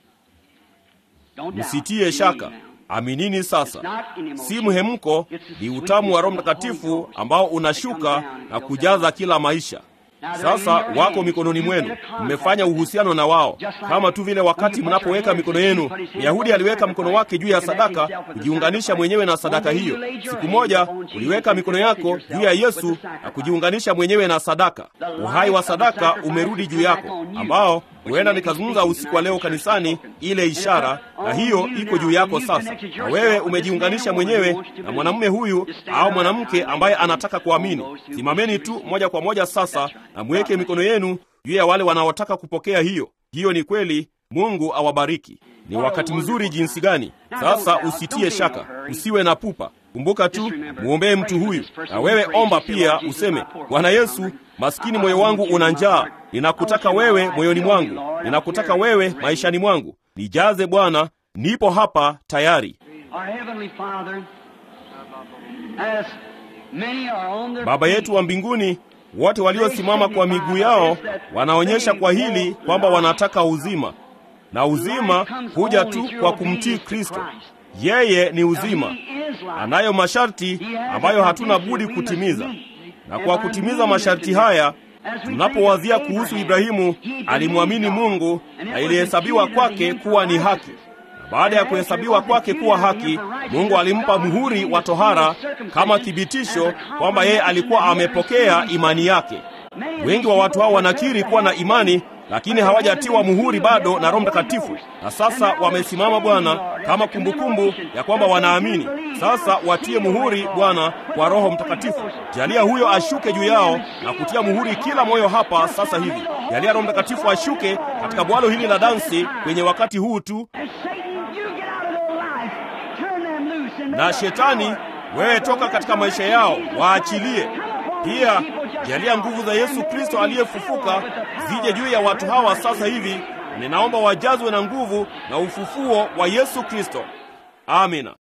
Msitie shaka, aminini sasa. Si mhemko, ni utamu wa Roho Mtakatifu ambao unashuka na kujaza kila maisha. Sasa wako mikononi mwenu, mmefanya uhusiano na wao, kama tu vile wakati mnapoweka mikono yenu. Myahudi aliweka mkono wake juu ya sadaka kujiunganisha mwenyewe na sadaka hiyo. Siku moja uliweka mikono yako juu ya Yesu na kujiunganisha mwenyewe na sadaka. Uhai wa sadaka umerudi juu yako, ambao huenda nikazungumza usiku wa leo kanisani, ile ishara, na hiyo iko juu yako sasa, na wewe umejiunganisha mwenyewe na mwanamume huyu au mwanamke ambaye anataka kuamini. Simameni tu moja kwa moja sasa na mweke mikono yenu juu ya wale wanaotaka kupokea hiyo. Hiyo ni kweli. Mungu awabariki. Ni wakati mzuri jinsi gani! Sasa usitie shaka, usiwe na pupa. Kumbuka tu mwombee mtu huyu, na wewe omba pia, useme Bwana Yesu, maskini moyo wangu una njaa, ninakutaka wewe moyoni mwangu, ninakutaka wewe maishani mwangu, nijaze Bwana, nipo hapa tayari. Baba yetu wa mbinguni, wote waliosimama kwa miguu yao wanaonyesha kwa hili kwamba wanataka uzima, na uzima huja tu kwa kumtii Kristo. Yeye ni uzima, anayo masharti ambayo hatuna budi kutimiza, na kwa kutimiza masharti haya, tunapowazia kuhusu Ibrahimu, alimwamini Mungu na ilihesabiwa kwake kuwa ni haki. Na baada ya kuhesabiwa kwake kuwa haki, Mungu alimpa muhuri wa tohara kama thibitisho kwamba yeye alikuwa amepokea imani yake. Wengi wa watu hao wanakiri kuwa na imani lakini hawajatiwa muhuri bado na Roho Mtakatifu, na sasa wamesimama Bwana kama kumbukumbu ya kwamba wanaamini. Sasa watie muhuri Bwana kwa Roho Mtakatifu. Jalia huyo ashuke juu yao na kutia muhuri kila moyo hapa sasa hivi. Jalia Roho Mtakatifu ashuke katika bwalo hili la dansi kwenye wakati huu tu. Na shetani, wewe toka katika maisha yao, waachilie pia. Jalia nguvu za Yesu Kristo aliyefufuka zije juu ya watu hawa sasa hivi. Ninaomba wajazwe na nguvu na ufufuo wa Yesu Kristo. Amina.